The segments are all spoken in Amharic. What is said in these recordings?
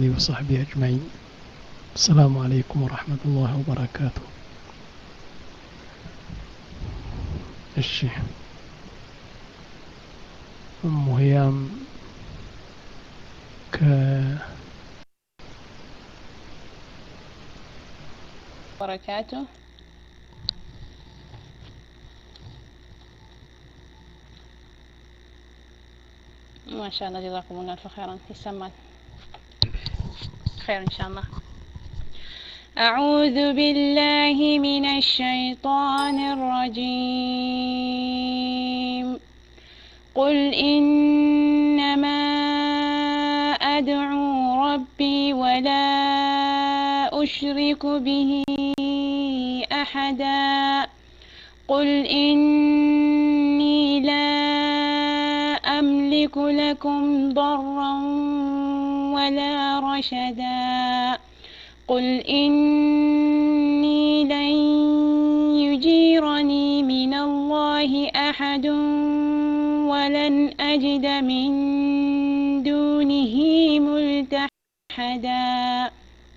آله وصحبه أجمعين السلام عليكم ورحمة الله وبركاته እሺ እሙ ህያም ከ وبركاته ما شاء الله جزاكم الله ألف خيرا يسمى خير إن شاء الله أعوذ بالله من الشيطان الرجيم قل إنما أدعو ربي ولا أشرك به أحدا قل إني لا أملك لكم ضرا ولا رشدا قل إني لن يجيرني من الله أحد ولن أجد من دونه ملتحدا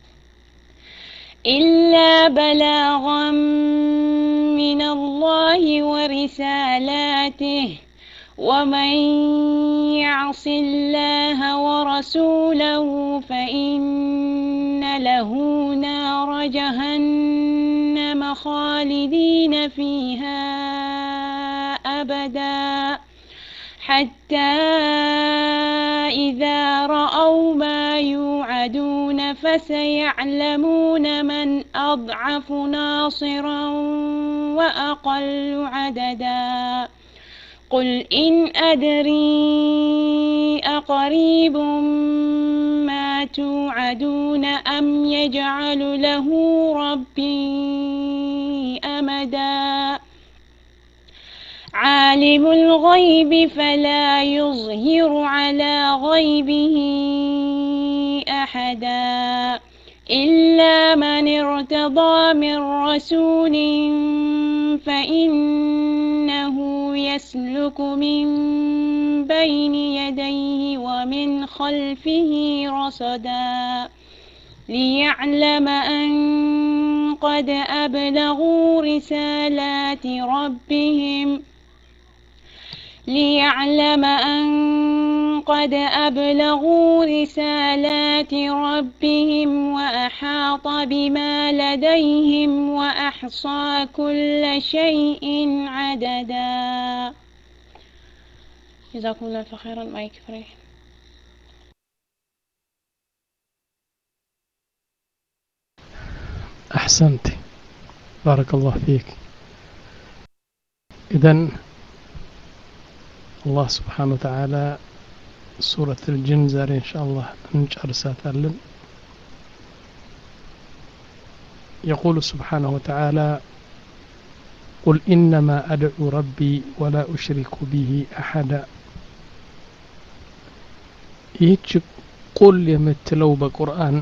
إلا بلاغا من الله ورسالاته ومن يعص الله ورسوله فإن له نار جهنم خالدين فيها أبدا حتى إذا رأوا ما يوعدون فسيعلمون من أضعف ناصرا وأقل عددا قل إن أدري أقريب ما توعدون أم يجعل له ربي أمدا عالم الغيب فلا يظهر على غيبه أحدا إلا من ارتضى من رسول فإنه يسلك من بين يديه ومن خلفه رصدا ليعلم أن قد أبلغوا رسالات ربهم ليعلم أن قد أبلغوا رسالات ربهم وأحاط بما لديهم وأحصى كل شيء عددا جزاكم الله خيرا ما يكفري أحسنت بارك الله فيك إذن الله سبحانه وتعالى سورة الجن زاري إن شاء الله نجرسات ألن يقول سبحانه وتعالى قل إنما أدعو ربي ولا أشرك به أحدا ይህች ቁል የምትለው በቁርአን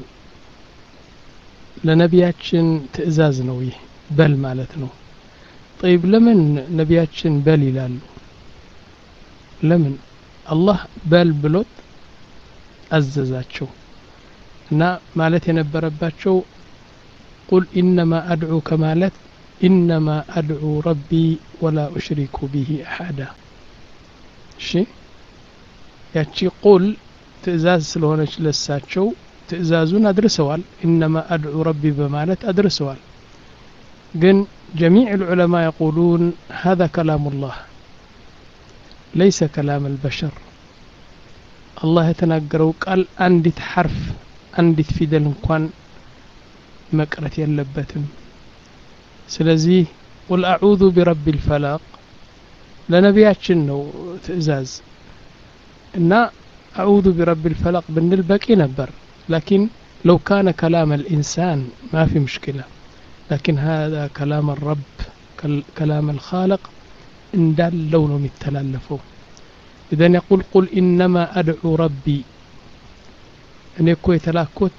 ለነቢያችን ትእዛዝ ነው ይህ በል ማለት ነው ጠይብ ለምን ነቢያችን በል ይላሉ ለምን አላህ በል ብሎት አዘዛቸው እና ማለት የነበረባቸው ቁል ኢነማ አድዑ ከማለት ኢነማ አድዑ ረቢ ወላ ኡሽሪኩ ብሂ አሓዳ እሺ ያቺ ቁል ትእዛዝ ስለሆነች ለሳቸው ትእዛዙን አድርሰዋል ኢነማ አድዑ ረቢ በማለት አድርሰዋል ግን ጀሚዕ العلماء يقولون هذا كلام الله ليس كلام البشر الله የተናገረው ቃል አንዲት ሐርፍ አንዲት ፊደል እንኳን መቅረት የለበትም ስለዚህ ቁል አዑዙ ቢረቢ ልፈላቅ ለነቢያችን ነው ትእዛዝ እና አዑዙ ቢረቢ ልፈላቅ ብንል በቂ ነበር لكن لو كان كلام الإنسان ما في مشكلة لكن هذا كلام الرب كلام الخالق እንዳለው ነው የሚተላለፈው ኢዘን የቁል ቁል ኢነማ አድዑ ረቢ እኔ እኮ የተላኩት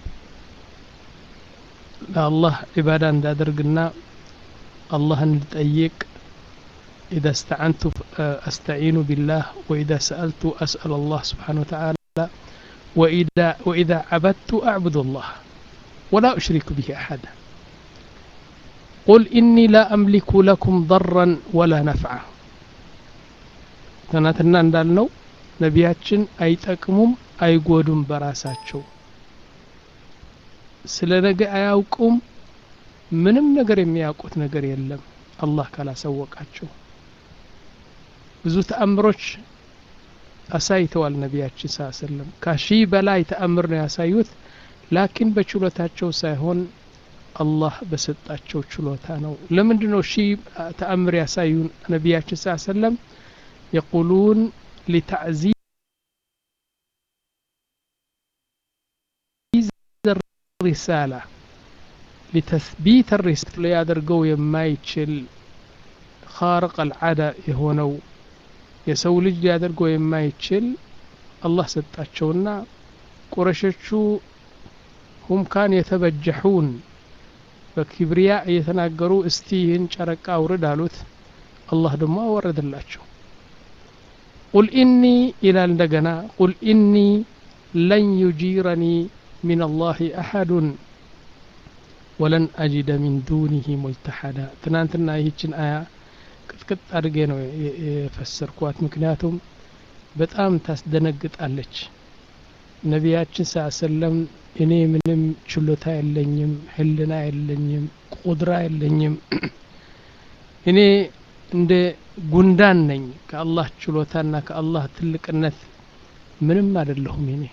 ለአላህ ዒባዳ እንዳደርግና አላህን ልጠይቅ إذا استعنت أستعين بالله وإذا سألت أسأل الله سبحانه وتعالى وإذا, وإذا عبدت أعبد الله ولا أشرك به أحدا قل إني لا أملك لكم ضرا ولا نفعا ትናንትና እንዳልነው ነቢያችን አይጠቅሙም አይጎዱም በራሳቸው ስለ ነገ አያውቁም ምንም ነገር የሚያውቁት ነገር የለም አላህ ካላሳወቃቸው ብዙ ተአምሮች አሳይተዋል ነቢያችን ስ ሰለም ከሺህ በላይ ተአምር ነው ያሳዩት ላኪን በችሎታቸው ሳይሆን አላህ በሰጣቸው ችሎታ ነው ለምንድ ነው ሺህ ተአምር ያሳዩን ነቢያችን ስ ሰለም የቁሉን ሊታዕዚዝ ሪሳላ ሊተስቢት ሪሳላ ሊያደርገው የማይችል ካርቅ አልዓዳ የሆነው የሰው ልጅ ሊያደርገው የማይችል አላህ ሰጣቸውና ቁረሾቹ ሁም ካን የተበጀሑን በኪብሪያ እየተናገሩ እስቲ ይህን ጨረቃ አውርድ አሉት አላህ ደግሞ አወረድላቸው ቁል ኢኒ ይላል እንደገና ቁል ኢኒ ለን ዩጂረኒ من الله أحد ولن أجد من دونه ملتحدا ትናንትና ይህችን አያ ቅጥቅጥ አድርጌ ነው የፈሰርኳት ምክንያቱም በጣም ታስደነግጣለች ነቢያችን ስ ሰለም እኔ ምንም ችሎታ የለኝም ህልና የለኝም ቁድራ የለኝም እኔ እንደ ጉንዳን ነኝ ከአላህ ችሎታና ከአላህ ትልቅነት ምንም አይደለሁም እኔ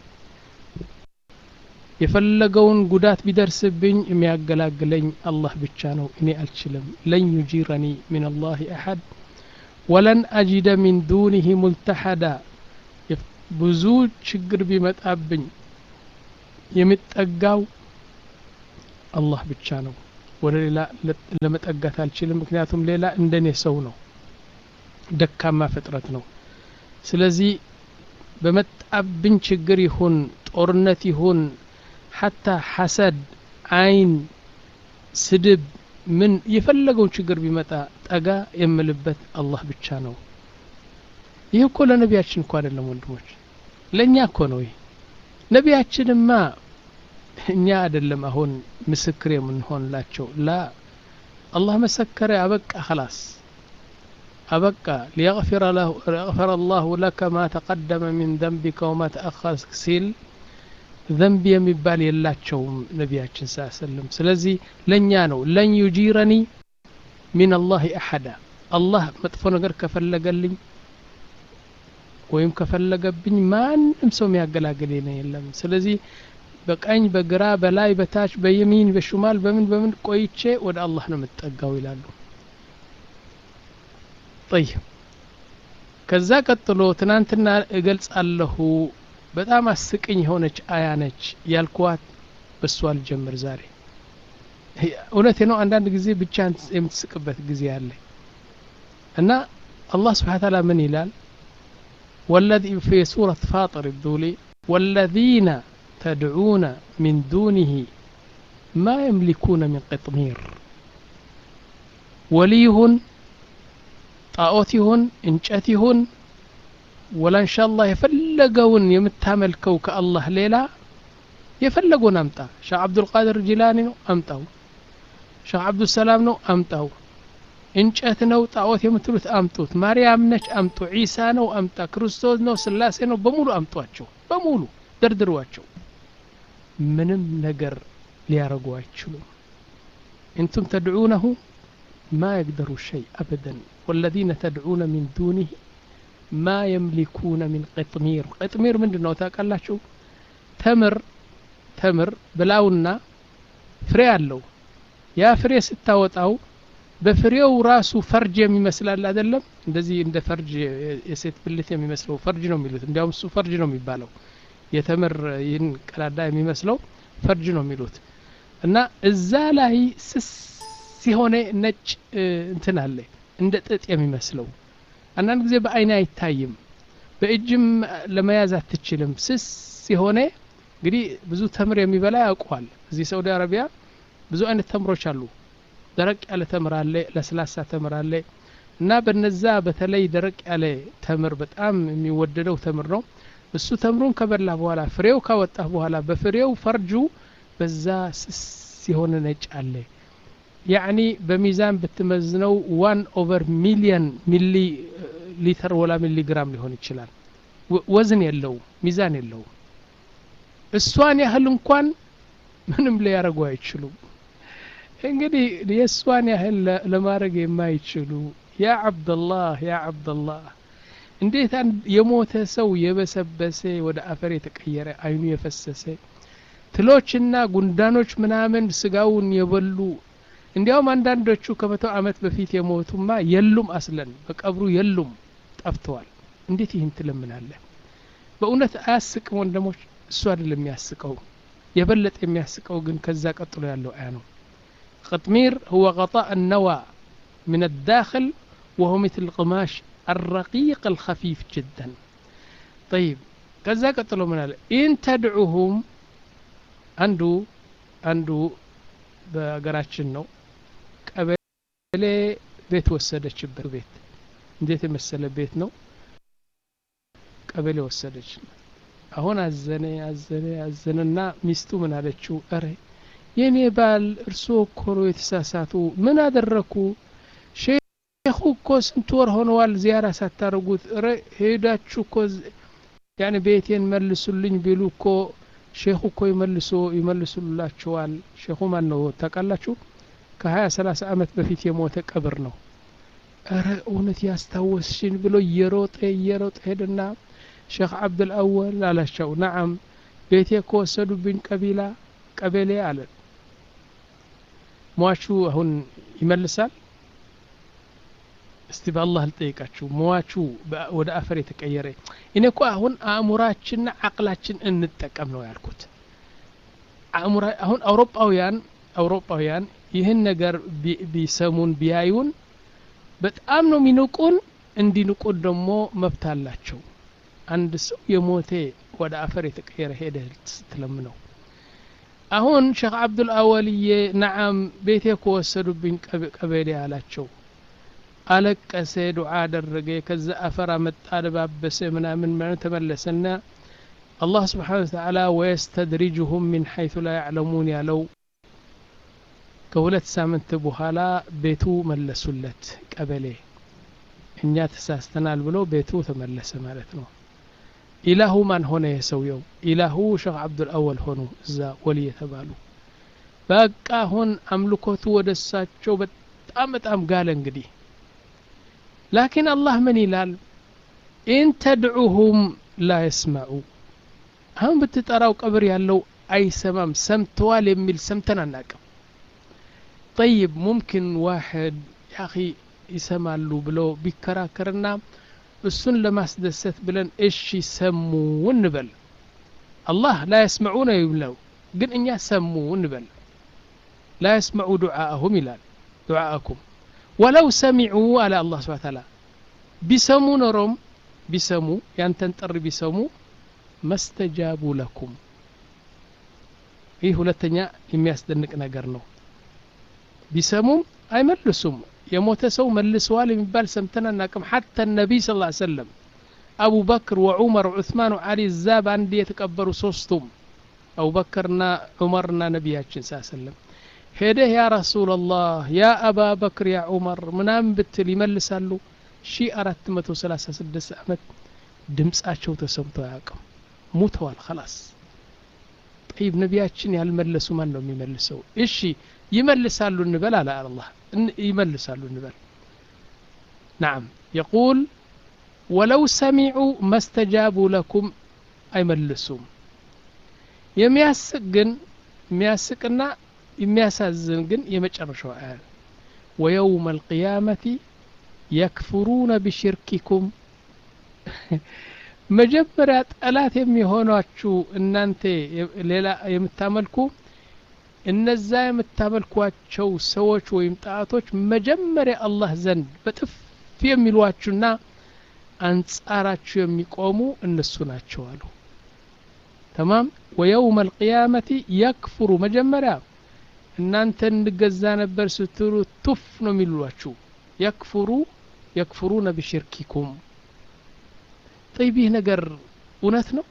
የፈለገውን ጉዳት ቢደርስብኝ የሚያገላግለኝ አላህ ብቻ ነው እኔ አልችልም ለን ዩጂረኒ ምን አላህ አሐድ ወለን አጂደ ሚን ዱኒህ ሙልተሐዳ ብዙ ችግር ቢመጣብኝ የሚጠጋው አላህ ብቻ ነው ወደ ሌላ ለመጠጋት አልችልም ምክንያቱም ሌላ እንደኔ ሰው ነው ደካማ ፍጥረት ነው ስለዚህ በመጣብኝ ችግር ይሁን ጦርነት ይሁን ሐታ ሐሰድ አይን ስድብ ምን የፈለገውን ችግር ቢመጣ ጠጋ የምልበት አላህ ብቻ ነው ይህ እኮ ለነቢያችን እኮ አይደለም ወንድሞች ለእኛ እኮ ነው ይህ ነቢያችንማ እኛ አይደለም አሁን ምስክር የምንሆንላቸው ላ አላህ መሰከረ አበቃ خلاص አበቃ ሊየغفر አላሁ ለከ ማ ተቀደመ ሚን ዘንቢከ ወማ ተአኸር ሲል ዘንብ የሚባል የላቸውም ነቢያችን ስ ሰለም ስለዚህ ለእኛ ነው ለን ዩጂረኒ ሚን አላህ አሐዳ አላህ መጥፎ ነገር ከፈለገልኝ ወይም ከፈለገብኝ ማንም ሰው የሚያገላግል የለም ስለዚህ በቀኝ በግራ በላይ በታች በየሚን በሹማል በምን በምን ቆይቼ ወደ አላህ ነው የምትጠጋው ይላሉ ጠይብ ከዛ ቀጥሎ ትናንትና እገልጻለሁ በጣም አስቅኝ የሆነች አያ ነች ያልኳት በእሷ አልጀምር ዛሬ እውነቴ ነው አንዳንድ ጊዜ ብቻ የምትስቅበት ጊዜ አለ እና አላህ ስብሓን ታላ ምን ይላል والذي في سورة فاطر الذولي والذين تدعون من دونه ما يملكون من قطمير وليهن طاوتهن انشأتهن ولا إن شاء الله يفلقون يمتاملكو كالله ليلا يفلقون أمتا شيخ عبد القادر الجيلاني نو أمتاو شيخ عبد السلام نو أمتاو እንጨት ነው ጣዖት የምትሉት አምጡት ማርያም ነች አምጡ ዒሳ ነው አምጣ ክርስቶስ ነው ስላሴ ነው በሙሉ አምጧቸው በሙሉ ደርድሯቸው ምንም ነገር ሊያረጉ አይችሉም እንቱም ተድዑነሁ ማ የቅደሩ ሸይ አበደን ወለዚነ ተድዑነ ሚን ዱኒህ ማ የምሊኩነ ሚን ቅጥሚር ቅጥሚር ምንድን ነው ታውቃላችሁ ተምር ተምር ብላውና ፍሬ አለው ያ ፍሬ ስታወጣው በፍሬው ራሱ ፈርጅ የሚመስላል አይደለም እንደዚህ እንደ ፈርጅ የሴት ብልት የሚመስለው ፈርጅ ነው የሚሉት እንዲያውም እሱ ፈርጅ ነው የሚባለው የተምር ይህን ቀዳዳ የሚመስለው ፈርጅ ነው የሚሉት እና እዛ ላይ ስስ ሲሆነ ነጭ እንትን አለ እንደ ጥጥ የሚመስለው አንዳንድ ጊዜ በአይን አይታይም በእጅም ለመያዝ አትችልም ስስ ሲሆነ እንግዲህ ብዙ ተምር የሚበላ ያውቀዋል እዚህ ሳውዲ አረቢያ ብዙ አይነት ተምሮች አሉ ደረቅ ያለ ተምር አለ ለስላሳ ተምር አለ እና በነዛ በተለይ ደረቅ ያለ ተምር በጣም የሚወደደው ተምር ነው እሱ ተምሩን ከበላ በኋላ ፍሬው ካወጣህ በኋላ በፍሬው ፈርጁ በዛ ስስ የሆነ ነጭ አለ ያዕኒ በሚዛን ብትመዝነው ዋን ኦቨር ሚሊየን ሚሊ ሊትር ወላ ሚሊግራም ሊሆን ይችላል ወዝን የለውም ሚዛን የለውም እሷን ያህል እንኳን ምንም ሊያደርጉ አይችሉም እንግዲህ የእሷን ያህል ለማድረግ የማይችሉ ያ አብደላህ ያ አብደላህ እንዴት የሞተ ሰው የበሰበሰ ወደ አፈር የተቀየረ አይኑ የፈሰሰ ትሎችና ጉንዳኖች ምናምን ስጋውን የበሉ እንዲያውም አንዳንዶቹ ከመቶ ዓመት በፊት የሞቱማ የሉም አስለን በቀብሩ የሉም ጠፍተዋል እንዴት ይህን ትለምናለህ በእውነት አያስቅም ወንድሞች እሱ አይደለም የሚያስቀው የበለጠ የሚያስቀው ግን ከዛ ቀጥሎ ያለው አያ ነው قطمير هو غطاء النوى من الداخل وهو مثل القماش الرقيق الخفيف جدا طيب كذا قتلوا من هذا إن تدعوهم عنده عنده በሀገራችን ነው ቀበሌ ቤት ወሰደችበት ቤት እንዴት የመሰለ ቤት ነው ቀበሌ ወሰደች አሁን አዘነ አዘነ አዘነና ሚስቱ ምን አለችው እረ የኔ ባል እርስዎ እኮ ነው የተሳሳቱ ምን አደረኩ ሼኹ እኮ ስንት ወር ሆነዋል ዚያራ ሳታደርጉት እረ ሄዳችሁ እኮ ያኔ ቤቴን መልሱልኝ ቢሉ እኮ ሼኹ እኮ ይመልሶ ይመልሱላችኋል ሼኹ ማን ነው ታውቃላችሁ ከሀያ ሰላሳ አመት በፊት የሞተ ቀብር ነው እረ እውነት ያስታወስሽን ብሎ እየሮጠ እየሮጠ ሄድና ሼክ አብዱልአወል አላቸው ነዓም ቤቴ ከወሰዱብኝ ቀቢላ ቀበሌ አለን ሟቹ አሁን ይመልሳል እስቲ በአላህ ልጠይቃችሁ ሟቹ ወደ አፈር የተቀየረ እኔ እኮ አሁን አእሙራችንና አቅላችን እንጠቀም ነው ያልኩት አሁን አውሮፓውያን አውሮፓውያን ይህን ነገር ቢሰሙን ቢያዩን በጣም ነው የሚንቁን እንዲንቁን ደግሞ መብት አላቸው አንድ ሰው የሞቴ ወደ አፈር የተቀየረ ሄደ ስትለምነው አሁን ሼክ አብዱል አወልዬ ነዓም ቤቴ ከወሰዱብኝ ቀበሌ አላቸው አለቀሰ ዱዓ አደረገ ከዛ አፈር አመጣ ደባበሰ ምናምን ምናምን ተመለሰና አላህ ስብሓን ተዓላ ወየስተድሪጅሁም ሚን ሐይቱ ላ ያዕለሙን ያለው ከሁለት ሳምንት በኋላ ቤቱ መለሱለት ቀበሌ እኛ ተሳስተናል ብሎ ቤቱ ተመለሰ ማለት ነው ኢላሁ ማን ሆነ የሰውየው ኢላሁ ሼክ አብዱልአወል ሆኑ እዛ ወሊ የተባሉ በቃ አሁን አምልኮቱ ወደ እሳቸው በጣም በጣም ጋለ እንግዲህ ላኪን አላህ ምን ይላል ኢን ተድዑሁም ላ የስመዑ አሁን ብትጠራው ቀብር ያለው አይሰማም ሰምተዋል የሚል ሰምተን አናቅም ጠይብ ሙምኪን ዋሕድ ያኺ ይሰማሉ ብሎ ቢከራከርና እሱን ለማስደሰት ብለን እሺ ሰሙ እንበል አላህ ላ የስመዑ ነው ይብለው ግን እኛ ሰሙ እንበል ላ የስመዑ ዱዓአሁም ይላል ዱዓአኩም ወለው ሰሚዑ አለ አላህ ስብሓ ታላ ቢሰሙ ኖሮም ቢሰሙ ያንተን ጥሪ ቢሰሙ መስተጃቡ ለኩም ይህ ሁለተኛ የሚያስደንቅ ነገር ነው ቢሰሙም አይመልሱም የሞተ ሰው መልሰዋል የሚባል ሰምተን አናቅም ሐታ ነቢይ ስ ሰለም አቡበክር ወዑመር ዑስማን ወዓሊ እዛ በአንድ የተቀበሩ ሶስቱም አቡበክርና ዑመርና ነቢያችን ሳ ሰለም ሄደህ ያ ረሱላላህ ያ አባ በክር ያ ዑመር ምናምን ብትል ይመልሳሉ ሺ አራት መቶ ሰላሳ ስድስት ዓመት ድምፃቸው ተሰምቶ አያውቅም ሙተዋል ከላስ ጠይብ ነቢያችን ያልመለሱ ማን ነው የሚመልሰው እሺ ይመልሳሉ እንበል አለ አላህ ይመልሳሉ እንበል ናም የቁል ወለው ሰሚዑ መስተጃቡ ለኩም አይመልሱም የሚያስቅ ግን የሚያስቅና የሚያሳዝን ግን የመጨረሻው አያ ወየውም አልቅያመቲ የክፍሩነ ቢሽርኪኩም መጀመሪያ ጠላት የሚሆኗችሁ እናንተ ሌላ የምታመልኩ እነዛ የምታመልኳቸው ሰዎች ወይም ጣዖቶች መጀመሪያ አላህ ዘንድ በጥፍ የሚሏችሁና አንጻራችሁ የሚቆሙ እነሱ ናቸው አሉ ተማም ወየውም አልቅያመቲ የክፍሩ መጀመሪያ እናንተ እንገዛ ነበር ስትሉ ቱፍ ነው የሚሏችሁ የክፍሩ የክፍሩነ ቢሽርኪኩም ጠይብ ይህ ነገር እውነት ነው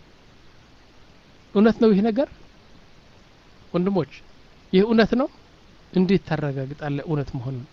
እውነት ነው ይህ ነገር ወንድሞች ይህ እውነት ነው እንዴት ታረጋግጣለህ እውነት መሆኑን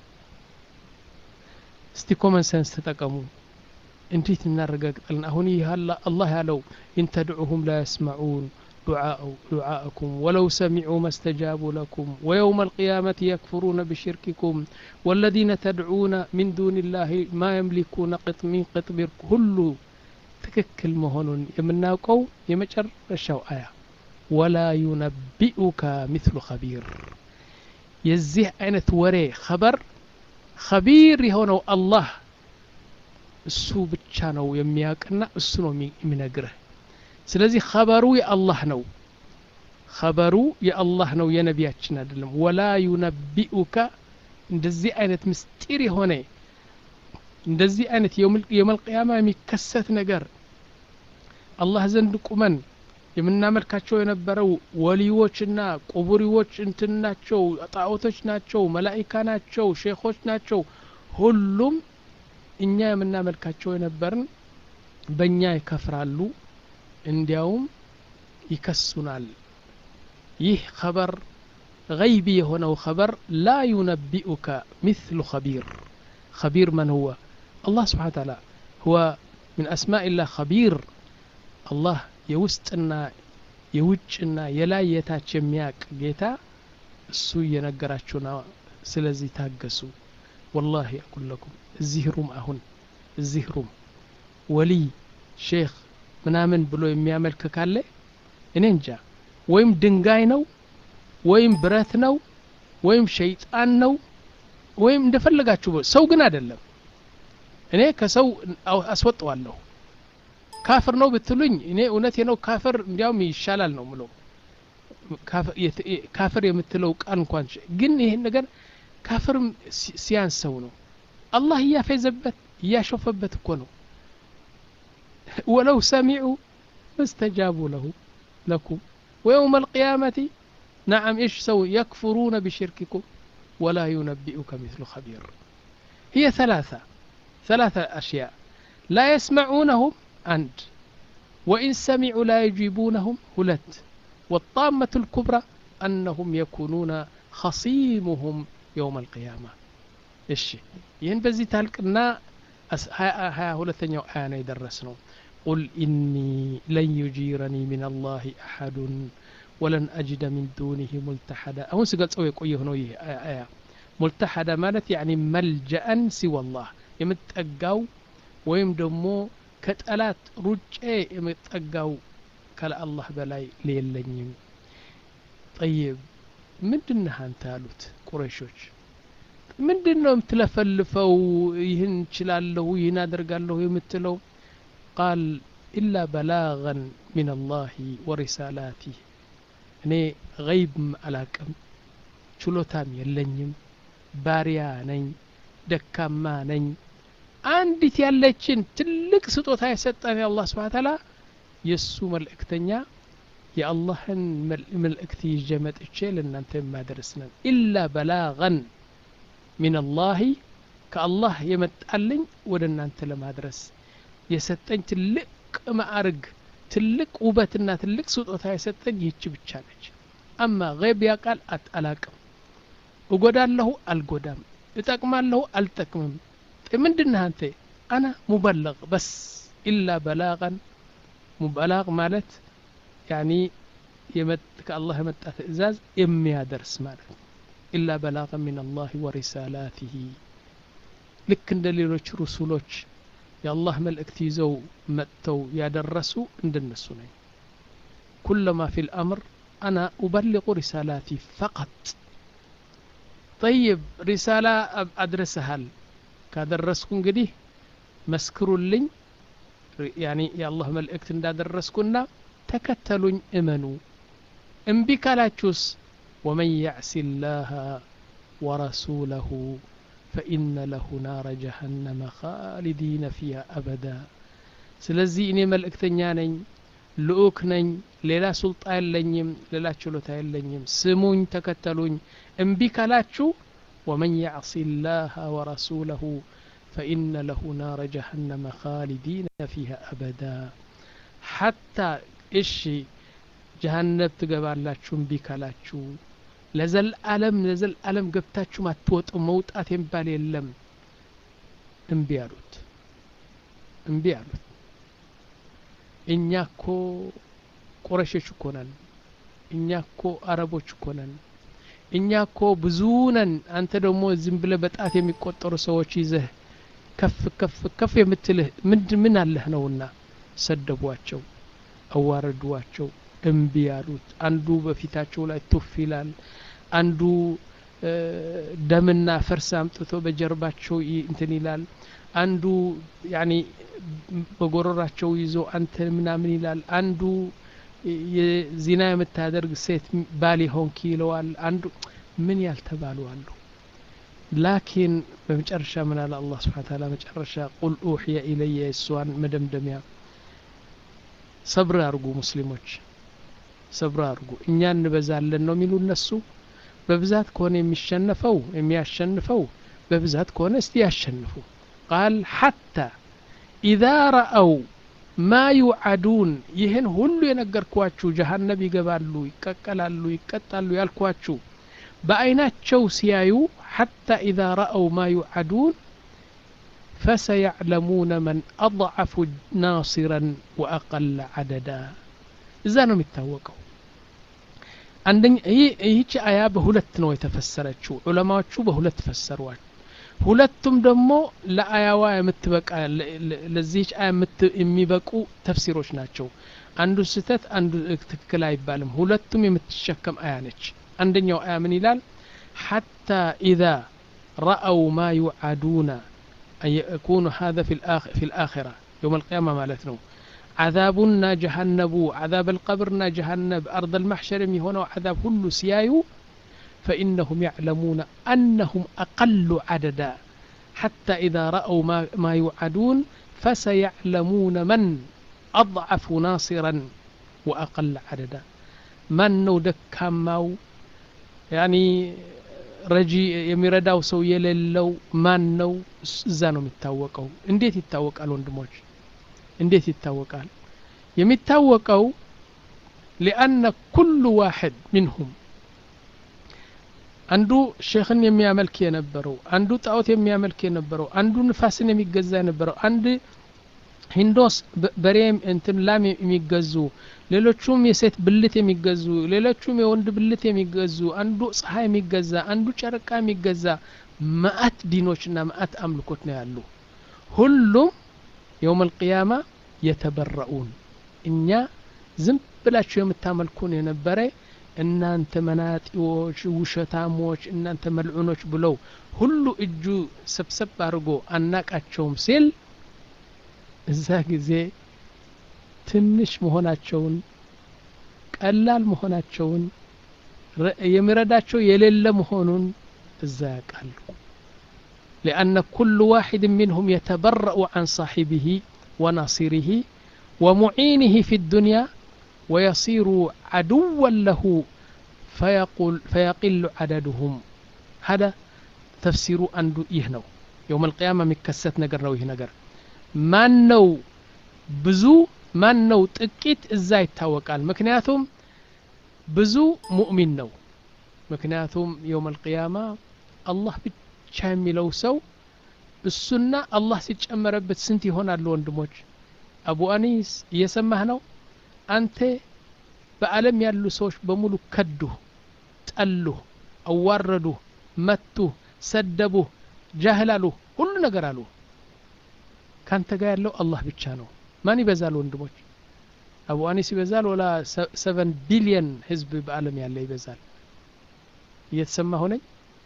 እስቲ ኮመን ሰንስ ተጠቀሙ እንዴት እናረጋግጣለን አሁን ይህ አላህ ያለው ኢንተድዑሁም ላ የስመዑን دعاءكم ولو سمعوا ما استجابوا لكم ويوم القيامة يكفرون بشرككم والذين تدعون من دون الله ما يملكون قطمين قطمير كل تككل مهون يمناقو يمجر الشو آية ولا ينبئك مثل خبير يزيه አይነት ወሬ خبر خبير የሆነው አላህ እሱ ብቻ ነው የሚያውቅና እሱ ነው የሚነግርህ ስለዚህ ኸበሩ የአላህ ነው ኸበሩ የአላህ ነው የነቢያችን አይደለም ወላ ዩነቢኡከ እንደዚህ አይነት ምስጢር የሆነ እንደዚህ አይነት የመልቅያማ የሚከሰት ነገር አላህ ዘንድ ቁመን የምናመልካቸው የነበረው ወሊዎችና ቁቡሪዎች እንትን ናቸው ጣዖቶች ናቸው መላኢካ ናቸው ሼኾች ናቸው ሁሉም እኛ የምናመልካቸው የነበርን በእኛ ይከፍራሉ እንዲያውም ይከሱናል ይህ ኸበር ገይቢ የሆነው ኸበር ላ ዩነቢኡከ ምትሉ ኸቢር ኸቢር መን ሁወ አላህ ስብሓን ታላ ሁወ ምን አስማኢላህ ኸቢር አላህ የውስጥና የውጭና የላይ የታች የሚያቅ ጌታ እሱ እየነገራችሁ ነው ስለዚህ ታገሱ ወላሂ አቁል ለኩም እዚህ ሩም አሁን እዚህ ሩም ወሊይ ሼክ ምናምን ብሎ የሚያመልክ ካለ እኔ እንጃ ወይም ድንጋይ ነው ወይም ብረት ነው ወይም ሸይጣን ነው ወይም እንደፈለጋችሁ ሰው ግን አይደለም እኔ ከሰው አስወጠዋለሁ ካፍር ነው ብትሉኝ እኔ እውነቴ ነው ካፍር እንዲያውም ይሻላል ነው ምለው ካፍር የምትለው ቃል እንኳን ግን ይህን ነገር ካፍርም ሲያንሰው ነው አላህ እያፌዘበት እያሾፈበት እኮ ነው ولو سمعوا ما استجابوا له لكم ويوم القيامة نعم إيش سوي يكفرون بشرككم ولا ينبئك مثل خبير هي ثلاثة ثلاثة أشياء لا يسمعونهم عند وإن سمعوا لا يجيبونهم هلت والطامة الكبرى أنهم يكونون خصيمهم يوم القيامة إيش ይህን በዚህ ታልቅና ሀያ ሁለተኛው አያ ነው የደረስ ነው ቁል ኢኒ ለን ዩጂረኒ ምን አላህ አሐዱን ወለን አጅደ ሚን ዱኒህ ሙልተሐዳ አሁን ስገልጸው የቆየሁ ነው ይህ አያ ሙልተሐዳ ማለት ያኒ መልጀአን ሲወላህ የምጠጋው ወይም ደግሞ ከጠላት ሩጬ የምጠጋው ከለአላህ በላይ ሌለኝም ጠይብ ምንድነህ አንተ አሉት ቁረይሾች ምንድን ነው የምትለፈልፈው ይህን እችላለሁ ይህን አደርጋለሁ የምትለው ቃል ኢላ በላገን ምን አላህ ወሪሳላቲህ እኔ ገይብም አላቅም ችሎታም የለኝም ባሪያ ነኝ ደካማ ነኝ አንዲት ያለችን ትልቅ ስጦታ የሰጠን የአላህ ስብሓን ታላ የእሱ መልእክተኛ የአላህን መልእክት ይዤ መጥቼ ለእናንተ የማደርስ ነን ኢላ በላገን ሚን አላህ ከአላህ የመጣልኝ ወደ እናንተ ለማድረስ የሰጠኝ ትልቅ ማዕርግ ትልቅ ውበትና ትልቅ ስጦታ የሰጠኝ ይህች ብቻ ነች አማ ገይብ ያቃል አላቅም እጎዳለሁ አልጎዳም እጠቅማለሁ አልጠቅምም ምንድነህ አንተ አና ሙበለቅ በስ ኢላ በላቀን ሙበላቅ ማለት ያኒ ከአላህ የመጣ ትእዛዝ የሚያደርስ ማለት ኢላ በላቀ ምን አላህ ወሪሳላትህ ልክ እንደ ሌሎች ሩሱሎች የአላህ መልእክት ይዘው መጥተው ያደረሱ እንደነሱ ነኝ ኩለማ ፊ ልአምር አና ኡበልቁ ሪሳላቲ ፈቀጥ ጠይብ ሪሳላ አድረሰሃል ካደረስኩ እንግዲህ መስክሩልኝ ያኒ የአላህ መልእክት እንዳደረስኩና ተከተሉኝ እመኑ እምቢ ካላችሁስ ወመን ያዕሲ ላህ ወረሱለሁ ፈኢነ ለሁ ናረ ጀሀነመ ኻሊዲነ ፊሃ አበዳ ስለዚህ እኔ መልእክተኛ ነኝ ልኡክ ነኝ ሌላ ሱልጣ የለኝም ሌላ ችሎታ የለኝም ስሙኝ ተከተሉኝ እምቢ ካላችሁ ወመን ያዕሲ ላህ ወረሱለሁ ፈኢነ ለሁ ናረ ጀሀነመ ኻሊዲነ ፊሃ አበዳ ሐታ እሺ ጀሃነብ ትገባላችሁ እምቢ ካላችሁ ለዘልዓለም ለዘልዓለም ገብታችሁ አትወጡ መውጣት የሚባል የለም እምቢ አሉት እምቢ አሉት እኛ እኮ ቁረሾች እኮ ነን እኛ እኮ አረቦች እኮ ነን እኛ እኮ ብዙ ነን አንተ ደግሞ ዝም ብለህ በጣት የሚቆጠሩ ሰዎች ይዘህ ከፍ ከፍ ከፍ የምትልህ ምንድ ምን አለህ ነውና ሰደቧቸው አዋረዷቸው እምቢ ያሉት አንዱ በፊታቸው ላይ ቱፍ ይላል አንዱ ደምና ፈርስ አምጥቶ በጀርባቸው እንትን ይላል አንዱ ያኒ በጎረራቸው ይዞ አንተ ምናምን ይላል አንዱ የዚና የምታደርግ ሴት ባል ሆንክ ይለዋል አንዱ ምን ያልተባሉ አሉ ላኪን በመጨረሻ ምን አለ አላህ ስብሓን ታላ መጨረሻ ቁል ኡሕየ ኢለየ እሷን መደምደሚያ ሰብር አርጉ ሙስሊሞች ሰብር አርጉ እኛ እንበዛለን ነው የሚሉ እነሱ በብዛት ከሆነ የሚሸነፈው የሚያሸንፈው በብዛት ከሆነ እስቲ ያሸንፉ ቃል ሐታ ኢዛ ረአው ማ ዩዓዱን ይህን ሁሉ የነገርኳችሁ ጀሃነብ ይገባሉ ይቀቀላሉ ይቀጣሉ ያልኳችሁ በአይናቸው ሲያዩ ሐታ ኢዛ ረአው ማ ዩዓዱን ፈሰያዕለሙነ መን አضዐፉ ናሲረን ወአቀለ ዐደዳ እዛ ነው የሚታወቀው አንደኛ ይህች አያ በሁለት ነው የተፈሰረችው ዑለማዎቹ በሁለት ፈሰሯል ሁለቱም ደግሞ ለአያዋ የምትበቃ ለዚህች አያ የሚበቁ ተፍሲሮች ናቸው አንዱ ስህተት አንዱ ትክክል አይባልም ሁለቱም የምትሸከም አያ ነች አንደኛው አያ ምን ይላል ሐታ ኢዛ ረአው ማ ዩዓዱነ أن يكون هذا في الآخر في الآخرة يوم القيامة مالتنا عذابنا جهنب عذاب القبرنا جهنب أرض المحشر هنا عذاب كل سيايو فإنهم يعلمون أنهم أقل عددا حتى إذا رأوا ما, ما يوعدون فسيعلمون من أضعف ناصرا وأقل عددا من نو دكاماو يعني ረጂ የሚረዳው ሰው የሌለው ማን ነው እዛ ነው የሚታወቀው እንዴት ይታወቃል ወንድሞች እንዴት ይታወቃል የሚታወቀው ሊአነ ኩሉ ዋሕድ ሚንሁም አንዱ ሼክን የሚያመልክ የነበረው አንዱ ጣዖት የሚያመልክ የነበረው አንዱ ንፋስን የሚገዛ የነበረው አንድ ሂንዶስ በሬ እንትን ላም የሚገዙ ሌሎቹም የሴት ብልት የሚገዙ ሌሎቹም የወንድ ብልት የሚገዙ አንዱ ፀሐይ የሚገዛ አንዱ ጨረቃ የሚገዛ መአት ዲኖችና መአት አምልኮት ነው ያሉ ሁሉም የውም አልቅያማ የተበረኡን እኛ ዝም ብላችሁ የምታመልኩን የነበረ እናንተ መናጢዎች ውሸታሞች እናንተ መልዑኖች ብለው ሁሉ እጁ ሰብሰብ አድርጎ አናቃቸውም ሲል እዛ ጊዜ ትንሽ መሆናቸውን ቀላል መሆናቸውን የሚረዳቸው የሌለ መሆኑን እዛ ያውቃሉ لأن كل واحد منهم يتبرأ عن صاحبه وناصره ومعينه في الدنيا ويصير عدوا له فيقول فيقل عددهم هذا تفسير أن يهنو يوم القيامة مكست نقر نويه نقر ማን ነው ብዙ ማን ነው ጥቂት እዛ ይታወቃል ምክንያቱም ብዙ ሙእሚን ነው ምክንያቱም የውም አልቅያማ አላህ ብቻ የሚለው ሰው እሱና አላህ ሲጨመረበት ስንት ይሆናሉ ወንድሞች አቡ አኒስ እየሰማህ ነው አንተ በአለም ያሉ ሰዎች በሙሉ ከዱህ ጠሉህ አዋረዱህ መቱህ ሰደቡህ ጃህል አሉህ ሁሉ ነገር አሉህ ካንተ ጋር ያለው አላህ ብቻ ነው ማን ይበዛል ወንድሞች አቡ አኒስ ይበዛል ወላ ሰቨን ቢሊየን ህዝብ በአለም ያለ ይበዛል እየተሰማ ሆነኝ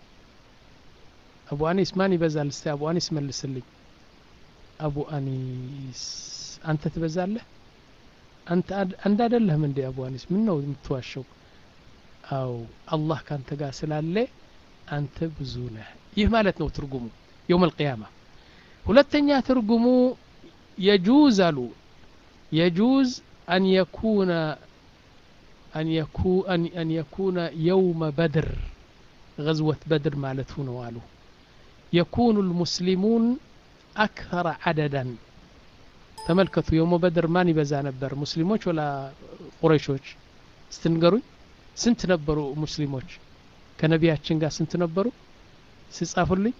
አቡ አኒስ ማን ይበዛል እስቲ አቡ አኒስ መልስልኝ አቡ አኒስ አንተ ትበዛለህ አንተ አንድ አይደለህም እንዴ አቡ አኒስ ምን ነው የምትዋሸው አው አላህ ካንተ ጋር ስላለ አንተ ብዙ ነህ ይህ ማለት ነው ትርጉሙ የውም አልቅያማ ሁለተኛ ትርጉሙ የጁዝ አሉ የጁዝ አን የኩነ أن يكون أن, أن يكون يوم بدر غزوة بدر مالته نوالو يكون المسلمون أكثر عددا ተመልከቱ የውመ በድር ማን ይበዛ ነበር ሙስሊሞች ወላ ቁረይሾች ስትንገሩኝ ስንት ነበሩ ሙስሊሞች ከነቢያችን ጋር ስንት ነበሩ ሲጻፉልኝ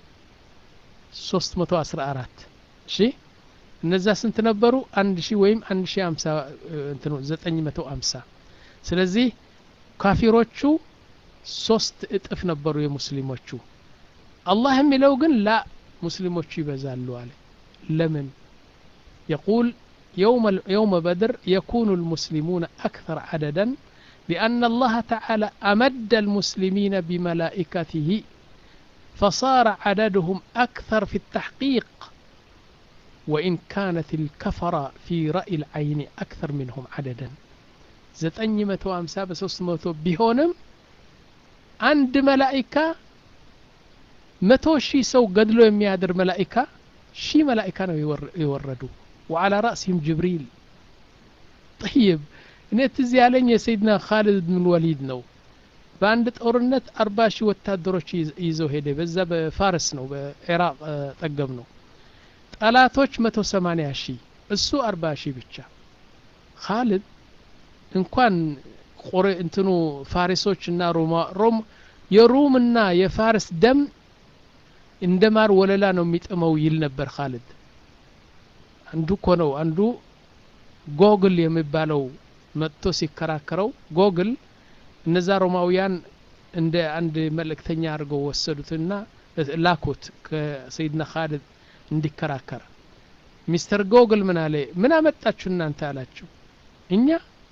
314 እሺ እነዛ ስንት ነበሩ አንድ ሺህ ወይም አንድ ሺህ ሀምሳ እንትኑ ዘጠኝ መቶ ሀምሳ ስለዚህ ካፊሮቹ ሶስት እጥፍ ነበሩ የሙስሊሞቹ አላህ የሚለው ግን ላ ሙስሊሞቹ ይበዛሉ አለ ለምን يقول يوم يوم بدر يكون المسلمون أكثر عددا لأن الله تعالى أمد المسلمين بملائكته فصار عددهم أكثر في التحقيق وإن كانت الكفرة في رأي العين أكثر منهم عددا ዘጠኝ መቶ ሀምሳ በሶስት መቶ ቢሆንም አንድ መላኢካ መቶ ሺህ ሰው ገድሎ የሚያድር መላኢካ ሺህ መላኢካ ነው የወረዱ ወዓላ ራእሲህም ጅብሪል ጠይብ እኔ ትዝ ያለኝ የሰይድና ካሊድ ብን ወሊድ ነው በአንድ ጦርነት አርባ ሺህ ወታደሮች ይዘው ሄደ በዛ በፋርስ ነው በኢራቅ ጠገብ ነው ጠላቶች መቶ ሰማኒያ ሺህ እሱ አርባ ሺህ ብቻ ካሊድ እንኳን ቆሬ እንትኑ ፋሪሶች እና ሮማ ሮም የሩምና የፋርስ ደም እንደ ማር ወለላ ነው የሚጥመው ይል ነበር ካሊድ አንዱ እኮ ነው አንዱ ጎግል የሚባለው መጥቶ ሲከራከረው ጎግል እነዛ ሮማውያን እንደ አንድ መልእክተኛ አድርገው ወሰዱትና ላኩት ከሰይድና ካሊድ እንዲከራከር ሚስተር ጎግል ምን አለ ምን አመጣችሁ እናንተ አላችሁ እኛ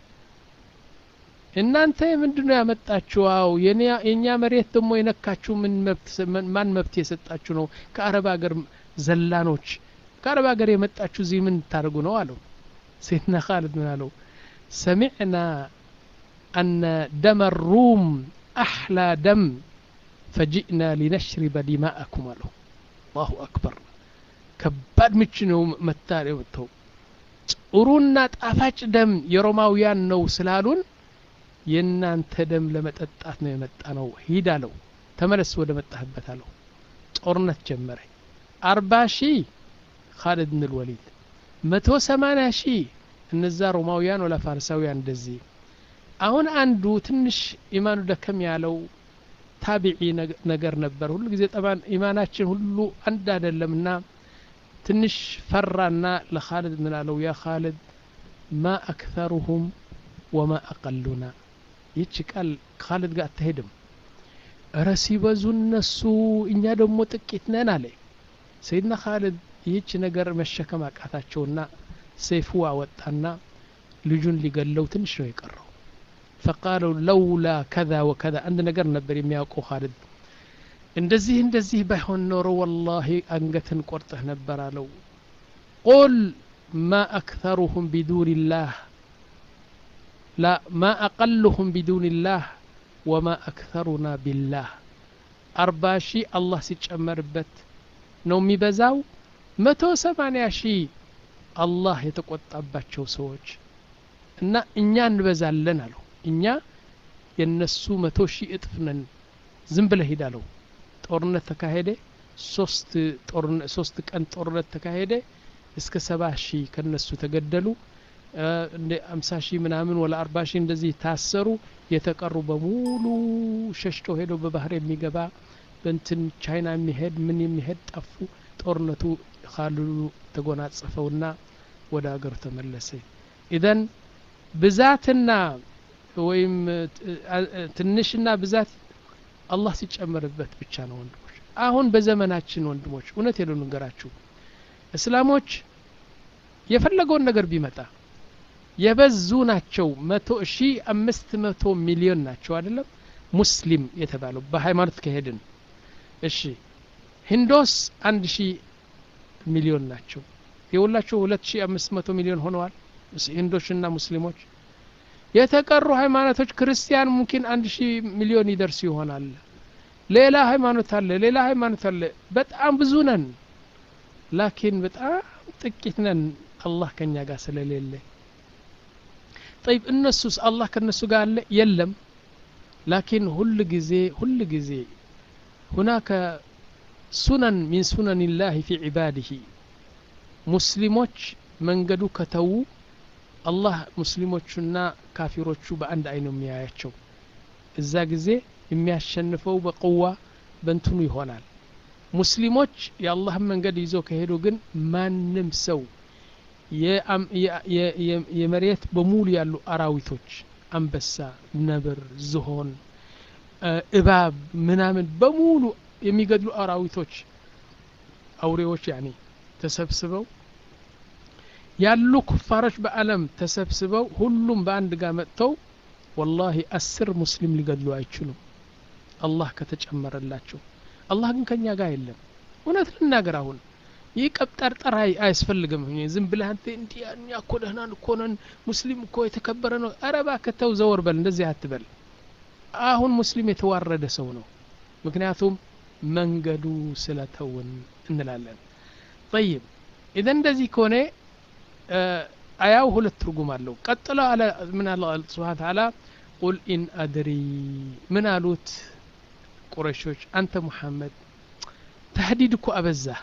እናንተ ምንድነው ያመጣችሁ አው የኛ መሬት ደግሞ የነካችሁ ምን መብት ማን መብት የሰጣችሁ ነው ከአረብ ሀገር ዘላኖች ከአረብ ሀገር የመጣችሁ እዚህ ምን ታደርጉ ነው አለው ሰይድና ካሊድ ምን አለው ሰሚዕና አነ ደመ ሩም አሕላ ደም ፈጂእና ሊነሽሪበ ዲማአኩም አለው አላሁ አክበር ከባድ ምች ነው መታ የመተው ጥሩና ጣፋጭ ደም የሮማውያን ነው ስላሉን የእናንተ ደም ለመጠጣት ነው የመጣ ነው ሂድ አለው ተመለስ ወደ መጣህበት አለው ጦርነት ጀመረ አርባ ሺህ ካሊድ ብን ልወሊድ መቶ ሰማኒያ ሺህ እነዛ ሮማውያን ወላ ፋርሳውያን እንደዚህ አሁን አንዱ ትንሽ ኢማኑ ደከም ያለው ታቢዒ ነገር ነበር ሁሉ ጊዜ ጠባን ኢማናችን ሁሉ አንድ አይደለምና ትንሽ ፈራና ለካልድ ምን አለው ያ ካልድ ማ አክተሩሁም ወማ አቀሉና ይቺ ቃል ካልድ ጋር አትሄድም እረ ሲበዙ እነሱ እኛ ደግሞ ጥቂት ነን አለ ሰይድና ካልድ ይህች ነገር መሸከም አቃታቸውና ሰይፉ አወጣና ልጁን ሊገለው ትንሽ ነው የቀረው ፈቃለው ለውላ ከዛ ወከዛ አንድ ነገር ነበር የሚያውቀው ካልድ እንደዚህ እንደዚህ ባይሆን ኖሮ ወላሂ አንገትን ቆርጠህ ነበር አለው ቁል ማ አክተሩሁም ቢዱን ላህ ላ ማ አቀልሁም ቢዱን ላህ ወማ አክተሩና ቢላህ አርባ ሺህ አላህ ሲጨመርበት ነው የሚበዛው መቶ ሰማኒያ ሺህ አላህ የተቆጣባቸው ሰዎች እና እኛ እንበዛለን አለው እኛ የነሱ መቶ ሺህ እጥፍ ነን ዝም ብለህ ሂድ አለው ጦርነት ተካሄደ ሶስት ቀን ጦርነት ተካሄደ እስከ ሰባ ሺህ ከነሱ ተገደሉ እንደ አምሳ ሺህ ምናምን ወላ አርባ ሺህ እንደዚህ ታሰሩ የተቀሩ በሙሉ ሸሽቶ ሄዶ በባህር የሚገባ በንትን ቻይና የሚሄድ ምን የሚሄድ ጠፉ ጦርነቱ ካልሉ ተጎናጸፈውና ወደ ሀገሩ ተመለሰ ኢዘን ብዛትና ወይም ትንሽና ብዛት አላህ ሲጨመርበት ብቻ ነው ወንድሞች አሁን በዘመናችን ወንድሞች እውነት የለው ንገራችሁ እስላሞች የፈለገውን ነገር ቢመጣ የበዙ ናቸው መቶ ሺ አምስት መቶ ሚሊዮን ናቸው አይደለም ሙስሊም የተባለው በሃይማኖት ከሄድን እሺ ሂንዶስ አንድ ሺ ሚሊዮን ናቸው የሁላቸው ሁለት ሺ አምስት መቶ ሚሊዮን ሆነዋል ሂንዶችና ሙስሊሞች የተቀሩ ሃይማኖቶች ክርስቲያን ሙምኪን አንድ ሺህ ሚሊዮን ይደርስ ይሆናል ሌላ ሃይማኖት አለ ሌላ ሃይማኖት አለ በጣም ብዙ ነን ላኪን በጣም ጥቂት ነን አላህ ከኛ ጋር ስለሌለ ጠይብ እነሱስ አላህ ከነሱ ጋር አለ የለም ላኪን ሁል ጊዜ ሁል ጊዜ ሁናከ ሱነን ሚን ሱነን ላህ ፊ ዒባድህ ሙስሊሞች መንገዱ ከተዉ አላህ ሙስሊሞቹና ካፊሮቹ በአንድ አይን ነው የሚያያቸው እዛ ጊዜ የሚያሸንፈው በቅዋ በንትኑ ይሆናል ሙስሊሞች የአላህን መንገድ ይዞ ከሄዱ ግን ማንም ሰው የመሬት በሙሉ ያሉ አራዊቶች አንበሳ ነብር ዝሆን እባብ ምናምን በሙሉ የሚገድሉ አራዊቶች አውሬዎች ያኔ ተሰብስበው ያሉ ኩፋሮች በአለም ተሰብስበው ሁሉም በአንድ ጋር መጥተው ወላሂ አስር ሙስሊም ሊገድሉ አይችሉም አላህ ከተጨመረላቸው አላህ ግን ከኛ ጋር የለም እውነት ልናገር አሁን ይህ ቀብጠርጠር አያስፈልግም ዝም ብለህ አንተ እንዲህ እኛ እኮ ደህና እኮ ነን ሙስሊም እኮ የተከበረ ነው ኧረ እባክህ ተው ዘወር በል እንደዚህ አትበል አሁን ሙስሊም የተዋረደ ሰው ነው ምክንያቱም መንገዱ ስለተውን እንላለን ጠይብ ኢዘን እንደዚህ ከሆነ አያው ሁለት ትርጉም አለው ቀጥሎ አለ ምን አለ ስብሓን ተዓላ ቁል ኢን አድሪ ምን አሉት ቁረሾች አንተ ሙሐመድ ተህዲድ እኮ አበዛህ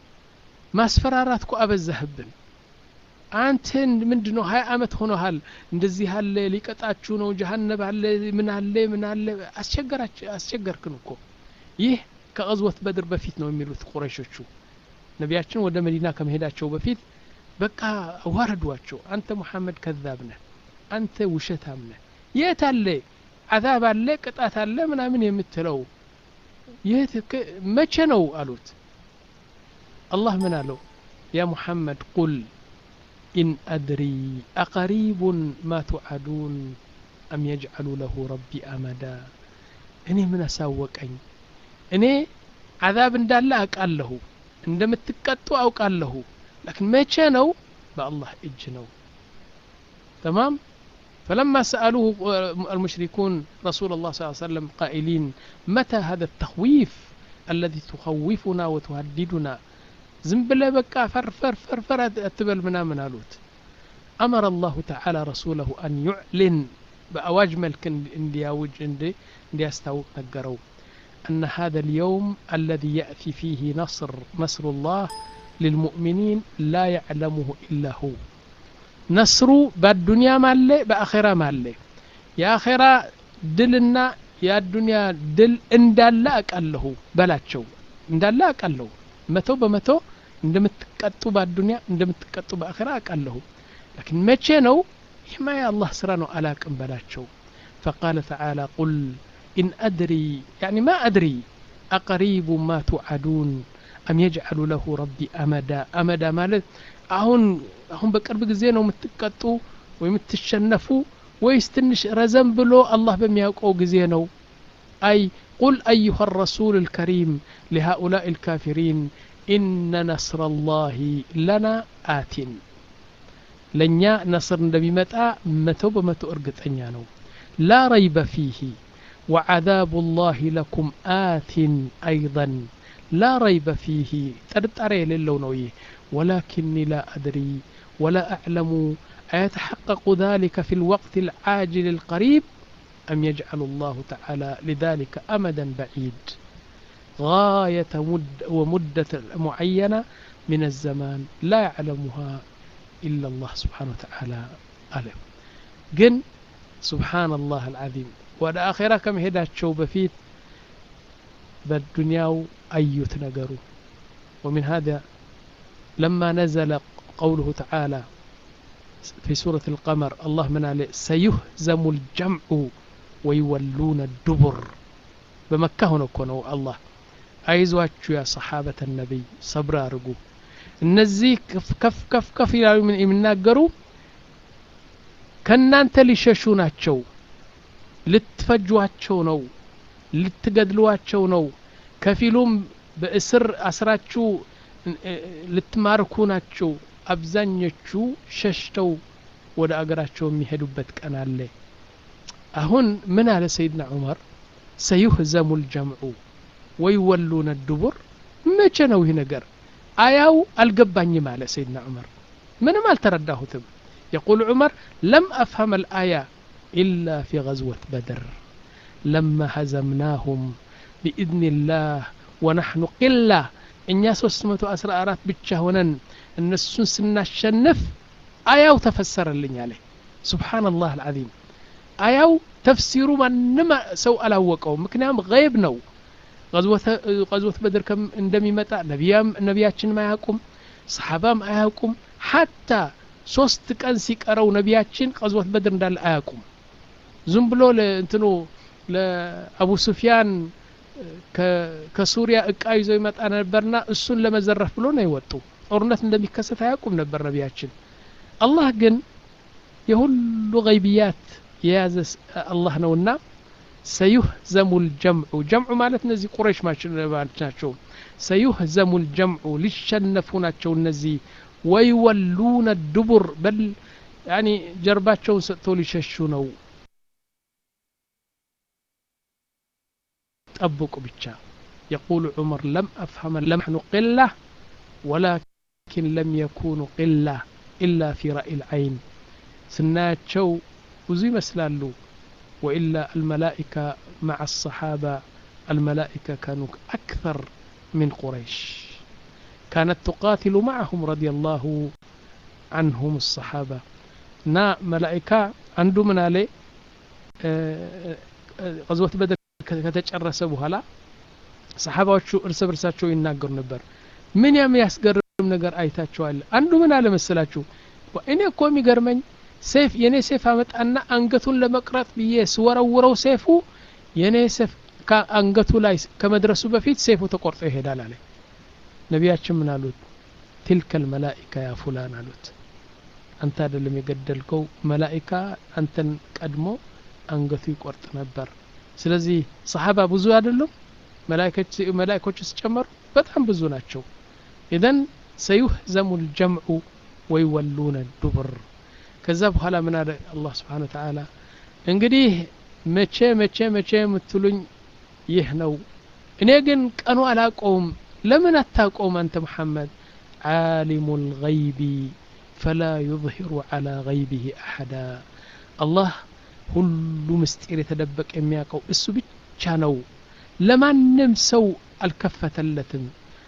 ማስፈራራት እኮ አበዛህብን አንተን ምንድ ነው ሀያ አመት ሆኖሃል እንደዚህ አለ ሊቀጣችሁ ነው ጀሀነብ አለ ምን አለ ምን አለ አስቸገርክን እኮ ይህ ከቀዝወት በድር በፊት ነው የሚሉት ቁረሾቹ ነቢያችን ወደ መዲና ከመሄዳቸው በፊት በቃ ዋረዷቸው አንተ ሙሐመድ ከዛብ ነህ አንተ ውሸታም ነህ የት አለ አዛብ አለ ቅጣት አለ ምናምን የምትለው የት መቼ ነው አሉት አላህ ምን አለው ያ ሙሐመድ ቁል ኢን አድሪ አቀሪቡን ማ ቱዓዱን አም የጅዓሉ ለሁ ረቢ አመዳ እኔ ምን አሳወቀኝ እኔ አዛብ እንዳለ አውቃለሁ እንደምትቀጡ አውቃለሁ لكن መቼ ነው በአላህ እጅ ነው تمام فلما سألوه المشركون رسول الله صلى الله عليه وسلم قائلين متى هذا التخويف الذي تخوفنا وتهددنا ዝም ብለ በቃ ፈርፈር ፈርፈር አትበል ምናምን አሉት أمر الله تعالى رسوله أن يعلن بأواج ملك اندياوج اندي اندياستاوق نقروا أن هذا اليوم الذي يأتي فيه نصر نصر الله للمؤمنين لا يعلمه إلا هو نصر بالدنيا مالي بآخرة مالي يا آخرة دلنا يا الدنيا دل اندالا أقله بلاتشو اندالا أقله متو بمتو እንደምትቀጡ በአዱኒያ እንደምትቀጡ በአኺራ አውቃለሁ ላኪን መቼ ነው ይህማ የአላህ ስራ ነው አላቅም በላቸው فقال تعالى قل إن أدري يعني ما أدري أقريب ما توعدون أم يجعل له ربي أمدا أمدا ማለት አሁን አሁን በቅርብ ጊዜ ነው የምትቀጡ ወይ የምትሸነፉ ወይስ ትንሽ ረዘም ብሎ አላህ በሚያውቀው ጊዜ ነው أي قل أيها الرسول الكريم لهؤلاء الكافرين إن نصر الله لنا آت ለእኛ ነስር እንደሚመጣ መቶ በመቶ እርግጠኛ ነው ላ ረይበ ፊህ وعذاب الله لكم آت أيضا لا ريب فيه ترتري للونوي ولكني لا أدري ولا أعلم أيتحقق ذلك في الوقت العاجل القريب أم يجعل الله تعالى لذلك أمدا بعيد غاية مد ومدة معينة من الزمان لا يعلمها إلا الله سبحانه وتعالى ألم جن سبحان الله العظيم ولا آخرة كم هدات شو بفيت بالدنيا أيت نقروا ومن هذا لما نزل قوله تعالى في سورة القمر الله من عليه سيهزم الجمع ويولون الدبر بمكة هنا كونوا الله አይዟችሁ ያ ሰሓበተ ነቢይ ሰብር አድርጉ እነዚህ ከፍ ከፍ ከፍ ይላሉ የሚናገሩ ከእናንተ ሊሸሹ ናቸው ልትፈጇቸው ነው ልትገድሏቸው ነው ከፊሉም በእስር አስራችሁ ልትማርኩ ናቸው አብዛኞቹ ሸሽተው ወደ አገራቸው የሚሄዱበት ቀን አለ አሁን ምን አለ ሰይድና ዑመር ሰዩህዘሙ ልጀምዑ ወይወሉነ ዱቡር መቼ ነው ይህ ነገር አያው አልገባኝም አለ ሰይድና ዑመር ምንም አልተረዳሁትም يقول عمر لم أفهم الآية إلا في غزوة بدر لما هزمناهم بإذن الله ونحن قلة እኛ 314 ብቻ ሆነን እነሱን ስናሸንፍ አያው ተፈሰረልኝ አለ ሱብሓነላህ አልዓዚም አያው ተፍሲሩ ማንም ሰው አላወቀውም ምክንያቱም ገይብ ነው ቀዝወት በድር እንደሚመጣ ነቢያችንም አያውቁም ሰሓባም አያውቁም ሓታ ሶስት ቀን ሲቀረው ነቢያችን ቀዝወት በድር እንዳለ አያውቁም ዝም ብሎ እንትኑ ለአቡ ሱፊያን ከሱሪያ እቃ ይዞ ይመጣ ነበርና እሱን ለመዘረፍ ብሎ ነው የወጡ ጦርነት እንደሚከሰት አያውቁም ነበር ነቢያችን አላህ ግን የሁሉ ገይብያት የያዘ አላህ ነውና ሰዩህዘሙ ልጀምዑ ጀምዑ ማለት እነዚህ ቁረይሽ ማለት ናቸው ሰዩህዘሙ ልጀምዑ ሊሸነፉ ናቸው እነዚህ ወይወሉነ ዱቡር በል ያኒ ጀርባቸውን ሰጥተው ሊሸሹ ነው ጠብቁ ብቻ የቁሉ ዑመር ለም አፍሀመ ለምሕኑ ቅላ ወላኪን ለም የኩኑ ቅላ ኢላ ፊ ራኢ ልዐይን ስናያቸው ብዙ ይመስላሉ ወኢላ አልመላኢካ መዓ አሰሓባ አልመላኢካ ካኑ አክተር ምን ቁረይሽ كانت تقاتل معهم رضي الله عنهم الصحابة نا ملائكة عنده من عليه غزوة بدر ከተጨረሰ በኋላ ሰሓባዎቹ እርስ በርሳቸው ይናገሩ ነበር ምን ያም ያስገርም ነገር አይታቸዋል አንዱ ምን አለ መሰላችሁ እኔ እኮ የሚገርመኝ ሴፍ የኔ ሴፍ አመጣና አንገቱን ለመቅረጥ ብዬ ስወረውረው ሴፉ የኔ ሴፍ ከአንገቱ ላይ ከመድረሱ በፊት ሴፉ ተቆርጦ ይሄዳል አለ ነቢያችን ምን አሉት ትልከል መላኢካ ያ ፉላን አሉት አንተ አይደለም የገደልከው መላኢካ አንተን ቀድሞ አንገቱ ይቆርጥ ነበር ስለዚህ ሰሓባ ብዙ አይደሉም መላኢኮች ሲጨመሩ በጣም ብዙ ናቸው ኢዘን ሰዩህዘሙ ልጀምዑ ወይወሉነ ዱብር ከዛ በኋላ ምን አለ አላህ ስብሓን ወተዓላ እንግዲህ መቼ መቼ መቼ የምትሉኝ ይህ ነው እኔ ግን ቀኑ አላቀውም ለምን አታውቀውም አንተ መሐመድ ዓሊሙ ልገይቢ ፈላ ዩظሂሩ ዓላ ገይቢህ አሐዳ አላህ ሁሉ ምስጢር የተደበቀ የሚያውቀው እሱ ብቻ ነው ለማንም ሰው አልከፈተለትም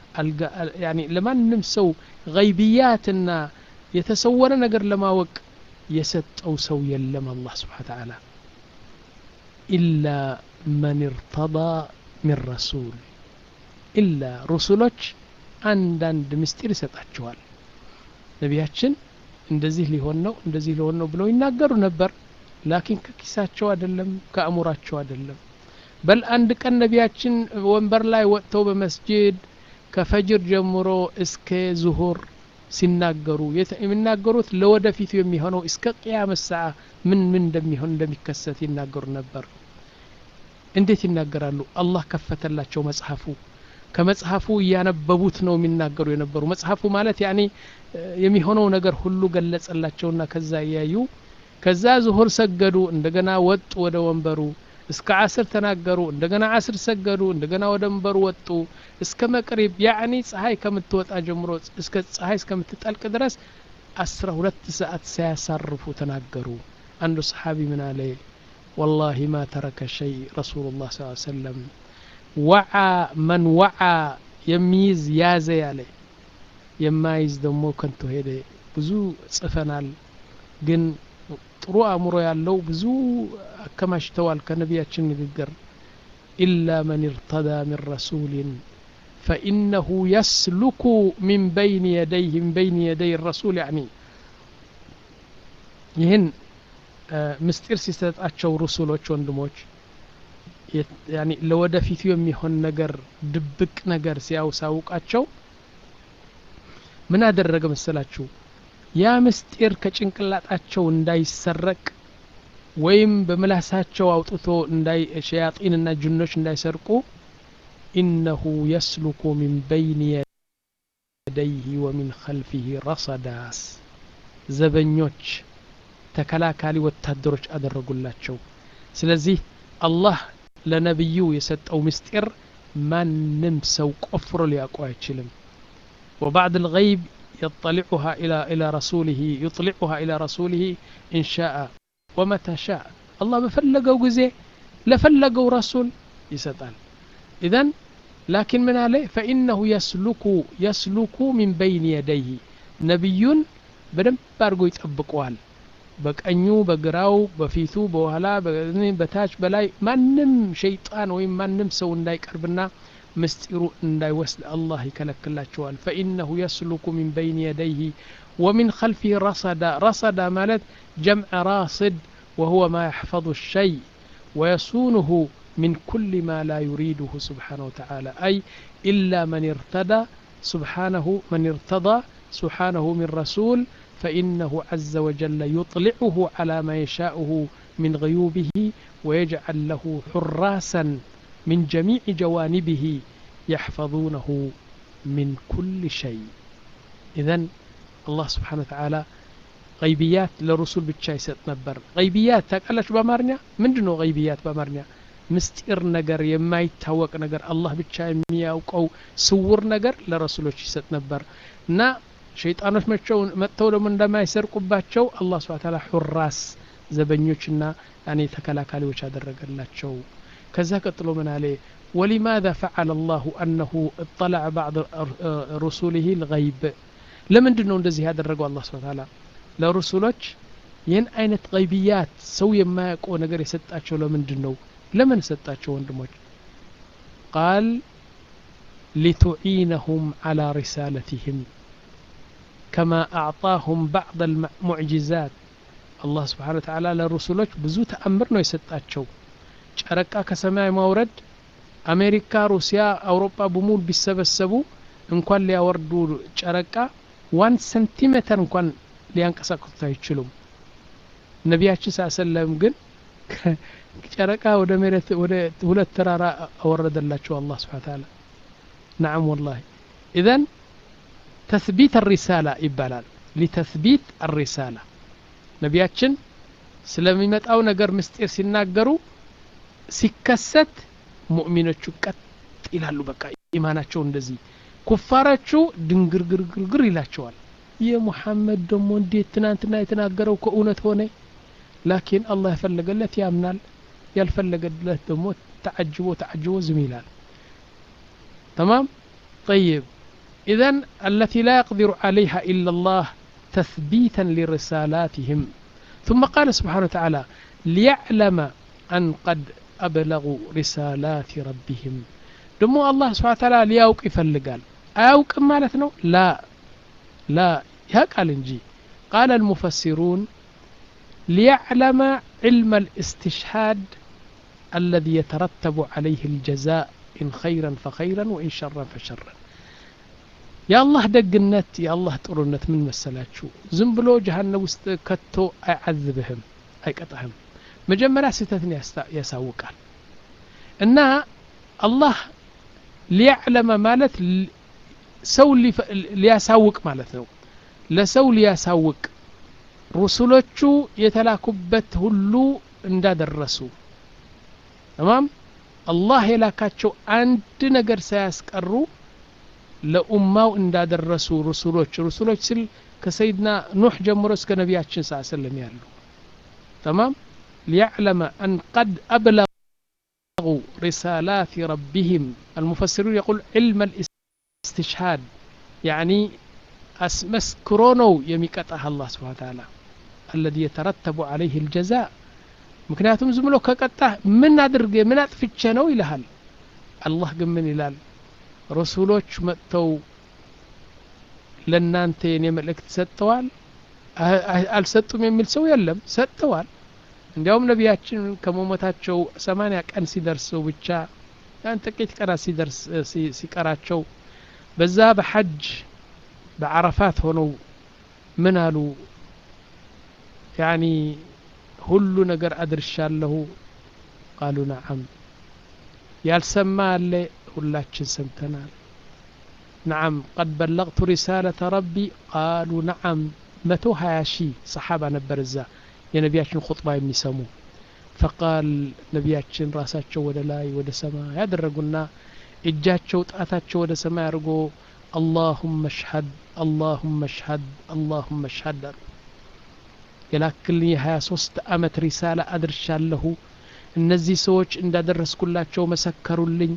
ለማንም ሰው ገይብያትና የተሰወረ ነገር ለማወቅ የሰጠው ሰው የለም አላህ ስብሓን ተዓላ ኢላ መን እርተዳ ሚን ረሱል ኢላ ሩሱሎች አንዳንድ ምስጢር ይሰጣቸዋል ነቢያችን እንደዚህ ሊሆን ነው እንደዚህ ሊሆን ነው ብለው ይናገሩ ነበር ላኪን ከኪሳቸው አይደለም ከአእሙራቸው አይደለም በል አንድ ቀን ነቢያችን ወንበር ላይ ወጥተው በመስጅድ ከፈጅር ጀምሮ እስከ ዙሁር ሲናገሩ የሚናገሩት ለወደፊቱ የሚሆነው እስከ ቅያመ ሰዓ ምን ምን እንደሚሆን እንደሚከሰት ይናገሩ ነበር እንዴት ይናገራሉ አላህ ከፈተላቸው መጽሐፉ ከመጽሐፉ እያነበቡት ነው የሚናገሩ የነበሩ መጽሐፉ ማለት ያኔ የሚሆነው ነገር ሁሉ ገለጸላቸውና ከዛ እያዩ ከዛ ዙሁር ሰገዱ እንደገና ወጡ ወደ ወንበሩ እስከ አስር ተናገሩ እንደገና አስር ሰገዱ እንደገና ወደ ወንበሩ ወጡ እስከ መቅሪብ ያዕኒ ፀሐይ ከምትወጣ ጀምሮ እስከ ፀሐይ እስከምትጠልቅ ድረስ አስራ ሁለት ሰዓት ሳያሳርፉ ተናገሩ አንዱ ሰሓቢ ምን አለ والله ما ترك شيء رسول الله صلى الله عليه وسلم وعى من وعى የሚይዝ ያዘ ያለ የማይዝ ደግሞ ከንቶ ሄደ ብዙ ጽፈናል ግን ጥሩ አእምሮ ያለው ብዙ አከማችተዋል ከነቢያችን ንግግር ኢላ መን እርተዳ ምን ረሱልን ፈኢነሁ የስሉኩ ሚን በይን የደይህ ሚን በይን የደይ ረሱል ያኒ ይህን ምስጢር ሲሰጣቸው ሩሱሎች ወንድሞች ያኒ ለወደፊቱ የሚሆን ነገር ድብቅ ነገር ሲያውሳውቃቸው ምን አደረገ መሰላችሁ ያ ምስጢር ከጭንቅላጣቸው እንዳይሰረቅ ወይም በምላሳቸው አውጥቶ ሸያጢንና ጅኖች እንዳይሰርቁ ኢነሁ የስሉኩ ሚን በይን የደይህ ወሚን ኸልፊህ ረሰዳስ ዘበኞች ተከላካሊ ወታደሮች አደረጉላቸው ስለዚህ አላህ ለነቢዩ የሰጠው ምስጢር ማንም ሰው ቆፍሮ ሊያውቀው አይችልም وبعد الغيب يطلعها إلى إلى رسوله يطلعها إلى رسوله إن شاء ومتى شاء الله بفلقوا جزء لفلقوا رسول يسأل إذن ላኪን ምን አለ ፈኢነሁ የስሉኩ የስሉኩ ሚን በይን የደይህ ነቢዩን በደንብ አድርጎ ይጠብቀዋል በቀኙ በግራው በፊቱ በኋላ በታች በላይ ማንም ሸይጣን ወይም ማንም ሰው እንዳይቀርብና ምስጢሩ እንዳይወስድ አላህ ይከለክላቸዋል ፈኢነሁ የስሉኩ ሚን በይን የደይህ ወሚን ከልፊህ ረሰዳ ረሰዳ ማለት ጀምዕ ራስድ وهو ما يحفظ الشيء ويصونه من كل ما لا يريده سبحانه وتعالى أي إلا من ارتدى سبحانه من ارتضى سبحانه من رسول فإنه عز وجل يطلعه على ما يشاءه من غيوبه ويجعل له حراسا من جميع جوانبه يحفظونه من كل شيء إذا الله سبحانه وتعالى غيبيات لرسول ብቻ ይሰጥ ነበር غيبيات ታውቃላችሁ በአማርኛ ምንድን ነው غيبيات በአማርኛ ምስጢር ነገር የማይታወቅ ነገር አላህ ብቻ የሚያውቀው ስውር ነገር ለረሱሎች ይሰጥ ነበር እና ሸይጣኖች መጥተው ደግሞ እንደማይሰርቁባቸው አላህ ስብሐ ተዓላ ሑራስ ዘበኞችና ያኔ ተከላካሪዎች አደረገላቸው ከዛ ቀጥሎ ምን አለ ولماذا فعل الله أنه اطلع بعض رسوله الغيب ለምንድን ነው እንደዚህ ያደረገው አላህ ስብሐ ተዓላ ለሩሱሎች ይህን አይነት ገይብያት ሰው የማያውቀው ነገር የሰጣቸው ለምንድን ነው ለምን ሰጣቸው ወንድሞች ቃል ሊቱዒነሁም ዓላ ሪሳለትህም ከማ አዕጣሁም ባዕድ አልሙዕጅዛት አላህ ስብሓን ወተዓላ ለሩሱሎች ብዙ ተአምር ነው የሰጣቸው ጨረቃ ከሰማይ ማውረድ አሜሪካ ሩሲያ አውሮፓ በሙሉ ቢሰበሰቡ እንኳን ሊያወርዱ ጨረቃ ዋን ሰንቲሜተር እንኳን ሊያንቀሳቅሱት አይችሉም ነቢያችን ሳሰለም ግን ጨረቃ ወደ መሬት ወደ ሁለት ተራራ አወረደላቸው አላህ ስብሓን ተዓላ ናዓም ወላሂ ኢዘን ተስቢት አሪሳላ ይባላል ሊተስቢት አሪሳላ ነቢያችን ስለሚመጣው ነገር ምስጢር ሲናገሩ ሲከሰት ሙእሚኖቹ ቀጥ ይላሉ በቃ ኢማናቸው እንደዚህ ኩፋሮቹ ድንግርግርግርግር ይላቸዋል የሙሐመድ ደግሞ እንዴት ትናንትና የተናገረው ከእውነት ሆነ ላኪን አላህ የፈለገለት ያምናል ያልፈለገለት ደግሞ ተዓጅቦ ተዓጅቦ ዝም ይላል تمام طيب إذا التي لا يقدر عليها إلا الله تثبيتا لرسالاتهم ثم قال سبحانه وتعالى ليعلم أن قد أبلغوا رسالات ربهم دمو الله سبحانه وتعالى ليوق يفلقال أوق مالتنا لا لا قال انجي قال المفسرون ليعلم علم الاستشهاد الذي يترتب عليه الجزاء إن خيرا فخيرا وإن شرا فشرا يا الله دقنت يا الله ጥሩነት ምን መሰላችሁ ዝም ብሎ ጀሃነም ውስጥ ከቶ አይዓዝብህም አይቀጣህም መጀመሪያ ስህተትን ያሳውቃል እና አላህ ሊያዕለመ ማለት ሰው ሊያሳውቅ ማለት ነው ለሰው ሊያሳውቅ ሩሱሎቹ የተላኩበት ሁሉ እንዳደረሱ ተማም አላህ የላካቸው አንድ ነገር ሳያስቀሩ ለኡማው እንዳደረሱ ሩሱሎች ሩሱሎች ስል ከሰይድና ኑሕ ጀምሮ እስከ ነቢያችን ስ ስለም ያሉ ተማም ሊያዕለመ አን ቀድ አብለغوا رسالات ربهم المفسرون يقول علم الاستشهاد يعني مسكرونو يميقطع الله سبحانه وتعالى الذي يترتب عليه الجزاء ምክንያቱም ዝም ብሎ ከቀጣህ ምን አድርጌ ምን አጥፍቼ ነው ይልሃል አላህ ግን ምን ይላል ረሱሎች መጥተው ለእናንተ የኔ መልእክት ሰጥተዋል አልሰጡም የሚል ሰው የለም ሰጥተዋል እንዲያውም ነቢያችን ከመሞታቸው ሰማንያ ቀን ሲደርሰው ብቻ ያን ጥቂት ቀናት ሲደርስ ሲቀራቸው በዛ በሐጅ በዓረፋት ሆነው ምን አሉ ያኒ ሁሉ ነገር አድርሻለሁ ቃሉ ነዓም ያልሰማ አለ ሁላችን ሰምተናል ነዓም ቀድ በለቅቱ ሪሳለተ ረቢ ቃሉ ነዓም መቶ ሀያ ሺህ ሰሓባ ነበር እዛ የነቢያችን ኹጥባ የሚሰሙ ፈቃል ነቢያችን ራሳቸው ወደ ላይ ወደ ሰማይ ያደረጉና እጃቸው ጣታቸው ወደ ሰማይ አድርጎ አላሁመ ሽሀድ አላሁመ ሽሀድ አላሁመ ሽሀድ አሉ የላክልኝ የሀያ ሶስት አመት ሪሳላ አድርሻለሁ እነዚህ ሰዎች እንዳደረስኩላቸው መሰከሩልኝ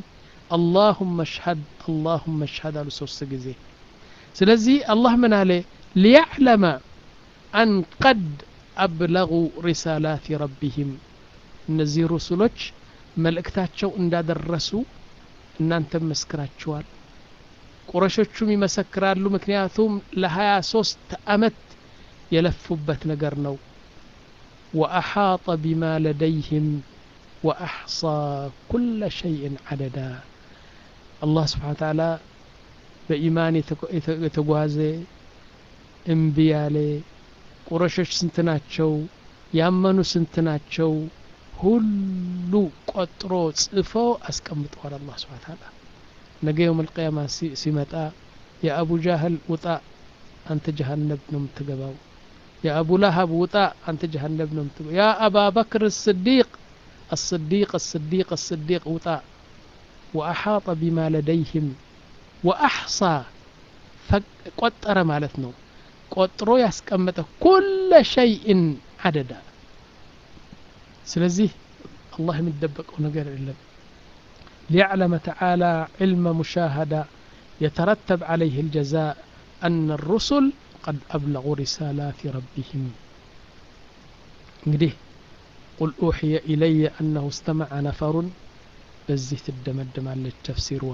አላሁመ ሽሀድ አላሁመ ሽሀድ አሉ ሶስት ጊዜ ስለዚህ አላህ ምን አለ ሊያዕለመ አን ቀድ አብለጉ ሪሳላት ረቢህም እነዚህ ሩሱሎች መልእክታቸው እንዳደረሱ እናንተም መስክራችኋል ቁረሾቹም ይመሰክራሉ ምክንያቱም ለሀያ ሶስት አመት የለፉበት ነገር ነው ወአሓጠ ቢማ ለደይህም ወአሕሳ ኩለ ሸይእን ዓደዳ አላህ ስብሓን ተዓላ በኢማን የተጓዘ እምቢ ያለ ቁረሾች ስንት ናቸው ያመኑ ስንት ናቸው ሁሉ ቆጥሮ ጽፎ አስቀምጠዋል አላህ ስብሓን ተዓላ ነገ የውም ልቅያማ ሲመጣ የአቡ ጃህል ውጣ አንተ ጀሃነብ ነው የምትገባው የአቡ ላሀብ ውጣ አንተ ጀሃነብ ነው የምትገባው ያ አባ በክር ስዲቅ الصديق الصديق الصديق وطا وأحاط بما لديهم وأحصى قطر مالتنا قطرو يسكمت كل شيء عددا سلزيه الله مدبق ونقر إلا ليعلم تعالى علم مشاهدة يترتب عليه الجزاء أن الرسل قد أبلغوا رسالات ربهم እንግዲህ ቁል ኡሕየ ኢለየ አነሁ እስተመዐ ነፈሩን በዚህ ትደመድማለች ተፍሲርዋ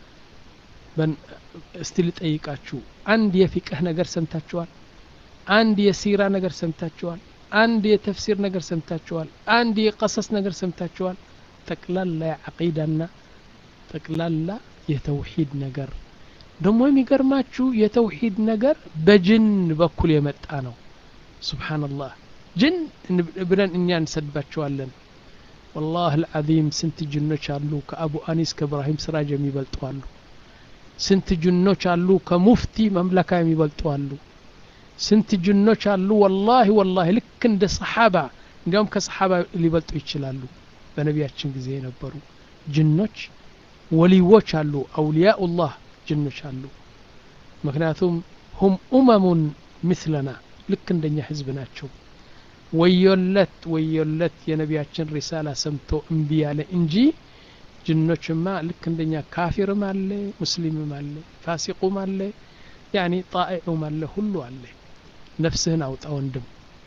እስቲ ልጠይቃችሁ አንድ የፊቅህ ነገር ሰምታችኋል አንድ የሲራ ነገር ሰምታችኋል አንድ የተፍሲር ነገር ሰምታችኋል አንድ የቀሰስ ነገር ሰምታችኋል ጠቅላላ የዓቂዳና ጠቅላላ የተውሂድ ነገር ደግሞ የሚገርማችሁ የተውሂድ ነገር በጅን በኩል የመጣ ነው ሱብሓነላህ ጅን ብለን እኛ እንሰድባቸዋለን ወላህ አልዓዚም ስንት ጅኖች አሉ ከአቡ አኒስ ከእብራሂም ስራጅ የሚበልጡ አሉ ስንት ጅኖች አሉ ከሙፍቲ መምለካ የሚበልጡ አሉ ስንት ጅኖች አሉ ወላሂ ወላሂ ልክ እንደ ሰሓባ እንዲያውም ከሰሓባ ሊበልጡ ይችላሉ በነቢያችን ጊዜ የነበሩ ጅኖች ወሊዎች አሉ አውልያኡላህ ጅኖች አሉ ምክንያቱም ሁም ኡመሙን ምስለና ልክ እንደኛ ህዝብ ናቸው ወዮለት ወዮለት የነቢያችን ሪሳላ ሰምቶ እምቢ ያለ እንጂ ጅኖችማ ልክ እንደኛ ካፊርም አለ ሙስሊምም አለ ፋሲቁም አለ ያኒ ጣኢዑም አለ ሁሉ አለ ነፍስህን አውጣ ወንድም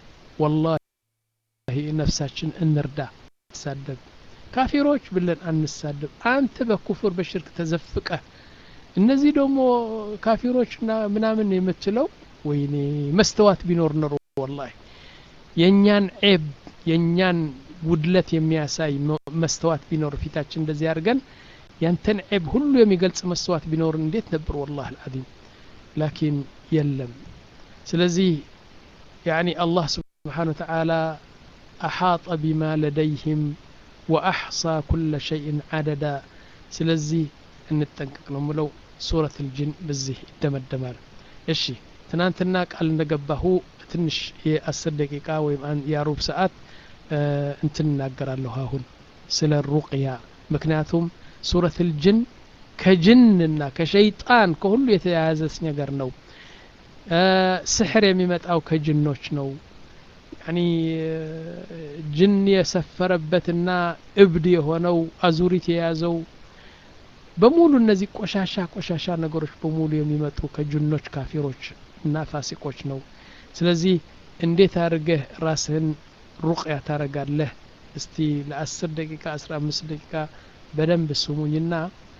ወላሂ ነፍሳችን እንርዳ ሳደብ ካፊሮች ብለን አንሳደብ አንተ በኩፍር በሽርክ ተዘፍቀህ እነዚህ ደግሞ ካፊሮችና ምናምን የምትለው ወይኔ መስተዋት ቢኖር ኖሮ ወላሂ የእኛን ዔብ የእኛን ጉድለት የሚያሳይ መስተዋት ቢኖር ፊታችን እንደዚህ አድርገን ያንተን ዔብ ሁሉ የሚገልጽ መስተዋት ቢኖር እንዴት ነበር ወላህ አልዓዚም ላኪን የለም ስለዚህ ያኒ አላህ ስብሓን ወተዓላ አሓጠ ቢማ ለደይህም ወአሕሳ ኩለ ሸይን ዓደዳ ስለዚህ እንጠንቀቅ ነው ምለው ሱረት ልጅን በዚህ ይደመደማል እሺ ትናንትና ቃል እንደገባሁ ትንሽ የአስር ደቂቃ ወይም የሩብ ሰዓት እንትን እናገራለሁ አሁን ስለ ሩቅያ ምክንያቱም ሱረት ልጅን ከጅንና ከሸይጣን ከሁሉ የተያያዘች ነገር ነው ስሕር የሚመጣው ከጅኖች ነው ያኒ ጅን የሰፈረበትና እብድ የሆነው አዙሪት የያዘው በሙሉ እነዚህ ቆሻሻ ቆሻሻ ነገሮች በሙሉ የሚመጡ ከጅኖች ካፊሮች እና ፋሲቆች ነው ስለዚህ እንዴት አድርገህ ራስህን ሩቅያ ታረጋለህ እስቲ ለአስር ደቂቃ አስራ አምስት ደቂቃ በደንብ ስሙኝና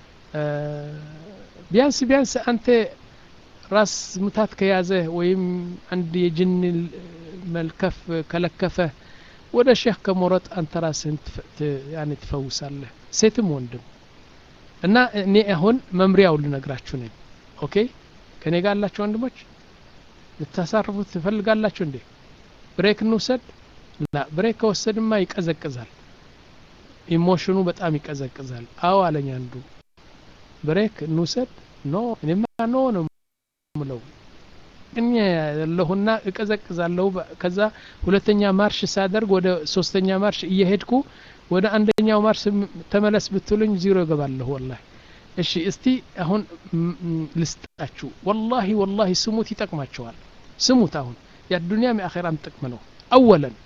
ቢያንስ ቢያንስ አንተ ራስ ምታት ከያዘህ ወይም አንድ የጅን መልከፍ ከለከፈ ወደ ሼህ ከሞረጥ አንተ ራስህን ያኔ ትፈውሳለህ ሴትም ወንድም እና እኔ አሁን መምሪያው ልነግራችሁ ነኝ ኦኬ ከኔ ጋር አላችሁ ወንድሞች ልታሳርፉት ትፈልጋላችሁ እንዴ ብሬክ እንውሰድ ላ ብሬክ ከወሰድማ ይቀዘቅዛል ኢሞሽኑ በጣም ይቀዘቅዛል አዎ አለኝ አንዱ ብሬክ እንውሰድ ኖ እኔማ ኖ ነው ምለው እኔ ያለሁና እቀዘቅዛለሁ ከዛ ሁለተኛ ማርሽ ሳደርግ ወደ ሶስተኛ ማርሽ እየሄድኩ ወደ አንደኛው ማርሽ ተመለስ ብትሉኝ ዚሮ ይገባለሁ ወላሂ እሺ እስቲ አሁን ልስጣችሁ ወላሂ ወላሂ ስሙት ይጠቅማቸዋል ስሙት አሁን የአዱንያም የአኼራም ጥቅም ነው አወለን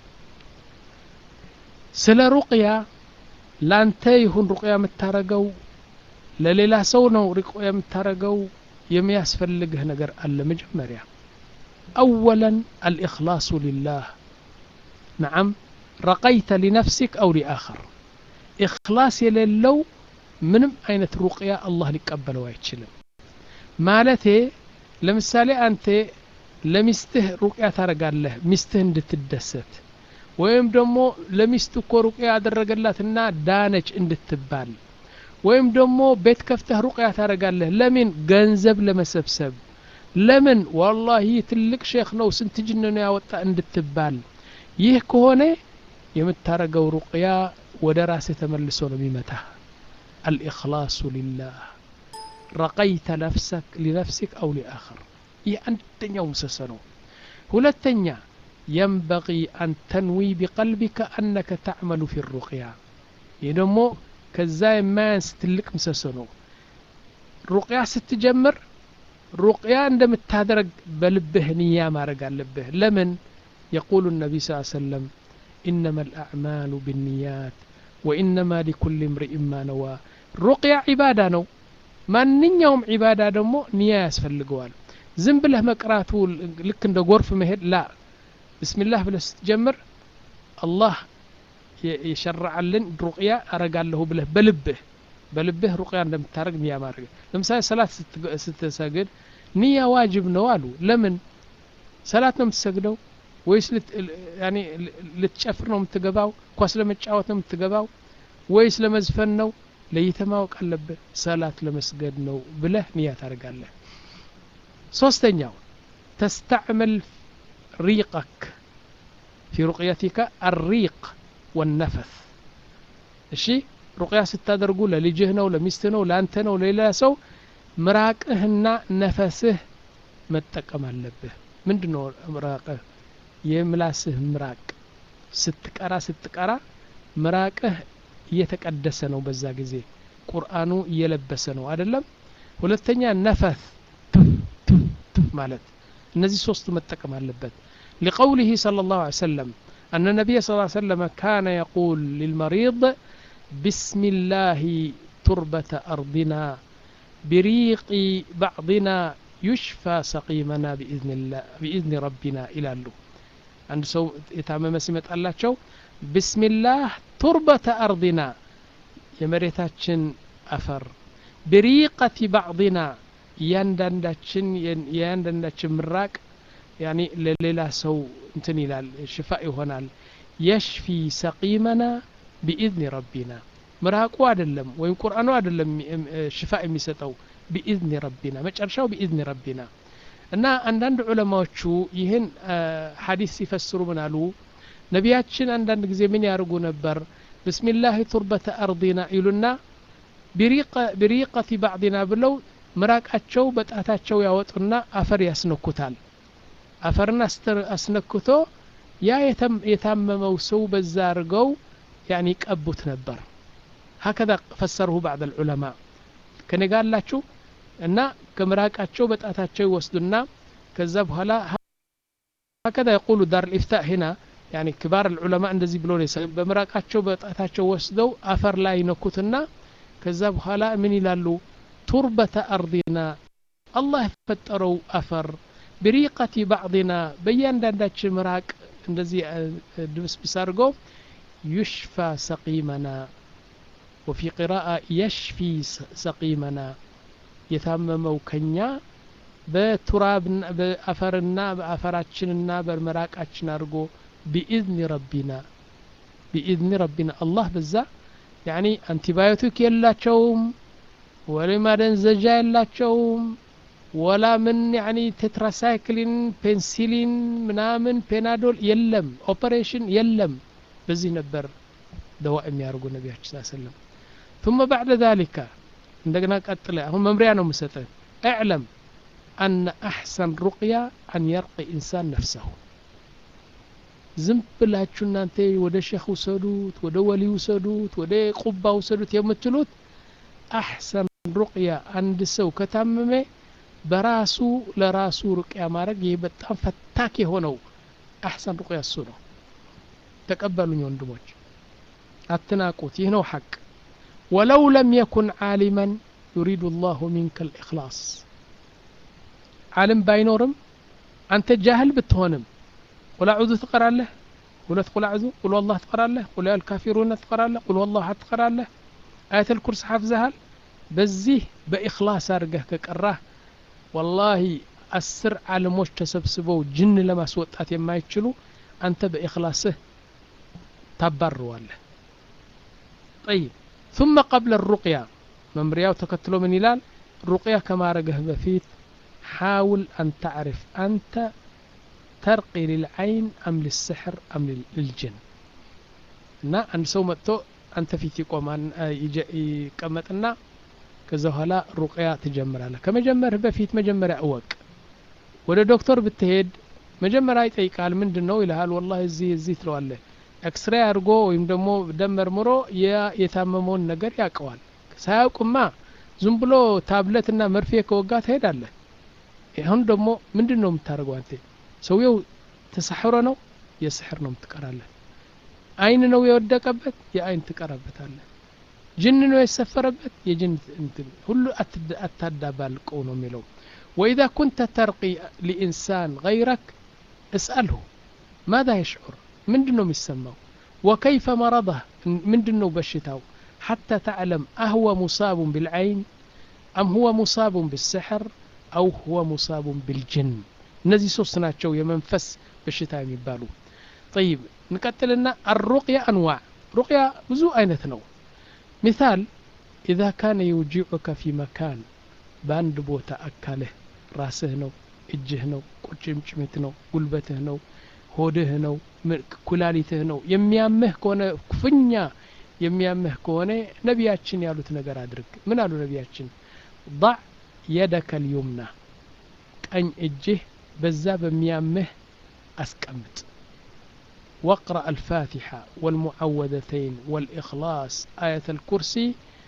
ስለ ሩቅያ ላንተ ይሁን ሩቅያ የምታረገው ለሌላ ሰው ነው ሪቆ የምታደርገው የሚያስፈልግህ ነገር አለ መጀመሪያ አወለን አልእክላሱ ሊላህ ነዓም ረቀይተ ሊነፍሲክ አው ሊአኸር ኢኽላስ የሌለው ምንም አይነት ሩቅያ አላህ ሊቀበለው አይችልም ማለቴ ለምሳሌ አንተ ለሚስትህ ሩቅያ ታደርጋለህ ሚስትህ እንድትደሰት ወይም ደግሞ ለሚስት እኮ ሩቅያ ያደረገላትና ዳነች እንድትባል ወይም ደግሞ ቤት ከፍተህ ሩቅያ ታደርጋለህ ለምን ገንዘብ ለመሰብሰብ ለምን ዋላሂ ትልቅ ሼክ ነው ስንት ጅን ነው ያወጣ እንድትባል ይህ ከሆነ የምታረገው ሩቅያ ወደ ራስህ ተመልሶ ነው የሚመታ አልኢኽላሱ ሊላህ ረቀይተ ነፍሰክ ሊነፍሲክ አው ሊአኸር ይህ አንደኛው ምሰሶ ነው ሁለተኛ የንበቂ አን ተንዊ ቢቀልቢከ አነከ ተዕመሉ ፊ ሩቅያ ይህ ደግሞ ከዛ የማያንስ ትልቅ ምሰሶ ነው ሩቅያ ስትጀምር ሩቅያ እንደምታደረግ በልብህ ንያ ማድረግ አለብህ ለምን የቁሉ ነቢይ ስ ሰለም إنما الأعمال بالنيات وإنما لكل امرئ ما نوى ሩቅያ ዒባዳ ነው ማንኛውም ዒባዳ ደግሞ ንያ ያስፈልገዋል ዝም ብለህ መቅራቱ ልክ እንደ ጎርፍ መሄድ ላ ብስሚላህ ብለህ ስትጀምር አላህ የሸረዓልን ሩቅያ አረጋለሁ ብለህ በልብህ በልብህ ሩቅያ እንደምታደረግ ንያ ማድረግ ለምሳሌ ሰላት ስትሰግድ ንያ ዋጅብ ነው አሉ ለምን ሰላት ነው የምትሰግደው ወይስ ልትጨፍር ነው የምትገባው ኳስ ለመጫወት ነው የምትገባው ወይስ ለመዝፈን ነው ለይተ ማወቅ አለብህ ሰላት ለመስገድ ነው ብለህ ንያ ታደርጋለህ ሶስተኛው ተስተዕመል ሪቀክ ፊ ሩቅየቲከ አሪቅ ወነፈስ እሺ ሩቅያ ስታደርጉ ለልጅህ ነው ለሚስትህ ነው ለአንተ ነው ለሌላ ሰው ምራቅህና ነፈስህ መጠቀም አለብህ ምንድን ነው ምራቅህ የምላስህ ምራቅ ስትቀራ ስትቀራ ምራቅህ እየተቀደሰ ነው በዛ ጊዜ ቁርአኑ እየለበሰ ነው አይደለም ሁለተኛ ነፈስ ማለት እነዚህ ሶስቱ መጠቀም አለበት لقوله صلى الله عليه وسلم أن النبي صلى الله عليه وسلم كان يقول للمريض بسم الله تربة أرضنا بريق بعضنا يشفى سقيمنا بإذن الله بإذن ربنا إلى له አንድ ሰው የታመመ ሲመጣላቸው ብስሚላህ ቱርበተ አርዲና የመሬታችን አፈር ብሪቀቲ ባዕድና እያንዳንዳችን የእያንዳንዳችን ምራቅ ያኒ ለሌላ ሰው እንትን ይላል ሽፋ ይሆናል የሽፊ ሰቂመና ቢኢዝኒ ረቢና ምራቁ አይደለም ወይም ቁርአኑ አይደለም ሽፋ የሚሰጠው ቢኢዝኒ ረቢና መጨረሻው ቢኢዝኒ ረቢና እና አንዳንድ ዑለማዎቹ ይህን ሐዲስ ሲፈስሩ ምን አሉ ነቢያችን አንዳንድ ጊዜ ምን ያደርጉ ነበር ብስሚላህ ቱርበተ አርዲና ይሉና ቢሪቀቲ ባዕድና ብለው ምራቃቸው በጣታቸው ያወጡና አፈር ያስነኩታል አፈርን አስነክቶ ያ የታመመው ሰው በዛ አድርገው ያኒ ቀቡት ነበር ሀከዛ ፈሰሩሁ ባዕድ ልዑለማ ከኔ ጋር አላችሁ እና ከምራቃቸው በጣታቸው ይወስዱና ከዛ በኋላ ሀከዛ የቁሉ ዳር ልኢፍታእ ሂና ያኒ ክባር ልዑለማ እንደዚህ ብሎ በምራቃቸው በጣታቸው ወስደው አፈር ላይ ይነኩትና ከዛ በኋላ ምን ይላሉ ቱርበተ አርዲና አላህ የፈጠረው አፈር ብሪቀቲ ባዕድና በእያንዳንዳችን ምራቅ እንደዚህ ድብስብስ አድርጎ ዩሽፋ ሰቂመና ወፊ ቂራአ የሽፊ ሰቂመና የታመመው ከኛ በቱራብና በአፈርና በአፈራችንና በመራቃችን አድርጎ ቢኢዝኒ ረቢና ቢኢዝኒ ረቢና አላህ በዛ ያኒ አንቲባዮቲክ የላቸውም ወላ ማደንዘጃ የላቸውም ወላ ምን ያኒ ቴትራሳይክሊን ፔንሲሊን ምናምን ፔናዶል የለም ኦፐሬሽን የለም በዚህ ነበር ደዋ የሚያደርጉ ነቢያችን ስ ሰለም ثم بعد ذلك እንደገና ቀጥለ አሁን መምሪያ ነው ምሰጠን اعلم أن أحسن رقية أن يرقي إنسان نفسه ዝም ብላችሁ እናንተ ወደ ሼክ ውሰዱት ወደ ወሊ ውሰዱት ወደ ቁባ ውሰዱት የምትሉት አሕሰን ሩቅያ አንድ ሰው ከታመመ በራሱ ለራሱ ሩቅያ ማድረግ ይህ በጣም ፈታክ የሆነው አሕሰን ሩቅያ እሱ ነው ተቀበሉኝ ወንድሞች አትናቁት ይህ ነው ሐቅ ወለው ለም የኩን ዓሊመን ዩሪዱ ላሁ ሚንከ ልእክላስ ዓለም ባይኖርም አንተ ጃህል ብትሆንም ቁል አዑዙ ትቀራለህ ሁለት ቁል አዑዙ ቁል ወላህ ትቀራለህ ቁል አልካፊሩነ ትቀራለህ ቁል ወላሁ አሐድ ትቀራለህ አያተል ኩርስ ሓፍዘሃል በዚህ በኢኽላስ አድርገህ ከቀራህ ወላሂ አስር ዓለሞች ተሰብስበው ጅን ለማስወጣት የማይችሉ አንተ በኢኽላስህ ታባርዋለህ ጠይብ ثم قبل الرقية መምሪያው ተከትሎ ምን ይላል ሩቅያ ከማረገህ በፊት حاول أن تعرف أنت ترقي للعين أم للسحر أم للجن እና አንድ ሰው መጥቶ አንተ ፊት ይቆማል ይቀመጥና ከዛ በኋላ ሩቅያ ትጀምራለህ ከመጀመርህ በፊት መጀመሪያ እወቅ ወደ ዶክተር ብትሄድ መጀመሪያ ይጠይቃል ምንድን ነው ይልሃል ወላሂ እዚህ እዚህ ትለዋለህ ኤክስሬ አድርጎ ወይም ደግሞ ደም መርምሮ የታመመውን ነገር ያውቀዋል ሳያውቅማ ዝም ብሎ ታብለትና መርፌ ከወጋ ትሄዳለህ አሁን ደግሞ ምንድን ነው የምታደርገው አንተ ሰውየው ተሳሕሮ ነው የስሕር ነው የምትቀራለህ አይን ነው የወደቀበት የአይን ትቀራበታለህ ጅን ነው የሰፈረበት የጅን እንትን ሁሉ አታዳባልቀው ነው የሚለው وإذا كنت ترقي لإنسان غيرك اسأله ماذا يشعر من دنو يسمى وكيف مرضه من دنو بشتاو حتى تعلم أهو مصاب بالعين أم هو مصاب بالسحر أو هو مصاب بالجن እነዚህ ሶስት ናቸው የመንፈስ በሽታ የሚባሉ طيب نቀጥልና الرقية أنواع رقية ብዙ አይነት ነው مثال إذا كان يوجعك في مكان በአንድ ቦታ አካልህ ራስህ ነው እጅህ ነው ቁርጭምጭሚት ነው ጉልበትህ ነው ሆድህ ነው ኩላሊትህ ነው የሚያምህ ከሆነ ክፉኛ የሚያምህ ከሆነ ነቢያችን ያሉት ነገር አድርግ ምን አሉ ነቢያችን ضع يدك اليمنى ቀኝ እጅህ በዛ በሚያምህ አስቀምጥ واقرأ الفاتحة والمعوذتين والإخلاص آية الكرسي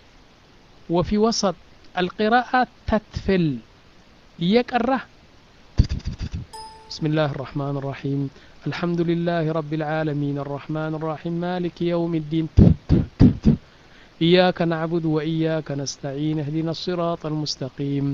وفي وسط القراءة تتفل يقرأ بسم الله الرحمن الرحيم الحمد لله رب العالمين الرحمن الرحيم مالك يوم الدين إياك نعبد وإياك نستعين اهدنا الصراط المستقيم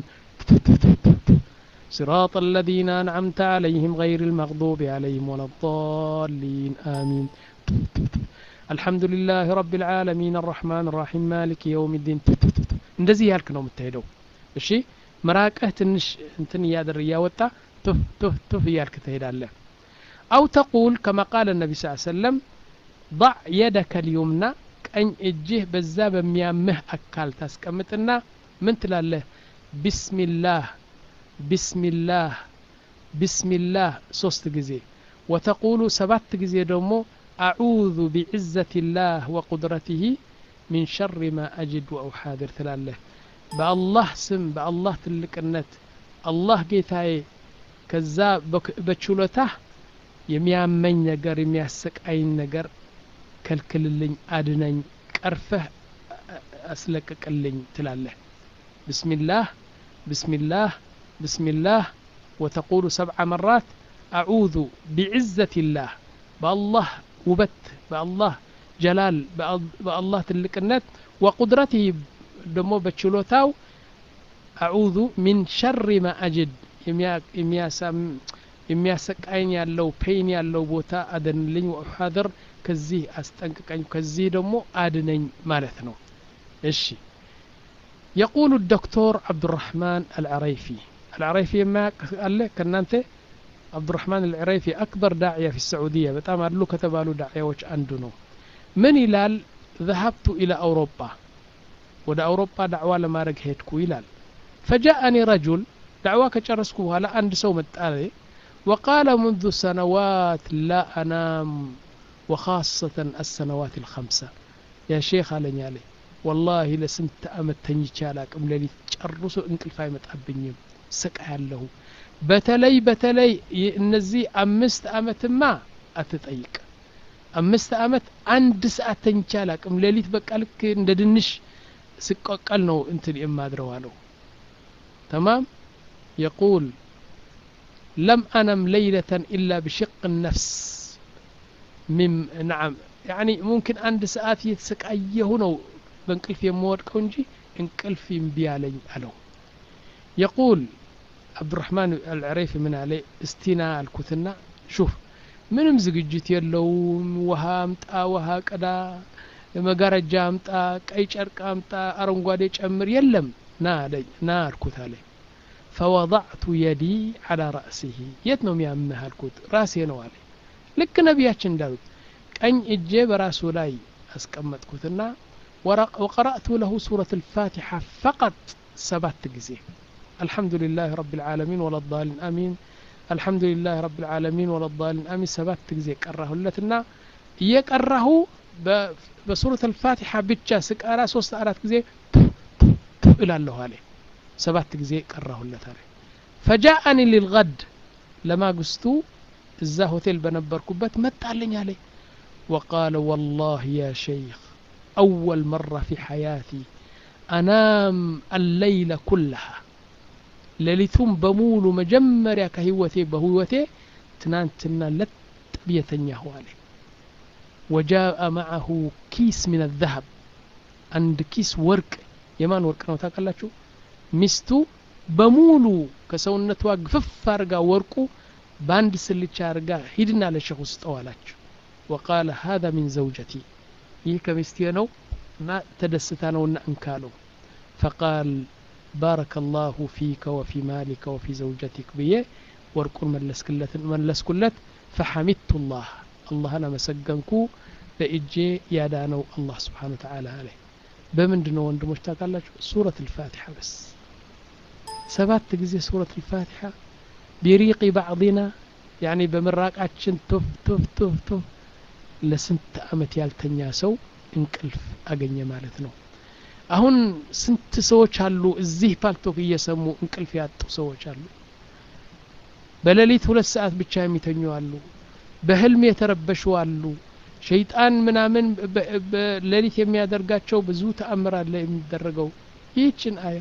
صراط الذين أنعمت عليهم غير المغضوب عليهم ولا الضالين آمين الحمد لله رب العالمين الرحمن الرحيم مالك يوم الدين እንደዚህ ያልክ ነው የምትሄደው እሺ መራቅህ ትንሽ እንትን እያደር እያወጣ ቱፍ ቱፍ ቱፍ እያልክ ትሄዳለህ አው ተቁል ከማ ቃለ ነቢ ስ ሰለም ضع يدك اليمنى ቀኝ እጅህ በዛ በሚያምህ አካል ታስቀምጥና ምን ትላለህ ቢስሚላህ ቢስሚላህ ቢስሚላህ ሶስት ጊዜ ወተቁሉ ሰባት ጊዜ ደግሞ አዑዙ ቢዕዘት ላህ ወቁድረትህ ሚን ሸር ማ አጅድ ወአውሓድር ትላለህ በአላህ ስም በአላህ ትልቅነት አላህ ጌታዬ ከዛ በችሎታህ የሚያመኝ ነገር የሚያሰቃይኝ ነገር ከልክልልኝ አድነኝ ቀርፈህ አስለቅቅልኝ ትላለህ ብስሚላህ ብስሚላህ ብስሚላህ ወተቁሉ ሰብዓ መራት አዑዙ ቢዕዘት ላህ በአላህ ውበት በአላህ ጀላል በአላህ ትልቅነት ወቁድረትህ ደግሞ በችሎታው አዑዙ ሚን ሸሪ ማ አጅድ የሚያሰቃይኝ ያለው ፔይን ያለው ቦታ አደንልኝ ወአሓድር ከዚህ አስጠንቅቀኝ ከዚህ ደግሞ አድነኝ ማለት ነው እሺ يقول الدكتور عبد الرحمن العريفي العريفي ما قال كنانت عبد الرحمن العريفي أكبر داعية في السعودية بتام أدلو كتبالو داعية وش عندنا من ይላል ذهبت إلى أوروبا ወደ አውሮፓ ዳዕዋ ለማድረግ ሄድኩ ይላል ፈጃአኒ ረጁል ዳዕዋ ከጨረስኩ በኋላ አንድ ሰው መጣ وقال منذ سنوات لا أنام وخاصة السنوات الخمسة يا شيخ علي علي والله لسنت أمت تنجي أم للي ጨርሶ እንቅልፍ አይመጣብኝም ስቃያለሁ በተለይ በተለይ እነዚህ አምስት አመትማ አትጠይቅ አምስት አመት አንድ ሰዓት ተኝቼ አላቅም ሌሊት በቃ ልክ እንደ ድንሽ ስቆቀል ነው እንትን የማድረው አለው ተማም የቁል ለም አነም ለይለተን ኢላ ብሽቅ ነፍስ ሚም ናም ያኒ ሙምኪን አንድ ሰዓት እየተሰቃየሁ ነው በእንቅልፍ የምወድቀው እንጂ እንቅልፍ እምቢ አለኝ አለው የቁል አብዱራህማን አልዕረይፍ ምን አለ እስቲና አልኩትና ሹፍ ምንም ዝግጅት የለውም ውሃ አምጣ ውሃ ቅዳ መጋረጃ አምጣ ቀይ ጨርቅ አምጣ አረንጓዴ ጨምር የለም ና አለኝ ና አልኩት አለኝ ፈወضዕቱ የዲ አላ ራእሲህ የት ነው የሚያምህ አልኩት ራሴ ነው አለ ልክ ነቢያችን እንዳሉት ቀኝ እጄ በራሱ ላይ አስቀመጥኩትና ወቀረእቱ ለሁ ሱረት ልፋቲሓ ፈቀጥ ሰባት ጊዜ الحمد لله رب العالمين ولا الضالين آمين الحمد لله رب العالمين ولا الضالين آمين سبات ጊዜ ቀራሁለትና እየቀራሁ በሱረት አልፋቲሓ ብቻ ስቀራ ሶስት አራት ጊዜ እላለሁ አለ ሰባት ጊዜ ቀራሁለት አለ ፈጃአኒ ሊልገድ ለማግስቱ እዛ ሆቴል በነበርኩበት መጣልኝ አለ وقال والله يا شيخ أول مرة في حياتي أنام الليل كلها ሌሊቱም በሙሉ መጀመሪያ ከህይወቴ በህይወቴ ትናንትና ለጥ ብየተኛሁ አለ ወጃአ ማዐሁ ኪስ ምን ዘሀብ አንድ ኪስ ወርቅ የማን ወርቅ ነው ታውቃላችሁ ሚስቱ በሙሉ ከሰውነቷ ግፍፍ አርጋ ወርቁ በአንድ ስልቻ አርጋ ሂድና ለሸኹ ስጠው አላችሁ ወቃለ ሀذا ሚን ዘውጀቲ ይህ ከሚስቴ ነው እና ተደስታ ነውና እንካለው ፈቃል ባረከ ላሁ ፊከ ወፊ ማሊከ ወፊ ዘውጀቲክ ብዬ ወርቁን መለስኩለት ፈሐሚድቱ ላህ አላህን አመሰገንኩ በእጄ ያዳነው አላህ ስብሓን ወተዓላ አለ በምንድ ነው ወንድሞች ታውቃላችሁ ሱረት ልፋቲሓ በስ ሰባት ጊዜ ሱረት ልፋቲሓ ቢሪቂ ባዕضና ያኒ በምራቃችን ቶፍ ቶፍ ቶፍ ቶፍ ለስንት አመት ያልተኛ ሰው እንቅልፍ አገኘ ማለት ነው አሁን ስንት ሰዎች አሉ እዚህ ፓልቶክ እየሰሙ እንቅልፍ ያጡ ሰዎች አሉ በሌሊት ሁለት ሰዓት ብቻ የሚተኙ አሉ በህልም የተረበሹ አሉ ሸይጣን ምናምን በሌሊት የሚያደርጋቸው ብዙ ተአምር አለ የሚደረገው ይህችን አያ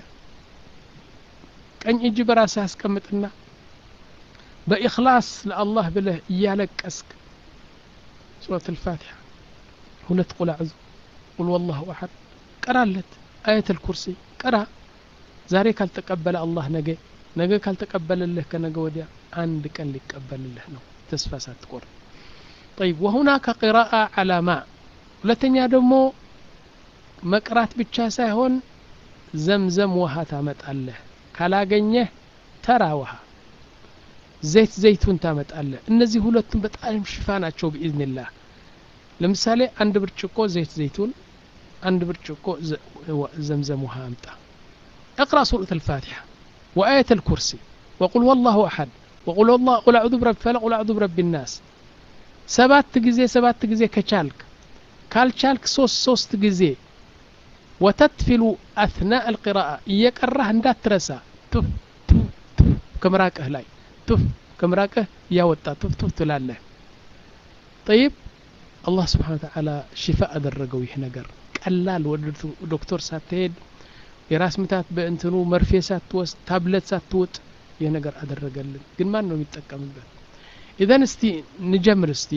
ቀኝ እጅ በራስህ አስቀምጥና በኢክላስ ለአላህ ብለህ እያለቀስክ ሱረት ልፋቲሓ ሁለት ቁል አዕዙ ቁል ወላሁ አሐድ ቀራለት አየት ልኩርሲ ቀራ ዛሬ ካልተቀበለ አላህ ነገ ነገ ካልተቀበለልህ ከነገ ወዲያ አንድ ቀን ሊቀበልልህ ነው ተስፋ ሳትቆርጥ طيب وهناك قراءة على ماء ሁለተኛ ደግሞ መቅራት ብቻ ሳይሆን ዘምዘም ውሃ ታመጣለህ ካላገኘህ ተራ ውሃ ዘይት ዘይቱን ታመጣለህ እነዚህ ሁለቱም በጣም ሽፋ ናቸው ብኢዝንላህ ለምሳሌ አንድ ብርጭቆ ዘይት ዘይቱን አንድ ብርጭቆ ዘምዘም ውሃ አምጣ اقرأ سورة الفاتحة وآية الكرسي وقل والله أحد وقل والله قل أعوذ برب فلق قل أعوذ برب الناس ሰባት ጊዜ ሰባት ጊዜ ከቻልክ ካልቻልክ ሶስት ሶስት ጊዜ ወተትፊሉ አትናእ አልቅራአ እየቀራህ እንዳትረሳ ቱፍ ቱፍ ከምራቅህ ላይ ቱፍ ከምራቅህ እያወጣ ቱፍ ቱፍ ትላለህ ጠይብ አላህ ስብሓን ተዓላ ሽፋ አደረገው ይህ ነገር ቀላል ወደ ዶክተር ሳትሄድ የራስ ምታት በእንትኑ መርፌ ሳትወስድ ታብለት ሳትውጥ ይህ ነገር አደረገልን ግን ማን ነው የሚጠቀምበት ኢዘን እስቲ ንጀምር እስቲ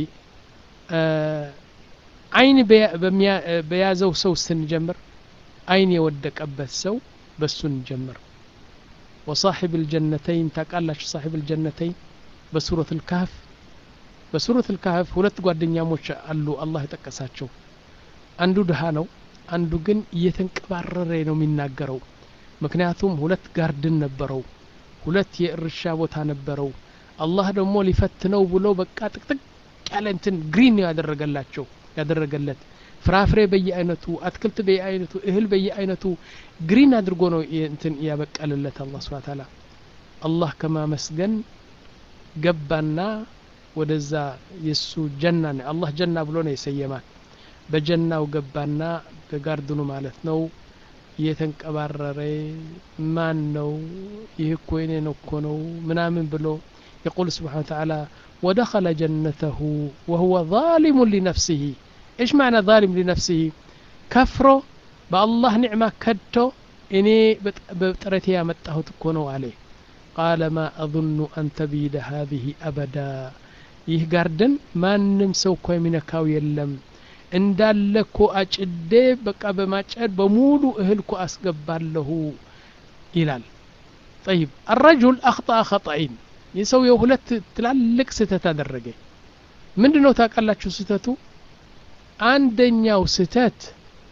አይን በያዘው ሰው ስንጀምር አይን የወደቀበት ሰው በሱ እንጀምር ወሳሒብ ልጀነተይን ታቃላችሁ ሳሒብ ልጀነተይን በሱረት ልካህፍ በሱረት ልካህፍ ሁለት ጓደኛሞች አሉ አላህ የጠቀሳቸው አንዱ ድሃ ነው አንዱ ግን እየተንቀባረረ ነው የሚናገረው ምክንያቱም ሁለት ጋርድን ነበረው ሁለት የእርሻ ቦታ ነበረው አላህ ደግሞ ሊፈትነው ብሎ በቃ ጥቅጥቅ ያለ እንትን ግሪን ነው ያደረገላቸው ያደረገለት ፍራፍሬ በየአይነቱ አትክልት በየአይነቱ እህል በየአይነቱ ግሪን አድርጎ ነው እንትን ያበቀልለት አላህ ስብሐ ተዓላ አላህ ከማመስገን ገባና ወደዛ የሱ ጀና ነው አላህ ጀና ብሎ ነው የሰየማት በጀናው ገባና በጋርድኑ ማለት ነው እየተንቀባረረ ማን ነው ይህ እኮ የኔ ነው እኮ ነው ምናምን ብሎ يقول سبحانه وتعالى ودخل جنته وهو ظالم لنفسه إيش معنى ظالم لنفسه كفره بالله نعمة كدته إني بطرتي يا متهت كونو عليه قال ما أظن أن تبيد هذه أبدا ይህ ጋርደን ማንም ሰው እኮ የሚነካው የለም እንዳለ እኮ አጭዴ በቃ በማጨድ በሙሉ እህል እኮ አስገባለሁ ይላል ጠይብ አረጁል አክጠአ ኸጠኢን ይህ ሰውየው ሁለት ትላልቅ ስህተት አደረገ ምንድን ነው ታውቃላችሁ ስህተቱ አንደኛው ስህተት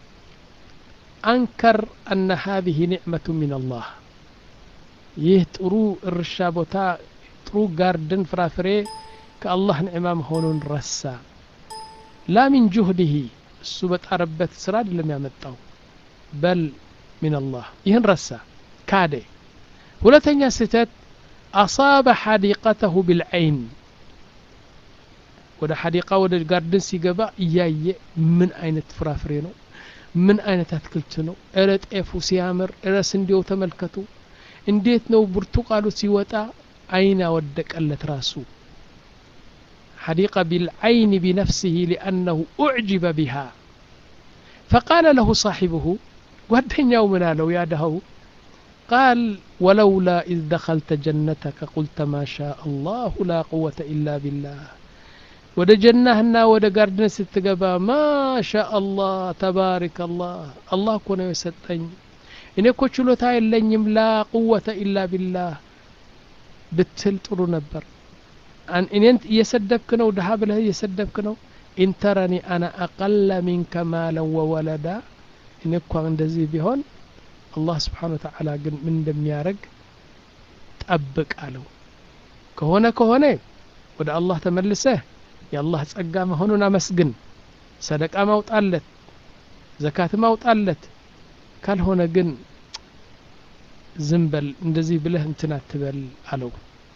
አንከር አነ ሀዚህ ኒዕመቱ ምን አላህ ይህ ጥሩ እርሻ ቦታ ጥሩ ጋርድን ፍራፍሬ ከአላህ ንዕማ መሆኑን ረሳ ላ ሚን ጁህድህ እሱ በጣረበት ስራ አይደለም ያመጣው በል ሚን አላህ ይህን ረሳ ካደ ሁለተኛ ስህተት አሳበ ሐዲቀተሁ ብልዐይን ወደ ሐዲቃ ወደ ጋርድን ሲገባ እያየ ምን አይነት ፍራፍሬ ነው ምን አይነት አትክልት ነው እረ ጤፉ ሲያምር እረ ስንዴው ተመልከቱ እንዴት ነው ብርቱቃሉ ሲወጣ አይን አወደቀለት ራሱ حديقة بالعين بنفسه لأنه أعجب بها فقال له صاحبه ودنيا من لو يا دهو قال ولولا إذ دخلت جنتك قلت ما شاء الله لا قوة إلا بالله ወደ ጀናህና ወደ ጋርድን ስትገባ ማሻ አላህ ተባሪክ አላህ አላህ እኮ ነው የሰጠኝ እኔ እኮ ችሎታ የለኝም ላ ቁወተ ኢላ ቢላህ ብትል ጥሩ ነበር እኔን እየሰደብክ ነው ድሀ ብለህ እየሰደብክ ነው ኢንተረኒ አና አቀለ ሚንከ ማለን ወወለዳ እኔ እኳ እንደዚህ ቢሆን አላህ ስብሓን ወተዓላ ግን ምን እንደሚያደርግ ጠብቅ አለው ከሆነ ከሆነ ወደ አላህ ተመልሰህ የአላህ ጸጋ መሆኑን አመስግን ሰደቃ ማውጣለት ዘካት ማውጣለት ካልሆነ ግን ዝም በል እንደዚህ ብለህ እንትን አትበል አለው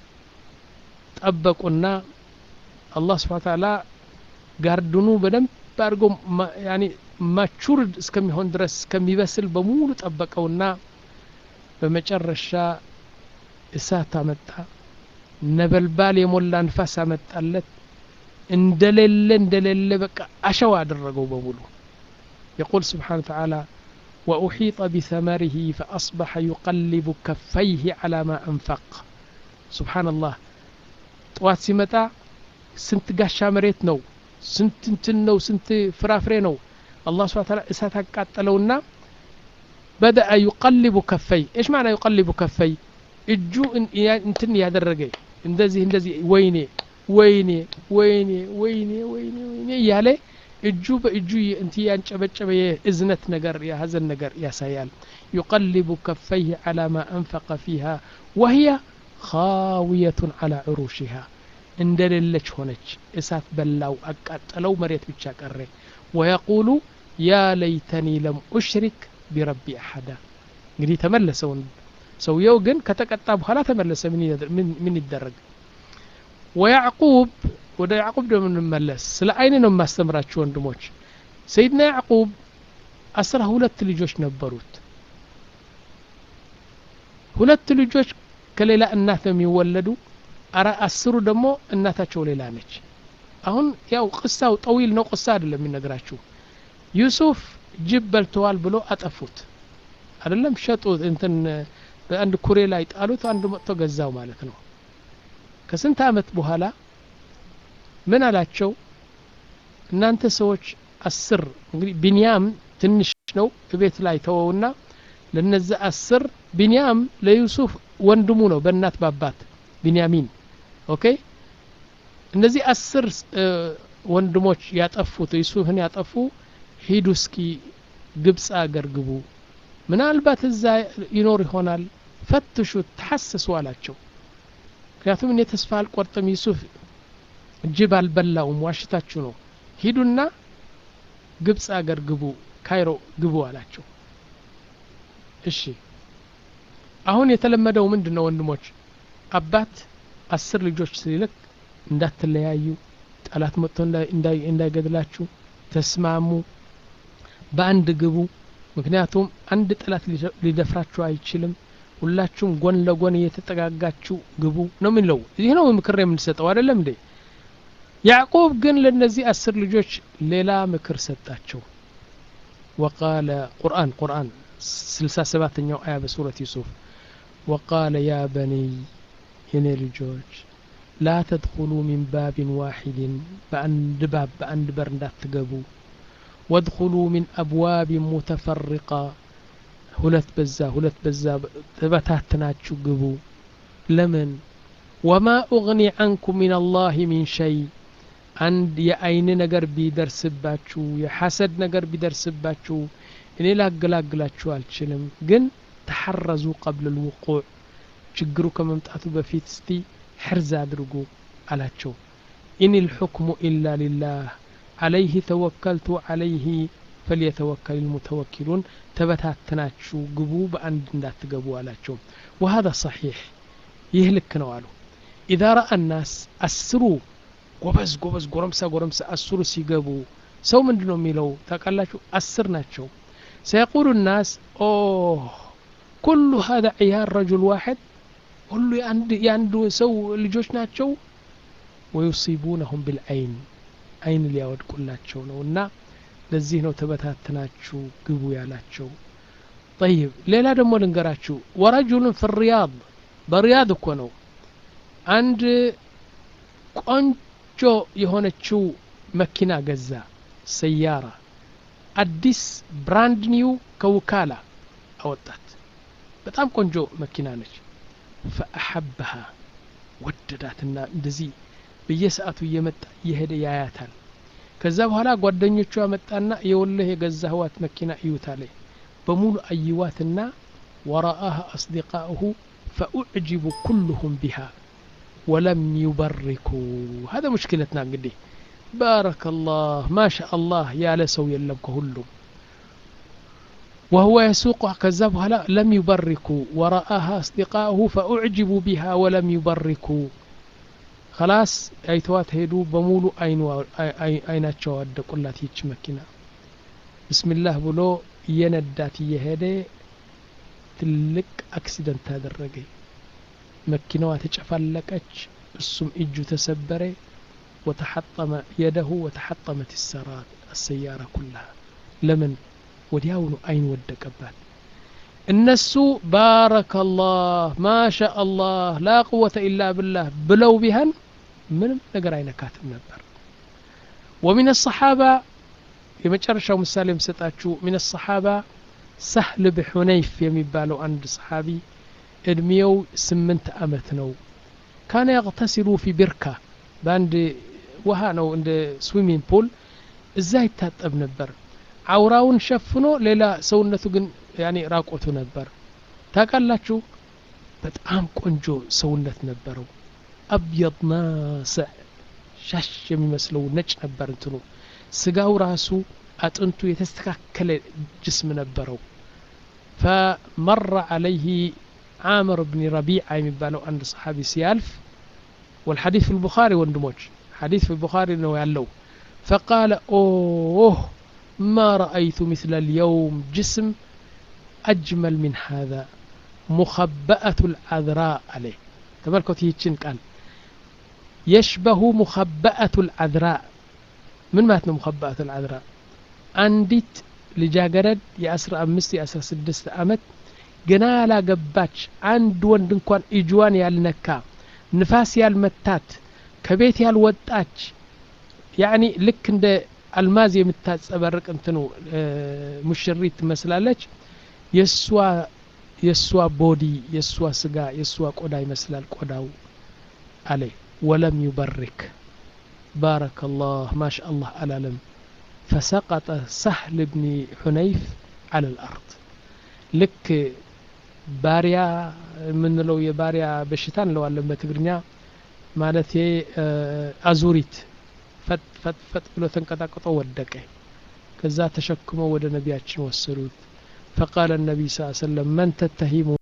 ጠበቁና አላህ ስብሓ ተዓላ ጋርድኑ በደንብ አድርጎ ያኒ ማቹር እስከሚሆን ድረስ እስከሚበስል በሙሉ ጠበቀውና በመጨረሻ እሳት አመጣ ነበልባል የሞላ ንፋስ አመጣለት እንደሌለ እንደሌለ በቃ አሸዋ አደረገው በሙሉ يقول سبحانه وتعالى وأحيط بثمره فأصبح يقلب كفيه على ما أنفق سبحان الله طوات سمتا سنت قاشا مريت نو سنت انتن نو سنت فرافري نو الله سبحانه وتعالى إسات قاتلونا بدأ يقلب كفي إيش معنى يقلب كفي እጁ እንትን ያደረገ እንደዚህ እንደዚህ ወይኔ ወይኔ ወይኔ ወይኔ ወይኔ ወይኔ እያለ እጁ በእጁ እንት ያንጨበጨበ የእዝነት ነገር የሀዘን ነገር ያሳያል ዩቀልቡ ከፈይህ ዓላ ማ አንፈቀ ፊሃ ወህያ ካውየቱን ዓላ ዕሩሽሃ እንደሌለች ሆነች እሳት በላው አቃጠለው መሬት ብቻ ቀረ ወየቁሉ ያ ለይተኒ ለም ኡሽሪክ ቢረቢ አሐዳ እንግዲህ ተመለሰውን ሰውየው ግን ከተቀጣ በኋላ ተመለሰ ምን ይደረግ ወያዕቁብ ወደ ያዕቁብ ደግሞ እንመለስ ስለ አይን ነው የማስተምራችሁ ወንድሞች ሰይድና ያዕቁብ አስራ ሁለት ልጆች ነበሩት ሁለት ልጆች ከሌላ እናት ነው የሚወለዱ አስሩ ደግሞ እናታቸው ሌላ ነች አሁን ያው ቅሳው ጠዊል ነው ቅሳ አይደለም የሚነግራችሁ ዩሱፍ ጅብ በልተዋል ብሎ አጠፉት አይደለም ሸጡት እንትን በአንድ ኩሬ ላይ ጣሉት አንዱ መጥቶ ገዛው ማለት ነው ከስንት አመት በኋላ ምን አላቸው እናንተ ሰዎች አስር እንግዲህ ቢንያም ትንሽ ነው ቤት ላይ ተወውና ለነዚ አስር ቢንያም ለዩሱፍ ወንድሙ ነው በእናት ባባት ቢንያሚን ኦኬ እነዚህ አስር ወንድሞች ያጠፉት ዩሱፍን ያጠፉ ሂዱ እስኪ ግብፅ አገር ግቡ ምናልባት እዛ ይኖር ይሆናል ፈትሹት ተሐሰሱ አላቸው ምክንያቱም እኔ ተስፋ አልቆርጥም ዩሱፍ ጅብ አልበላውም ዋሽታችሁ ነው ሂዱና ግብፅ አገር ግቡ ካይሮ ግቡ አላቸው እሺ አሁን የተለመደው ምንድን ነው ወንድሞች አባት አስር ልጆች ሲልክ እንዳትለያዩ ጠላት መጥቶ እንዳይገድላችሁ ተስማሙ በአንድ ግቡ ምክንያቱም አንድ ጠላት ሊደፍራችሁ አይችልም ሁላችሁም ጎን ለጎን እየተጠጋጋችሁ ግቡ ነው የሚለው ይህ ነው ምክር የምንሰጠው አይደለም እንዴ ያዕቁብ ግን ለእነዚህ አስር ልጆች ሌላ ምክር ሰጣቸው ወቃለ ቁርአን ቁርአን ስልሳ ሰባተኛው አያ በሱረት ዩሱፍ ወቃለ ያ በኒይ የኔ ልጆች ላ ተድኹሉ ሚን ባቢን ዋሒድን በአንድ ባብ በአንድ በር እንዳትገቡ ወድኹሉ ሚን አብዋቢን ሙተፈሪቃ ሁለት በዛ ሁለት በዛ ተበታትናችሁ ግቡ ለምን ወማ ኡግኒ ዐንኩም ሚን አላህ ሚን ሸይ አንድ የአይን ነገር ቢደርስባችሁ የሐሰድ ነገር ቢደርስባችሁ እኔ ላገላግላችሁ አልችልም ግን ተሐረዙ ቀብል ልውቁዕ ችግሩ ከመምጣቱ በፊት እስቲ ሕርዝ አድርጉ አላቸው ኢን ልሑክሙ ኢላ ሊላህ አለይህ ተወከልቱ አለይህ ፈልየተወከል ልሙተወኪሉን ተበታትናችሁ ግቡ በአንድ እንዳትገቡ አላቸው ወሀذا ሰሒሕ ይህ ልክ ነው አሉ ኢዛ ረአ ናስ አስሩ ጎበዝ ጎበዝ ጎረምሳ ጎረምሳ አስሩ ሲገቡ ሰው ምንድን ነው የሚለው ታውቃላችሁ አስር ናቸው ሰየቁሉ ናስ ኦ ኩሉ ሀذا ዕያር ረጁል ዋሕድ ሁሉ የአንድ ሰው ልጆች ናቸው ወዩሲቡነሁም ብልዐይን አይን ሊያወድቁላቸው ነው እና ለዚህ ነው ተበታትናችሁ ግቡ ያላቸው ጠይብ ሌላ ደግሞ ልንገራችሁ ወረጁሉን ፊ ሪያድ በሪያድ እኮ ነው አንድ ቆንጆ የሆነችው መኪና ገዛ ሰያራ አዲስ ብራንድ ኒው ከውካላ አወጣት በጣም ቆንጆ መኪና ነች ፈአሐበሃ ወደዳትና እንደዚህ በየሰዓቱ እየመጣ እየሄደ ያያታል ከዛ በኋላ ጓደኞቹ ያመጣና የወለህ የገዛህዋት መኪና እዩታ ላይ በሙሉ አይዋትና ወረአها أصدقاؤه فأعجبوا كلهم بها ولم يبركوا هذا مشكلتنا እንግዲህ بارك الله ما شاء الله يا لسو يلم كهلم وهو يسوق كذا بهلا لم يبركوا ورآها أصدقاؤه فأعجبوا بها ولم يبركوا خلاص አይተዋት ሄዱ በሙሉ አይናቸው አወደቁላት ይች መኪና ብስሚላህ ብሎ እየነዳት እየሄደ ትልቅ አክሲደንት አደረገ መኪናዋ ተጨፋለቀች እሱም እጁ ተሰበረ ወተሐጠመ የደሁ ወተሐጠመት ሰራት አሰያራ ኩላሃ ለምን ወዲያውኑ አይን ወደቀባት እነሱ ባረከላህ ማሻ አላህ ላ ቁወተ ኢላ ብላህ ብለው ቢሃን ምንም ነገር አይነካትም ነበር ወሚን ሰሓባ የመጨረሻው ምሳሌ የምሰጣችሁ ሚን ሰሓባ ሳህል ብሑነይፍ የሚባለው አንድ ሰሓቢ እድሜው ስምንት አመት ነው ካነ ያቅተሲሉ ፊ ቢርካ በአንድ ውሃ ነው እንደ ስዊሚንግ ፑል እዛ ይታጠብ ነበር አውራውን ሸፍኖ ሌላ ሰውነቱ ግን ያኔ ራቆቱ ነበር ታውቃላችሁ በጣም ቆንጆ ሰውነት ነበረው አብየድ ናስዕ ሻሽ የሚመስለው ነጭ ነበር እንትኑ ስጋው ራሱ አጥንቱ የተስተካከለ ጅስም ነበረው ፈመረ አለይህ ዓምር ብን ረቢዓ የሚባለው አንድ ሰሓቢ ሲያልፍ والحديث في البخاري ወንድሞች حديث في البخاري ነው ያለው فقال اوه ما رأيت مثل اليوم جسم أجمل من هذا مخبأة العذراء عليه تملكت يتشن قال يشبه مخبأة العذراء من ماتنا مخبأة العذراء አንዲት ልጃገረድ የአስራ አምስት የአስራ ስድስት አመት ገና ያላገባች አንድ ወንድ እንኳን እጅዋን ያልነካ ንፋስ ያልመታት ከቤት ያልወጣች ያኒ ልክ እንደ አልማዝ የምታጸበርቅ እንትኑ ሙሽሪት ትመስላለች የእሷ የእሷ ቦዲ የእሷ ስጋ የእሷ ቆዳ ይመስላል ቆዳው አለ ወለም ዩበሪክ ባረከ ላህ ማሻ አላህ አላለም ፈሰቀጠ ሳህል ብኒ ሑነይፍ አለ ልአርድ ልክ ባሪያ የምንለው የባሪያ በሽታ እንለዋለን በትግርኛ ማለት አዙሪት ፈጥ ፈጥ ፈጥ ብሎ ተንቀጣቅጦ ወደቀ ከዛ ተሸክመው ወደ ነቢያችን ወሰዱት فقال النبي صلى الله عليه وسلم من تتهمون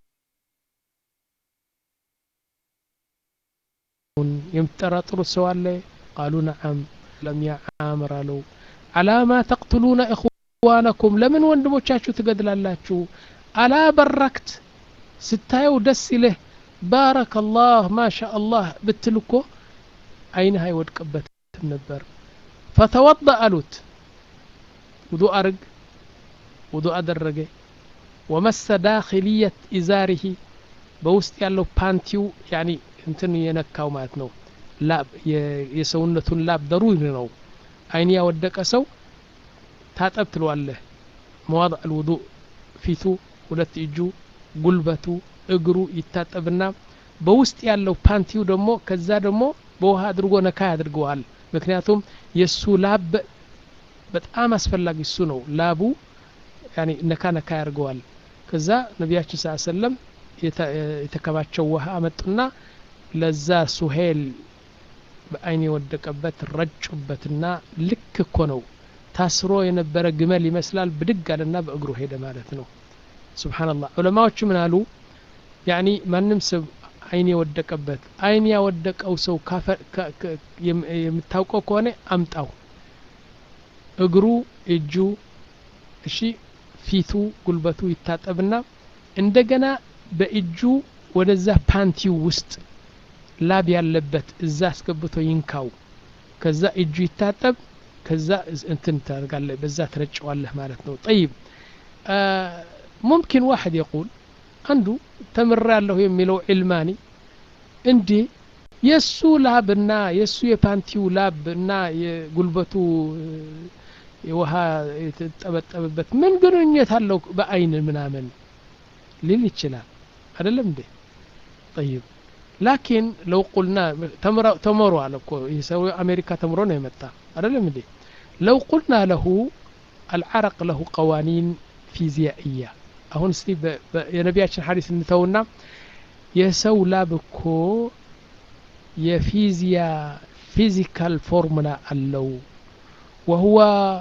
يمترطروا سوالي قالوا نعم لم يا عامر له على ما تقتلون إخوانكم لمن وندموቻችሁ ትገድላላችሁ አላ በረክት ስታየው ደስ ይልህ ባረከ ላህ ማሻ አላህ ብትል እኮ አይንህ አይወድቅበትም ነበር ፈተወض አሉት ውዱ አርግ ውዱ አደረገ ወመሰ ዳኪልየት ኢዛሪሂ በውስጥ ያለው ፓንቲው ያኒ እንትን የነካው ማለት ነው ላብ የሰውነቱን ላብ ደሩሪ ነው አይን ያወደቀ ሰው ታጠብ ትለዋለህ መዋضዕ الውضوء ፊቱ ሁለት እጁ ጉልበቱ እግሩ ይታጠብና በውስጥ ያለው ፓንቲው ደግሞ ከዛ ደግሞ በውሃ አድርጎ ነካ ያድርገዋል ምክንያቱም የእሱ ላብ በጣም አስፈላጊ እሱ ነው ላቡ ያኒ ነካ ነካ ያደርገዋል ከዛ ነቢያችን ስ ሰለም የተከባቸው ውሃ አመጡና ለዛ ሱሄል በአይን የወደቀበት ረጩበትና ልክ እኮ ነው ታስሮ የነበረ ግመል ይመስላል ብድግ አለና በእግሩ ሄደ ማለት ነው ስብሓንላህ ዑለማዎቹ ምን አሉ ያኒ ማንም ሰው አይን የወደቀበት አይን ያወደቀው ሰው የምታውቀው ከሆነ አምጣው እግሩ እጁ እሺ ፊቱ ጉልበቱ ይታጠብና እንደገና በእጁ ወደዛ ፓንቲው ውስጥ ላብ ያለበት እዛ አስገብቶ ይንካው ከዛ እጁ ይታጠብ ከዛ እንትን ታደርጋለህ በዛ ትረጨዋለህ ማለት ነው ጠይብ ሙምኪን ዋሕድ የቁል አንዱ ተምራ ያለሁ የሚለው ዕልማኒ እንዴ የእሱ ላብና የእሱ የፓንቲው ላብ እና የጉልበቱ የውሃ የተጠበጠበበት ምን ግንኙነት አለው በአይን ምናምን ሊል ይችላል አይደለም እንዴ ጠይብ ላኪን ለው ቁልና ተምሮ አለ እኮ ይህ ሰው አሜሪካ ተምሮ ነው የመጣ አይደለም እንዴ ለው ቁልና ለሁ አልዓረቅ ለሁ ቀዋኒን ፊዚያእያ አሁን እስቲ የነቢያችን ሀዲስ እንተውና የሰው ላብ እኮ የፊዚያ ፊዚካል ፎርሙላ አለው ወህዋ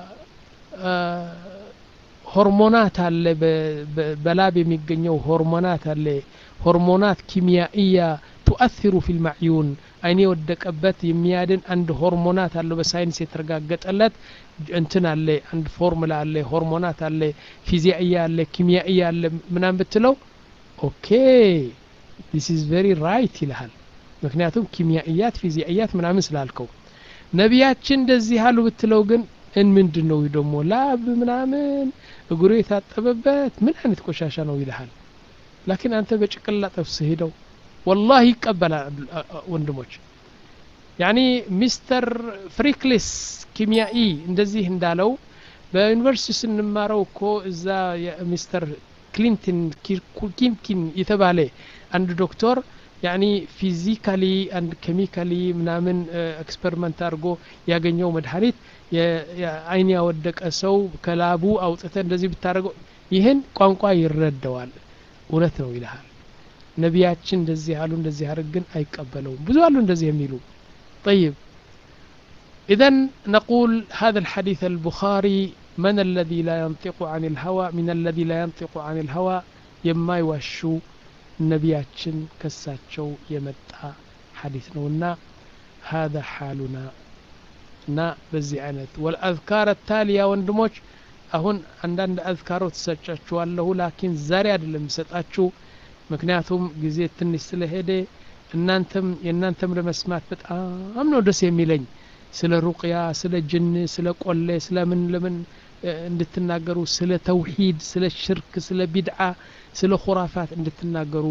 ሆርሞናት አለ በላብ የሚገኘው ሆርሞናት አለ ሆርሞናት ኪሚያእያ ቱአثሩ ፊ ልማዕዩን አይኔ የወደቀበት የሚያድን አንድ ሆርሞናት አለ በሳይንስ የተረጋገጠለት እንትን አለ አንድ ፎርሙላ አለ ሆርሞናት አለ ፊዚያእያ አለ ኪሚያእያ አለ ምናም ብትለው ኦኬ ዲስ ኢዝ ቬሪ ራይት ይልሃል ምክንያቱም ኪሚያእያት ፊዚያእያት ምናምን ስላልከው ነቢያችን እንደዚህ አሉ ብትለው ግን እን ምንድን ነው ደግሞ ላብ ምናምን እግሩ የታጠበበት ምን አይነት ቆሻሻ ነው ይልሃል ላኪን አንተ በጭቅላ ጠፍስ ሄደው ወላሂ ይቀበላል ወንድሞች ያኒ ሚስተር ፍሪክሊስ ኪሚያኢ እንደዚህ እንዳለው በዩኒቨርሲቲ ስንማረው እኮ እዛ ሚስተር ክሊንተን ኪንኪን የተባለ አንድ ዶክተር ያኒ ፊዚካሊ አንድ ኬሚካሊ ምናምን ኤክስፐሪመንት አድርጎ ያገኘው መድኃኒት አይን ያወደቀ ሰው ከላቡ አውጥተ እንደዚህ ብታደርገው ይህን ቋንቋ ይረዳዋል እውነት ነው ይልሃል ነቢያችን እንደዚህ አሉ እንደዚህ አድርግ ግን አይቀበለውም ብዙ አሉ እንደዚህ የሚሉ طيب إذا نقول هذا الحديث البخاري من الذي لا ينطق عن الهوى من الذي لا ينطق عن الهوى يما يوشو ነቢያችን ከሳቸው የመጣ ሐዲስ ነውና هذا حالنا እና በዚህ አይነት ወልአዝካር ታሊያ ወንድሞች አሁን አንዳንድ አዝካሮት ትሰጫችኋለሁ ላኪን ዛሬ አይደለም ሰጣችሁ ምክንያቱም ጊዜ ትንሽ ስለሄደ እናንተም የእናንተም ለመስማት በጣም ነው ደስ የሚለኝ ስለ ሩቅያ ስለ ጅን ስለ ቆሌ ስለ ምን ለምን እንድትናገሩ ስለ ተውሂድ ስለ ሽርክ ስለ ቢድዓ ስለ ኩራፋት እንድትናገሩ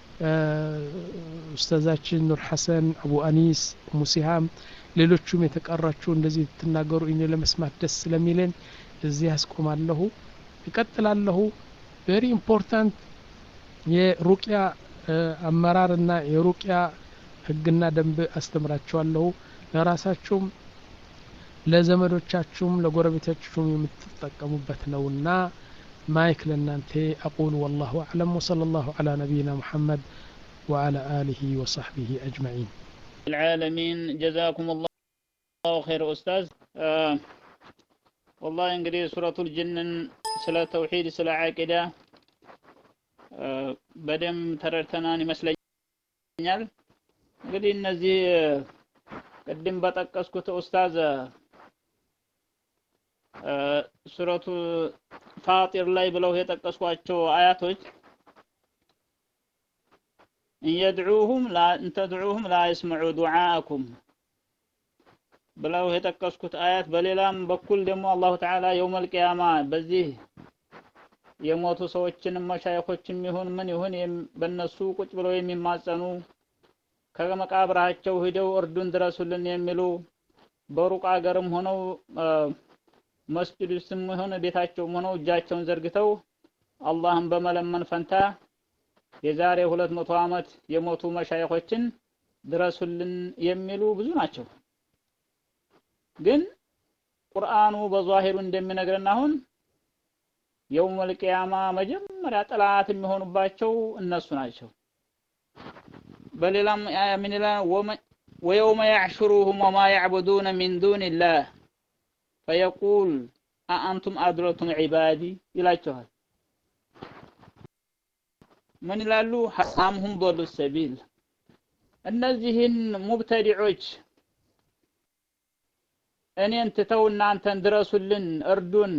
ኡስታዛችን ኑር ሐሰን አቡ አኒስ ሙሲሃም ሌሎቹም የተቀራችሁ እንደዚህ ትናገሩ እኔ ለመስማት ደስ ስለሚለን እዚህ ያስቆማለሁ እቀጥላለሁ ቬሪ ኢምፖርታንት የሩቅያ አመራርና የሩቅያ ህግና ደንብ አስተምራችኋለሁ ለራሳችሁም ለዘመዶቻችሁም ለጎረቤቶቻችሁም የምትጠቀሙበት ነውና ማይክ ለእናንተ አቁል ወላሁ አዕለም ወሰለ ላሁ ዓላ ነቢይና ሙሐመድ وعلى آله وصحبه أجمعين العالمين جزاكم الله خير أستاذ آه والله እንግዲህ ሱረቱል ጅንን ስለ ተውሂድ ስለ ዓቂዳ በደም ተረድተናን ይመስለኛል እንግዲህ እነዚህ ቅድም በጠቀስኩት ኡስታዝ ሱረቱ ፋጢር ላይ ብለው የጠቀስኳቸው አያቶች እንየድዑሁም እንተድዑሁም ላ የስመዑ ዱዓአኩም ብለው የጠቀስኩት አያት በሌላም በኩል ደግሞ አላሁ ተዓላ የውመል ቂያማ በዚህ የሞቱ ሰዎችንም መሻይኾችም ይሁን ምን ይሁን በእነሱ ቁጭ ብለው የሚማጸኑ ከመቃብራቸው ሂደው እርዱን ድረሱልን የሚሉ በሩቅ አገርም ሆነው መስጂድ ውስጥም ሆነ ቤታቸውም ሆነው እጃቸውን ዘርግተው አላህን በመለመን ፈንታ የዛሬ ሁለት መቶ ዓመት የሞቱ መሻይኾችን ድረሱልን የሚሉ ብዙ ናቸው። ግን ቁርአኑ በዛሂሩ እንደሚነግረን አሁን የውመል ቂያማ መጀመሪያ ጠላት የሚሆኑባቸው እነሱ ናቸው። በሌላም አያ ምን ይላል? ወየውመ ያዕሹሩሁም ወማ ያዕቡዱነ ሚን ዱኒላህ ፈየቁል አአንቱም አድረቱም ዒባዲ ይላቸዋል። ምን ይላሉ? አምሁም ዶሉ ሰቢል እነዚህን ሙብተዲዖች እኔን ትተው እናንተን ድረሱልን፣ እርዱን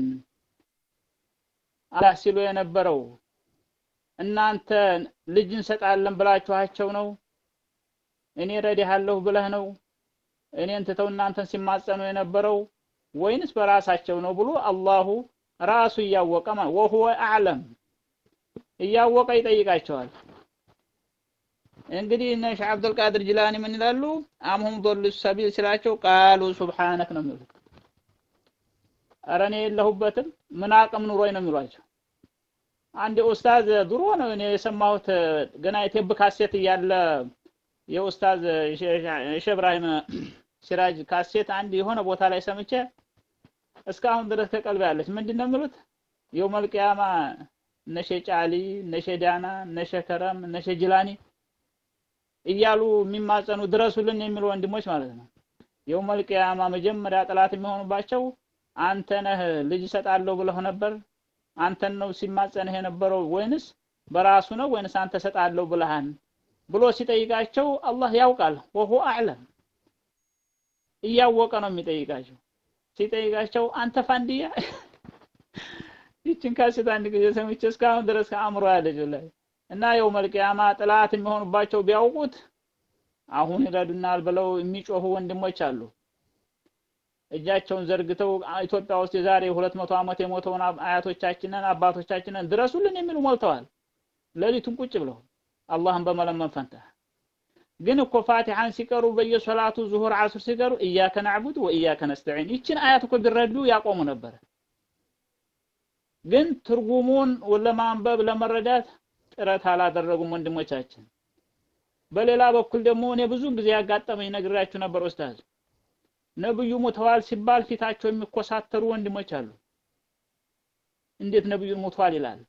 አላህ ሲሉ የነበረው እናንተ ልጅ እንሰጣለን ብላችኋቸው ነው? እኔ ረዲሃለሁ ብለህ ነው? እኔን ትተው እናንተን ሲማጸኑ የነበረው ወይንስ በራሳቸው ነው ብሎ አላሁ ራሱ እያወቀ ማለት ወሁወ አዕለም እያወቀ ይጠይቃቸዋል። እንግዲህ እነ ሼህ አብዱልቃድር ጅላኒ ምን ይላሉ? አምሁም ዶሉ ሰቢል ሲላቸው ቃሉ ሱብሓነክ ነው የሚሉት። ኧረ እኔ የለሁበትም ምን አቅም ኑሮኝ ነው የሚሏቸው። አንድ ኡስታዝ ድሮ ነው እኔ የሰማሁት ገና የቴብ ካሴት እያለ የኡስታዝ ሼህ ኢብራሂም ሲራጅ ካሴት አንድ የሆነ ቦታ ላይ ሰምቼ እስካሁን ድረስ ከቀልብ ያለች ምንድን ነው የሚሉት የውመል ቂያማ እነ ሼህ ጫሊ እነ ሼህ ዳና እነ ሼህ ከረም እነ ሼህ ጅላኒ እያሉ የሚማጸኑ ድረሱልን የሚሉ ወንድሞች ማለት ነው። የውመል ቂያማ መጀመሪያ ጠላት የሚሆኑባቸው አንተ ነህ ልጅ እሰጣለሁ ብለህ ነበር አንተን ነው ሲማጸንህ የነበረው ወይንስ በራሱ ነው ወይንስ አንተ እሰጣለሁ ብለሃን ብሎ ሲጠይቃቸው አላህ ያውቃል። ወሁ አዕለም እያወቀ ነው የሚጠይቃቸው። ሲጠይቃቸው አንተ ፋንድያ ይችን ካሴት አንድ ጊዜ ሰምቼ እስካሁን ድረስ ከአእምሮ ያለች ላይ እና የውመል ቂያማ ጥላት የሚሆኑባቸው ቢያውቁት አሁን ይረዱናል ብለው የሚጮሁ ወንድሞች አሉ። እጃቸውን ዘርግተው ኢትዮጵያ ውስጥ የዛሬ ሁለት መቶ ዓመት የሞተውን አያቶቻችንን አባቶቻችንን ድረሱልን የሚሉ ሞልተዋል። ሌሊቱን ቁጭ ብለው አላህን በመለመን ፈንታ ግን እኮ ፋቲሐን ሲቀሩ በየሶላቱ ዙሁር፣ ዓሱር ሲቀሩ እያከ ናዕቡድ ወእያከ ነስተዒን ይችን አያት እኮ ቢረዱ ያቆሙ ነበረ። ግን ትርጉሙን ለማንበብ ለመረዳት ጥረት አላደረጉም ወንድሞቻችን። በሌላ በኩል ደግሞ እኔ ብዙ ጊዜ ያጋጠመኝ ነግራችሁ ነበር ኡስታዝ ነብዩ ሞተዋል ሲባል ፊታቸው የሚኮሳተሩ ወንድሞች አሉ። እንዴት ነብዩን ሞተዋል ይላል?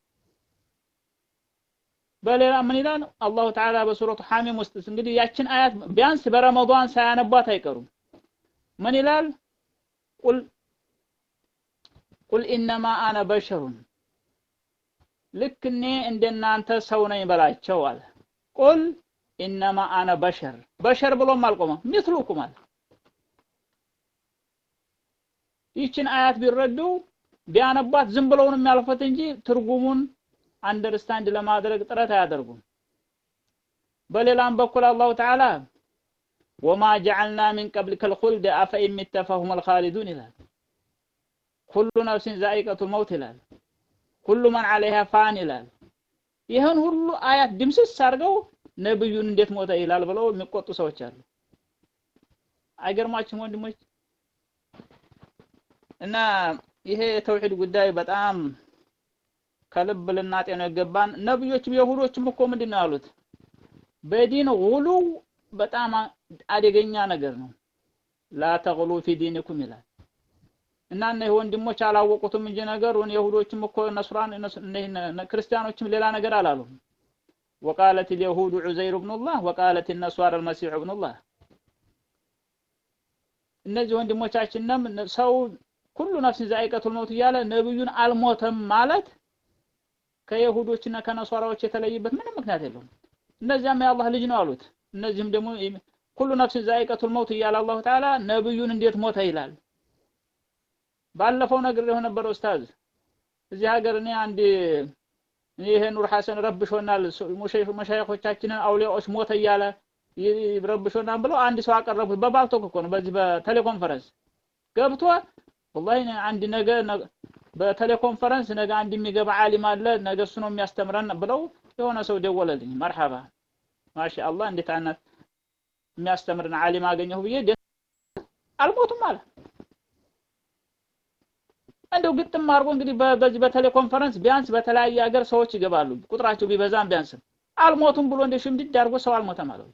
በሌላ ምን ይላል አላሁ ተዓላ በሱረቱ ሐሚም ውስጥ እንግዲህ ያችን አያት ቢያንስ በረመዷን ሳያነቧት አይቀሩም። ምን ይላል? ቁል ቁል ኢነማ አነ በሸሩን ልክ እኔ እንደናንተ ሰው ነኝ በላቸው አለ። ቁል ኢነማ አነ በሸር በሸር ብሎም አልቆመም ሚስሉኩም አለ። ይችን አያት ቢረዱ ቢያነቧት ዝም ብለው ነው የሚያልፉት እንጂ ትርጉሙን አንደርስታንድ ለማድረግ ጥረት አያደርጉም። በሌላም በኩል አላሁ ተዓላ ወማ ጀዐልና ሚን ቀብሊከ ልኹልደ አፈኢን ሚተ ፈሁመል ኻሊዱን ይላል። ኩሉ ነፍሲን ዛኢቀቱል መውት ይላል። ኩሉ መን ዐለይሃ ፋን ይላል። ይህን ሁሉ አያት ድምስስ አድርገው ነብዩን እንዴት ሞተ ይላል ብለው የሚቆጡ ሰዎች አሉ። አይገርማችሁም ወንድሞች? እና ይሄ የተውሂድ ጉዳይ በጣም ከልብ ልናጤነው ይገባን። ነብዮችም የሁዶችም እኮ ምንድን ነው ያሉት? በዲን ጉሉ በጣም አደገኛ ነገር ነው። ላ ተግሉ ፊ ዲንኩም ይላል እና እነዚህ ወንድሞች አላወቁትም እንጂ ነገሩን የሁዶችም እኮ ነስራን ክርስቲያኖችም ሌላ ነገር አላሉም። ወቃለት ልየሁዱ ዑዘይር ብኑላህ ወቃለት ነሷር አልመሲሑ ብኑላህ እነዚህ ወንድሞቻችንም ሰው ኩሉ ነፍስን ዛኢቀቱል መውት እያለ ነብዩን አልሞተም ማለት ከይሁዶችና ከነሷራዎች የተለየበት ምንም ምክንያት የለውም። እነዚያም የአላህ ልጅ ነው አሉት። እነዚህም ደግሞ ኩሉ ነፍስን ዛኢቀቱል መውት እያለ አላሁ ተዓላ ነብዩን እንዴት ሞተ ይላል። ባለፈው ነገር የሆነ ነበር ኡስታዝ እዚህ ሀገር እኔ አንድ ይሄ ኑር ሐሰን ረብሾናል፣ መሻይኾቻችንን አውሊያዎች ሞተ እያለ ረብሾናል ብለው አንድ ሰው አቀረቡት። በባልቶክ እኮ ነው፣ በዚህ በቴሌኮንፈረንስ ገብቶ ወላሂ አንድ ነገ በቴሌኮንፈረንስ ነገ አንድ የሚገባ ዓሊም አለ ነገ እሱ ነው የሚያስተምረን ብለው የሆነ ሰው ደወለልኝ። መርሐባ ማሻአላህ እንዴት አይነት የሚያስተምርን ዓሊም አገኘሁ ብዬ አልሞቱም አለ። እንደው ግጥም አድርጎ እንግዲህ በዚህ በቴሌኮንፈረንስ ቢያንስ በተለያየ ሀገር ሰዎች ይገባሉ ቁጥራቸው ቢበዛም ቢያንስም አልሞቱም ብሎ እንደ ሽምድድ አድርጎ ሰው አልሞተም አለው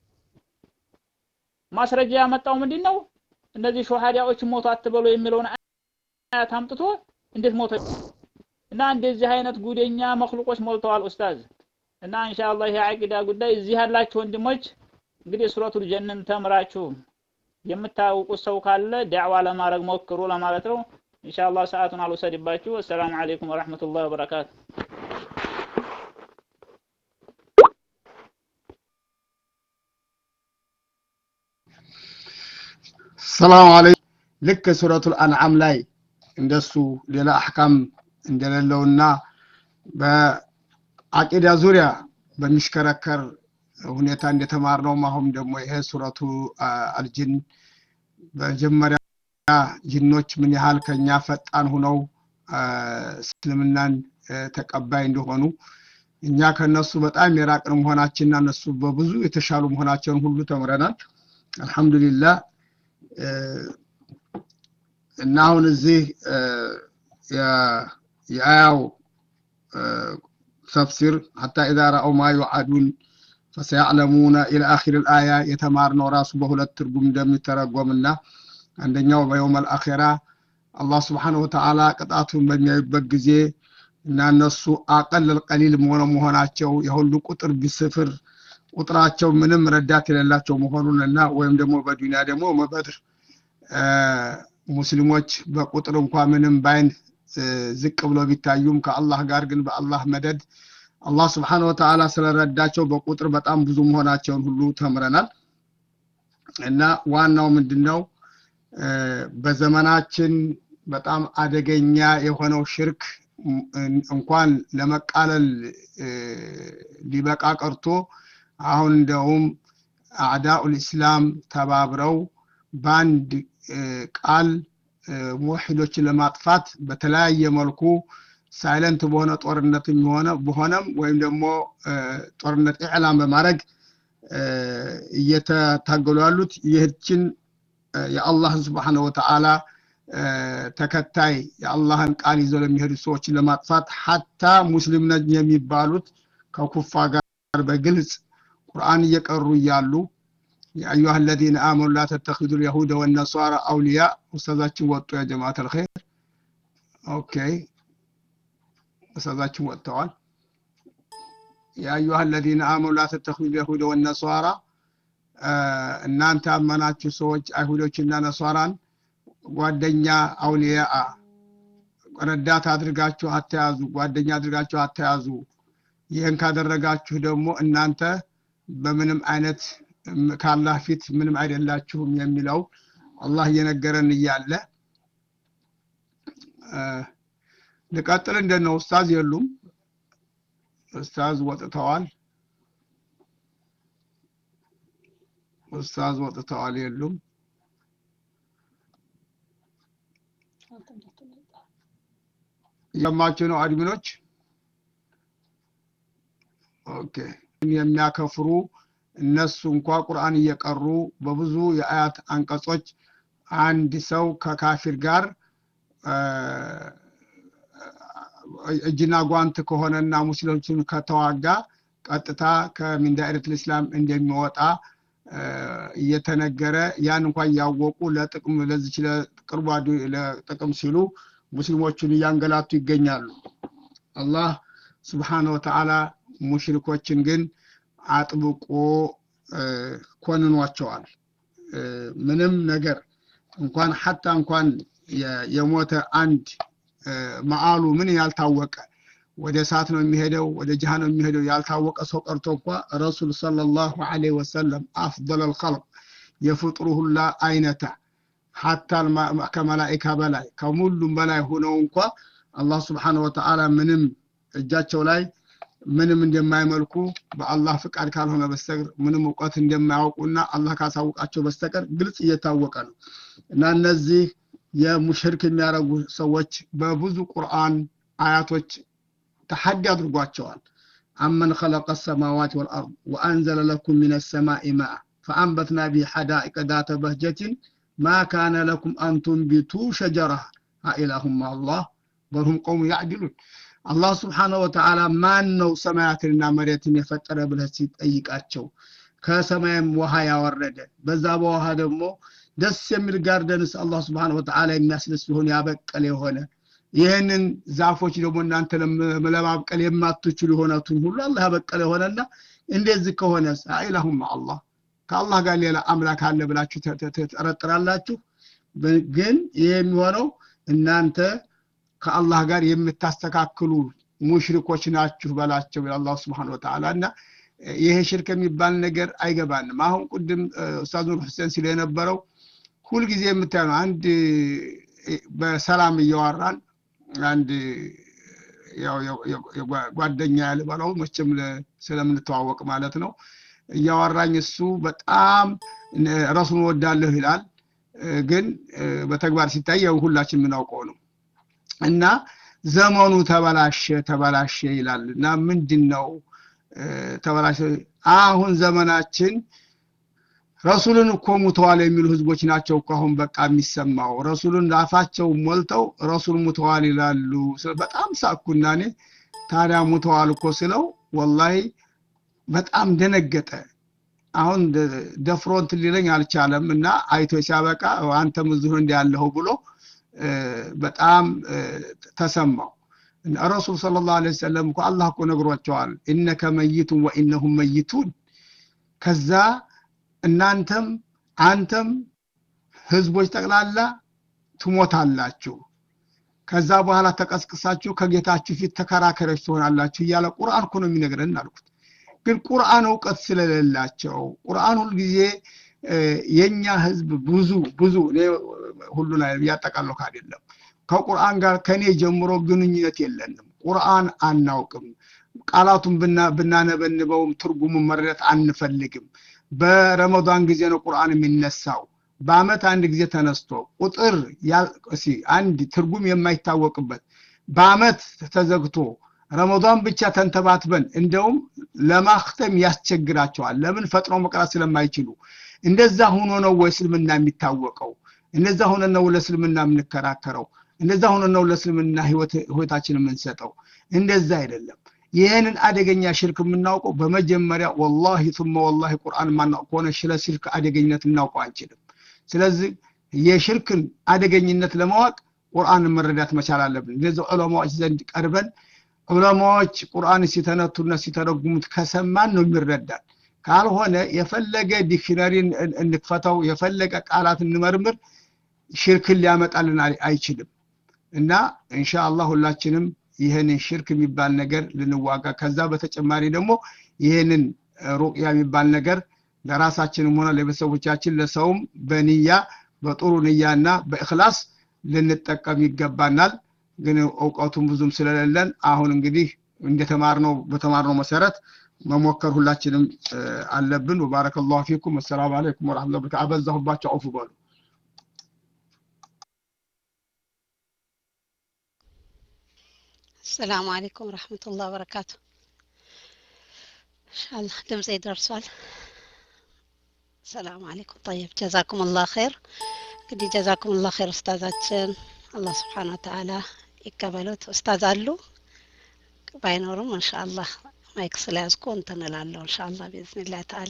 ማስረጃ ያመጣው ምንድን ነው እነዚህ ሾሃዳዎች ሞቱ አትበሉ የሚለውን አያት አምጥቶ እንዴት ሞተ እና እንደዚህ አይነት ጉደኛ መክሉቆች ሞልተዋል ኡስታዝ እና ኢንሻአላህ ይሄ አቂዳ ጉዳይ እዚህ ያላችሁ ወንድሞች እንግዲህ ሱረቱል ጀነን ተምራችሁ የምታውቁት ሰው ካለ ዳዕዋ ለማድረግ ሞክሩ ለማለት ነው ኢንሻአላህ ሰዓቱን አልወሰድባችሁ አሰላሙ አለይኩም ወራህመቱላሂ ወበረካቱ ሰላም አለይኩም ልክ ሱረቱል አንዓም ላይ እንደሱ ሌላ አህካም እንደሌለውና በአቂዳ ዙሪያ በሚሽከረከር ሁኔታ እንደተማርነውም አሁን ደግሞ ይሄ ሱረቱ አልጅን በመጀመሪያ ጅኖች ምን ያህል ከኛ ፈጣን ሁነው እስልምናን ተቀባይ እንደሆኑ እኛ ከነሱ በጣም የራቅን መሆናችንና እነሱ በብዙ የተሻሉ መሆናቸውን ሁሉ ተምረናል አልহামዱሊላህ እና አሁን እዚህ የአያው ተፍሲር ሐታ ኢዛ ረአው ማ ዩዓዱን ፈሰያዕለሙነ ኢላ አኺር ልአያ የተማርነው ራሱ በሁለት ትርጉም እንደሚተረጎምና አንደኛው በየውመል አኼራ አላህ ስብሓንሁ ወተዓላ ቅጣቱን በሚያዩበት ጊዜ እና እነሱ አቀለል ቀሊል መሆነ መሆናቸው የሁሉ ቁጥር ቢስፍር ቁጥራቸው ምንም ረዳት የሌላቸው መሆኑን እና ወይም ደግሞ በዱንያ ደግሞ በበድር ሙስሊሞች በቁጥር እንኳ ምንም ባይን ዝቅ ብለው ቢታዩም ከአላህ ጋር ግን በአላህ መደድ አላህ ስብሓን ወተዓላ ስለረዳቸው በቁጥር በጣም ብዙ መሆናቸውን ሁሉ ተምረናል እና ዋናው ምንድን ነው በዘመናችን በጣም አደገኛ የሆነው ሽርክ እንኳን ለመቃለል ሊበቃ ቀርቶ አሁን እንደውም አዕዳኡል ኢስላም ተባብረው በአንድ ቃል ሙወሒዶችን ለማጥፋት በተለያየ መልኩ ሳይለንት በሆነ ጦርነት የሆነ በሆነም ወይም ደግሞ ጦርነት ኢዕላም በማድረግ እየተታገሉ ያሉት ይህችን የአላህን ስብሓነ ወተዓላ ተከታይ የአላህን ቃል ይዘው ለሚሄዱ ሰዎችን ለማጥፋት ሐታ ሙስሊም ነን የሚባሉት ከኩፋ ጋር በግልጽ ቁርአን እየቀሩ እያሉ የአዩሃ አለዚነ አመኑ ላ ተተኪዙ ልየሁደ ወነሷራ አውሊያ ኡስታዛችን ወጡ ያ ጀማዓት አልኸይር ኦኬ ኡስታዛችን ወጥተዋል የአዩሃ አለዚነ አመኑ ላ ተተኪዙ ልየሁደ ወነሷራ እናንተ ያመናችሁ ሰዎች አይሁዶችና ነሷራን ጓደኛ አውሊያ ረዳት አድርጋችሁ አተያዙ ጓደኛ አድርጋችሁ አተያዙ ይህን ካደረጋችሁ ደግሞ እናንተ በምንም አይነት ከአላህ ፊት ምንም አይደላችሁም የሚለው አላህ እየነገረን እያለ ልቀጥል እንደነው ኡስታዝ የሉም ኡስታዝ ወጥተዋል ኡስታዝ ወጥተዋል የሉም እየሰማችሁ ነው አድሚኖች ኦኬ የሚያከፍሩ እነሱ እንኳ ቁርአን እየቀሩ በብዙ የአያት አንቀጾች አንድ ሰው ከካፊር ጋር እጅና ጓንት ከሆነና ሙስሊሞችን ከተዋጋ ቀጥታ ከሚን ዳኢረት ልእስላም እንደሚወጣ እየተነገረ ያን እንኳ እያወቁ ለጥቅም ለዚች ለቅርቧ ለጥቅም ሲሉ ሙስሊሞቹን እያንገላቱ ይገኛሉ አላህ ስብሓነ ወተዓላ ሙሽሪኮችን ግን አጥብቆ ኮንኗቸዋል ምንም ነገር እንኳን ሐታ እንኳን የሞተ አንድ መአሉ ምን ያልታወቀ ወደ እሳት ነው የሚሄደው ወደ ጅሃ ነው የሚሄደው ያልታወቀ ሰው ቀርቶ እንኳ ረሱል ሰለላሁ ዐለይሂ ወሰለም አፍضل الخلق የፍጥሩ ሁላ አይነታ ሐታ ከመላኢካ በላይ ከሙሉም በላይ ሆነው እንኳ አላህ ስብሓነ ወተዓላ ምንም እጃቸው ላይ ምንም እንደማይመልኩ በአላህ ፍቃድ ካልሆነ በስተቀር ምንም እውቀት እንደማያውቁና አላህ ካሳውቃቸው በስተቀር ግልጽ እየታወቀ ነው እና እነዚህ የሙሽርክ የሚያደርጉ ሰዎች በብዙ ቁርአን አያቶች ተሐዲ አድርጓቸዋል አመን خلق السماوات والأرض وأنزل لكم من السماء ماء فأنبتنا به حدائق ذات بهجة ما كان لكم أن تنبتوا شجرها አኢላሁም አላህ በልሁም ቀውሙ ያዕድሉን አላህ ስብሓነሁ ወተዓላ ማን ነው ሰማያትንና መሬትን የፈጠረ ብለህ ሲጠይቃቸው ከሰማይም ውሃ ያወረደ በዛ በውሃ ደግሞ ደስ የሚል ጋርደንስ አላህ ስብሓነሁ ወተዓላ የሚያስደስ ሊሆን ያበቀለ የሆነ ይህንን ዛፎች ደግሞ እናንተ ለማብቀል የማትችሉ የሆነቱን ሁሉ አላህ ያበቀለ የሆነና እንደዚህ ከሆነ አኢላሁም አላህ ከአላህ ጋር ሌላ አምላክ አለ ብላችሁ ትጠረጥራላችሁ ግን ይህ የሚሆነው እናንተ ከአላህ ጋር የምታስተካክሉ ሙሽሪኮች ናችሁ በላቸው አላህ ስብሓን ወተዓላ እና ይሄ ሽርክ የሚባል ነገር አይገባንም አሁን ቅድም ኡስታዝ ኑር ሁሴን ሲል የነበረው ሁልጊዜ የምታየው አንድ በሰላም እያወራን አንድ ጓደኛ ያልበለው መቼም ስለምንተዋወቅ ማለት ነው እያወራኝ እሱ በጣም ረሱን ወዳለሁ ይላል ግን በተግባር ሲታይ ያው ሁላችን የምናውቀው ነው እና ዘመኑ ተበላሸ ተበላሸ ይላል እና ምንድን ነው ተበላሸ አሁን ዘመናችን ረሱልን እኮ ሙተዋል የሚሉ ህዝቦች ናቸው እኮ አሁን በቃ የሚሰማው ረሱልን አፋቸው ሞልተው ረሱል ሙተዋል ይላሉ በጣም ሳኩና እኔ ታዲያ ሙተዋል እኮ ስለው ወላሂ በጣም ደነገጠ አሁን ደፍሮ እንትን ሊለኝ አልቻለም እና አይቶ ሲያበቃ አንተም እዚሁ እንዲያለኸው ብሎ በጣም ተሰማው ረሱል ስለ ላሁ ሰለም እኮ አላህ እኮ ነግሯቸዋል እነከ መይቱን ወኢነሁም መይቱን ከዛ እናንተም አንተም ህዝቦች ጠቅላላ ትሞታላችሁ ከዛ በኋላ ተቀስቅሳችሁ ከጌታችሁ ፊት ተከራከረች ትሆናላችሁ እያለ ቁርአን እኮ ነው የሚነግረን አልኩት ግን ቁርአን እውቀት ስለሌላቸው ቁርአን ሁልጊዜ የኛ ህዝብ ብዙ ብዙ ሁሉን እያጠቃለሁ አይደለም ከቁርአን ጋር ከኔ ጀምሮ ግንኙነት የለንም ቁርአን አናውቅም ቃላቱን ብናነበንበውም ትርጉሙን መረዳት አንፈልግም በረመዷን ጊዜ ነው ቁርአን የሚነሳው በአመት አንድ ጊዜ ተነስቶ ቁጥር አንድ ትርጉም የማይታወቅበት በአመት ተዘግቶ ረመዷን ብቻ ተንተባትበን እንደውም ለማክተም ያስቸግራቸዋል ለምን ፈጥኖ መቅራት ስለማይችሉ እንደዛ ሆኖ ነው ወይ እስልምና የሚታወቀው እንደዛ ሆነ ነው ለእስልምና የምንከራከረው እንደዛ ሆነ ነው ለእስልምና ህይወታችን የምንሰጠው እንደዛ አይደለም ይህንን አደገኛ ሽርክ የምናውቀው በመጀመሪያ ወላሂ ثم ወላሂ ቁርአን ማናውቅ ከሆነ ስለ ሽርክ አደገኝነት እናውቀው አንችልም ስለዚህ የሽርክን አደገኝነት ለማወቅ ቁርአንን መረዳት መቻል አለብን እንደዚህ ዑለማዎች ዘንድ ቀርበን ዑለማዎች ቁርአን ሲተነቱና ሲተረጉሙት ከሰማን ነው የሚረዳን ካልሆነ የፈለገ ዲክሽነሪ እንክፈተው የፈለገ ቃላት እንመርምር ሽርክን ሊያመጣልን አይችልም እና ኢንሻአላህ ሁላችንም ይህንን ሽርክ የሚባል ነገር ልንዋጋ ከዛ በተጨማሪ ደግሞ ይህንን ሩቅያ የሚባል ነገር ለራሳችንም ሆነ ለቤተሰቦቻችን ለሰውም በንያ በጥሩ ንያና በእክላስ ልንጠቀም ይገባናል ግን እውቀቱም ብዙም ስለሌለን አሁን እንግዲህ እንደተማርነው በተማርነው መሰረት መሞከር ሁላችንም አለብን ወባረከ ላሁ ፊኩም ወሰላሙ አለይኩም ወረመቱላ በረካቱ አበዛሁባቸው አውፍ በሉ السلام عليكم ورحمة الله وبركاته إن شاء الله دمزي يدرسوال السلام عليكم طيب جزاكم الله خير እንግዲህ ጀዛኩም ላ ኸይር ኡስታዛችን አላህ ስብሓን ወተዓላ ይቀበሉት ኡስታዝ አሉ ባይኖሩም እንሻአላህ ማይክ ስለያዝኩ እንትን እላለሁ እንሻአላህ ቢዝኒላህ ተዓላ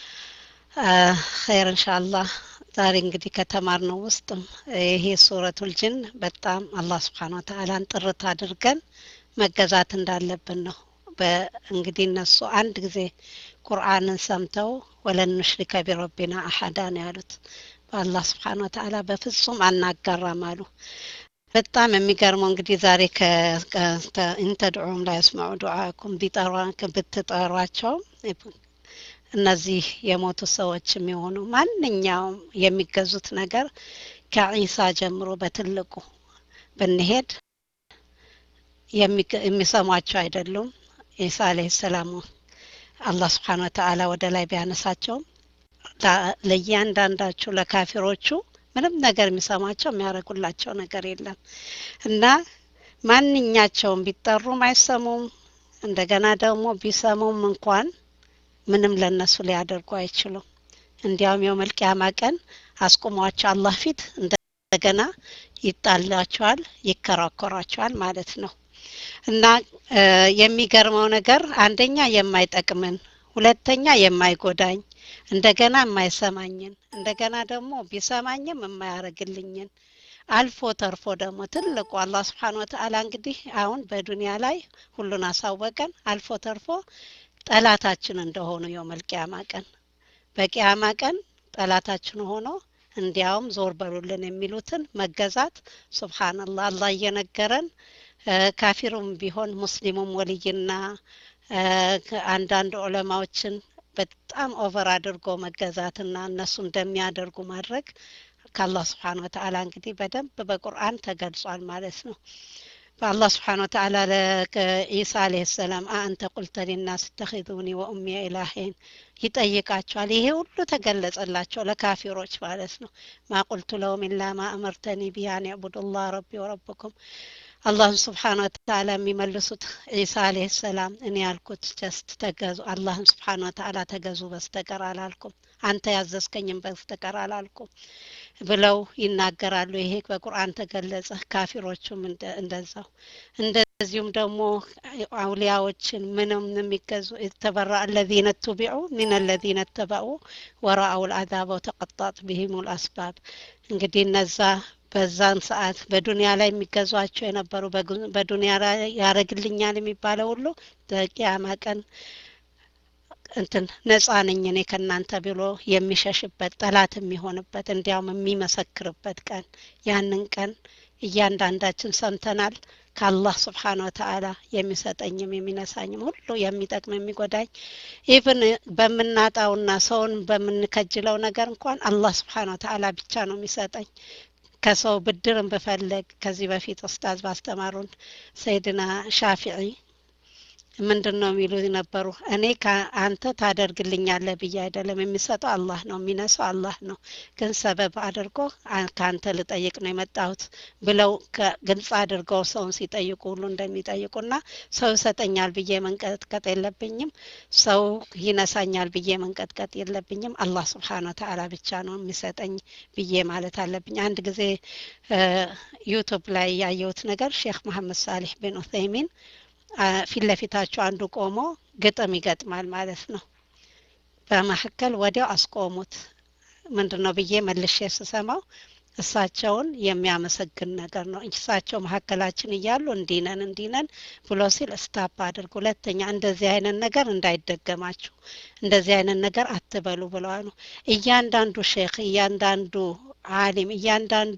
ኸይር እንሻአላህ ዛሬ እንግዲህ ከተማርነው ውስጥም ይሄ ሱረቱል ጅን በጣም አላህ ስብሓን ወተዓላን ጥርት አድርገን መገዛት እንዳለብን ነው እንግዲህ እነሱ አንድ ጊዜ ቁርአንን ሰምተው ወለን ኑሽሪከ ቢረቢና አሐዳ ነው ያሉት በአላህ ስብሓን ወተዓላ በፍጹም አናጋራም አሉ በጣም የሚገርመው እንግዲህ ዛሬ ኢንተድዑም ላይ ያስማዑ ዱዓኩም ብትጠሯቸው እነዚህ የሞቱ ሰዎች የሚሆኑ ማንኛውም የሚገዙት ነገር ከዒሳ ጀምሮ በትልቁ ብንሄድ የሚሰሟቸው አይደሉም ኢሳ አለህ ሰላሙ አላህ ስብሓን ወተዓላ ወደ ላይ ቢያነሳቸውም ለእያንዳንዳችሁ ለካፊሮቹ ምንም ነገር የሚሰማቸው የሚያደርጉላቸው ነገር የለም እና ማንኛቸውም ቢጠሩም አይሰሙም እንደገና ደግሞ ቢሰሙም እንኳን ምንም ለነሱ ሊያደርጉ አይችሉም እንዲያውም የውመልቅያማ ቀን አስቁሟቸው አላህ ፊት እንደ እንደገና ይጣላቸዋል፣ ይከራከሯቸዋል ማለት ነው። እና የሚገርመው ነገር አንደኛ የማይጠቅምን፣ ሁለተኛ የማይጎዳኝ፣ እንደገና የማይሰማኝን፣ እንደገና ደግሞ ቢሰማኝም የማያደርግልኝን አልፎ ተርፎ ደግሞ ትልቁ አላህ ስብሓን ወተአላ እንግዲህ አሁን በዱንያ ላይ ሁሉን አሳወቀን። አልፎ ተርፎ ጠላታችን እንደሆኑ የውመል ቂያማ ቀን በቂያማ ቀን ጠላታችን ሆኖ እንዲያውም ዞር በሉልን የሚሉትን መገዛት ሱብሃንአላህ አላህ እየነገረን ካፊሩም ቢሆን ሙስሊሙም ወልይና አንዳንድ ዑለማዎችን በጣም ኦቨር አድርጎ መገዛትና እነሱ እንደሚያደርጉ ማድረግ ከአላህ ስብሓን ወተአላ እንግዲህ በደንብ በቁርአን ተገልጿል ማለት ነው። በአላህ ስብሓን ወተአላ ለኢሳ አለይሂ ሰላም አአንተ ቁልተ ሊናስ ተኺዙኒ ወኡሚየ ኢላሂን ይጠይቃቸዋል። ይሄ ሁሉ ተገለጸላቸው ለካፊሮች ማለት ነው። ማ ቁልቱ ለሁም ኢላ ማ አመርተኒ ቢሂ አን ዕቡዱላህ ረቢ ወረብኩም አላህን ስብሓን ወተአላ የሚመልሱት ዒሳ አለይሂ ሰላም እኔ ያልኩት ጀስት ተገዙ አላህን ስብሓን ወተአላ ተገዙ በስተቀር አላልኩም፣ አንተ ያዘዝከኝም በስተቀር አላልኩም ብለው ይናገራሉ። ይሄ በቁርአን ተገለጸ። ካፊሮቹም እንደዛው እንደዚሁም ደግሞ አውሊያዎችን ምንም የሚገዙ የተበራ አለዚነ ቱቢዑ ሚን አለዚነ ተበኡ ወረአው ልአዛበ ወተቀጣጥ ቢሂም ልአስባብ እንግዲህ እነዛ በዛን ሰዓት በዱንያ ላይ የሚገዟቸው የነበሩ በዱንያ ላይ ያደረግልኛል የሚባለው ሁሉ በቂያማ ቀን እንትን ነጻ ነኝ እኔ ከእናንተ ብሎ የሚሸሽበት ጠላት የሚሆንበት እንዲያውም የሚመሰክርበት ቀን ያንን ቀን እያንዳንዳችን ሰምተናል። ከአላህ ስብሓን ወተአላ የሚሰጠኝም የሚነሳኝም ሁሉ የሚጠቅም የሚጎዳኝ ኢቭን በምናጣውና ሰውን በምንከጅለው ነገር እንኳን አላህ ስብሓን ወተአላ ብቻ ነው የሚሰጠኝ። ከሰው ብድርን ብፈልግ ከዚህ በፊት ኡስታዝ ባስተማሩን ሰይድና ሻፊዒ ምንድን ነው የሚሉ ነበሩ። እኔ አንተ ታደርግልኛለህ ብዬ አይደለም የሚሰጠው አላህ ነው፣ የሚነሳው አላህ ነው። ግን ሰበብ አድርጎ ከአንተ ልጠይቅ ነው የመጣሁት ብለው ግልጽ አድርገው ሰውን ሲጠይቁ ሁሉ እንደሚጠይቁና ሰው ይሰጠኛል ብዬ መንቀጥቀጥ የለብኝም፣ ሰው ይነሳኛል ብዬ መንቀጥቀጥ የለብኝም። አላህ ስብሓን ወተአላ ብቻ ነው የሚሰጠኝ ብዬ ማለት አለብኝ። አንድ ጊዜ ዩቱብ ላይ ያየሁት ነገር ሼክ መሐመድ ሳሊህ ቢን ኡሰይሚን ፊት ለፊታቸው አንዱ ቆሞ ግጥም ይገጥማል ማለት ነው። በመካከል ወዲያው አስቆሙት። ምንድን ነው ብዬ መልሼ ስሰማው እሳቸውን የሚያመሰግን ነገር ነው። እሳቸው መካከላችን እያሉ እንዲነን እንዲነን ብሎ ሲል ስታፕ አድርግ፣ ሁለተኛ እንደዚህ አይነት ነገር እንዳይደገማችሁ፣ እንደዚህ አይነት ነገር አትበሉ ብለዋል ነው። እያንዳንዱ ሼክ፣ እያንዳንዱ አሊም፣ እያንዳንዱ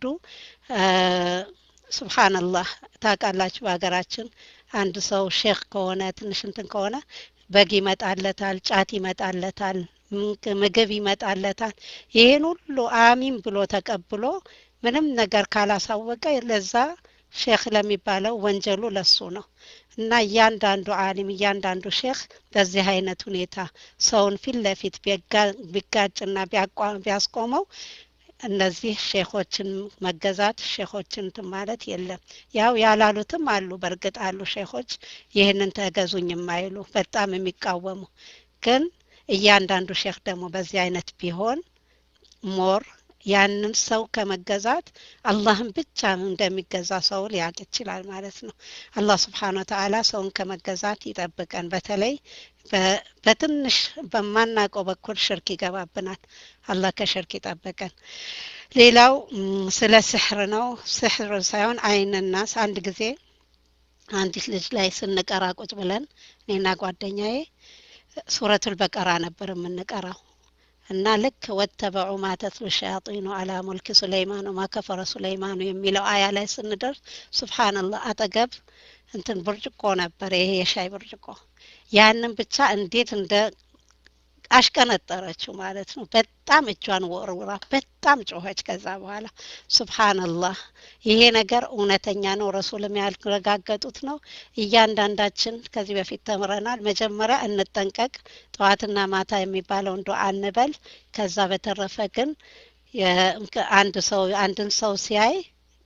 ሱብሃንአላህ ታውቃላችሁ በሀገራችን አንድ ሰው ሼክ ከሆነ ትንሽ እንትን ከሆነ በግ ይመጣለታል፣ ጫት ይመጣለታል፣ ምግብ ይመጣለታል። ይሄን ሁሉ አሚን ብሎ ተቀብሎ ምንም ነገር ካላሳወቀ ለዛ ሼክ ለሚባለው ወንጀሉ ለሱ ነው እና እያንዳንዱ አሊም እያንዳንዱ ሼክ በዚህ አይነት ሁኔታ ሰውን ፊት ለፊት ቢጋጭና ቢያስቆመው እነዚህ ሼኾችን መገዛት ሼኾችን እንትን ማለት የለም። ያው ያላሉትም አሉ፣ በእርግጥ አሉ ሼኾች ይህንን ተገዙኝ የማይሉ በጣም የሚቃወሙ ግን እያንዳንዱ ሼክ ደግሞ በዚህ አይነት ቢሆን ሞር ያንን ሰው ከመገዛት አላህን ብቻ እንደሚገዛ ሰው ሊያውቅ ይችላል ማለት ነው። አላህ ስብሓን ወተአላ ሰውን ከመገዛት ይጠብቀን። በተለይ በትንሽ በማናውቀው በኩል ሽርክ ይገባብናል። አላህ ከሽርክ ይጠብቀን። ሌላው ስለ ስሕር ነው። ስሕር ሳይሆን አይንናስ አንድ ጊዜ አንዲት ልጅ ላይ ስንቀራ ቁጭ ብለን እኔና ጓደኛዬ ሱረቱል በቀራ ነበር የምንቀራው እና ልክ ወተበዑ ማ ተትሉ ሸያጢኑ አላ ሙልክ ሱለይማን ወማ ከፈረ ሱለይማኑ የሚለው አያ ላይ ስንደርስ ሱብሓነላህ አጠገብ እንትን ብርጭቆ ነበር፣ ይሄ የሻይ ብርጭቆ። ያንን ብቻ እንዴት እንደ አሽቀነጠረችው ማለት ነው። በጣም እጇን ወርውራ በጣም ጮኸች። ከዛ በኋላ ሱብሓነላህ ይሄ ነገር እውነተኛ ነው፣ ረሱልም ያረጋገጡት ነው። እያንዳንዳችን ከዚህ በፊት ተምረናል። መጀመሪያ እንጠንቀቅ፣ ጠዋትና ማታ የሚባለውን ዱዓ እንበል። ከዛ በተረፈ ግን አንድ ሰው አንድን ሰው ሲያይ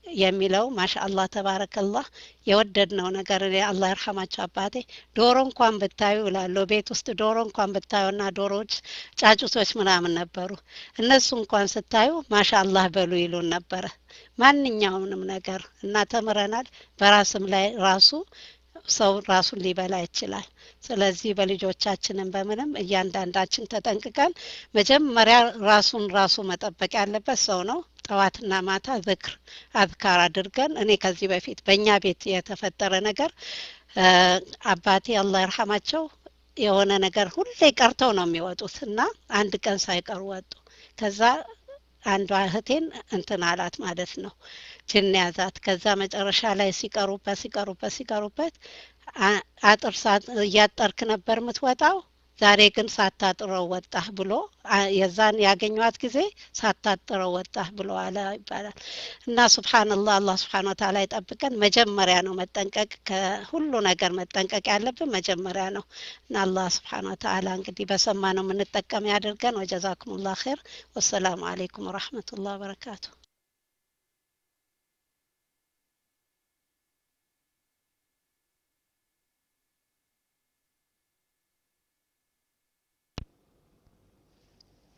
የሚለው ማሻአላህ ተባረከላህ የወደድነው ነገር እኔ አላህ ይርሐማቸው አባቴ ዶሮ እንኳን ብታዩ እላለሁ ቤት ውስጥ ዶሮ እንኳን ብታዩና ዶሮዎች ጫጩቶች ምናምን ነበሩ እነሱ እንኳን ስታዩ ማሻአላህ በሉ ይሉን ነበረ ማንኛውንም ነገር እና ተምረናል በራስም ላይ ራሱ ሰው ራሱን ሊበላ ይችላል ስለዚህ በልጆቻችንም በምንም እያንዳንዳችን ተጠንቅቀን መጀመሪያ ራሱን ራሱ መጠበቅ ያለበት ሰው ነው ጠዋትና ማታ ዝክር አዝካር አድርገን እኔ ከዚህ በፊት በእኛ ቤት የተፈጠረ ነገር አባቴ አላህ ይርሐማቸው የሆነ ነገር ሁሌ ቀርተው ነው የሚወጡት እና አንድ ቀን ሳይቀሩ ወጡ ከዛ አንዷ እህቴን እንትን አላት ማለት ነው ጅን ያዛት ከዛ መጨረሻ ላይ ሲቀሩበት ሲቀሩበት ሲቀሩበት አጥር እያጠርክ ነበር የምትወጣው ዛሬ ግን ሳታጥረው ወጣህ ብሎ የዛን ያገኟት ጊዜ ሳታጥረው ወጣህ ብሎ አለ ይባላል እና ሱብሓንላህ አላህ ስብሓን ወተላ ይጠብቀን መጀመሪያ ነው መጠንቀቅ ከሁሉ ነገር መጠንቀቅ ያለብን መጀመሪያ ነው እና አላህ ስብሓን ወተላ እንግዲህ በሰማ ነው የምንጠቀም ያድርገን ወጀዛኩም ላ ር ወሰላሙ አሌይኩም ወረሕመቱላህ ወበረካቱ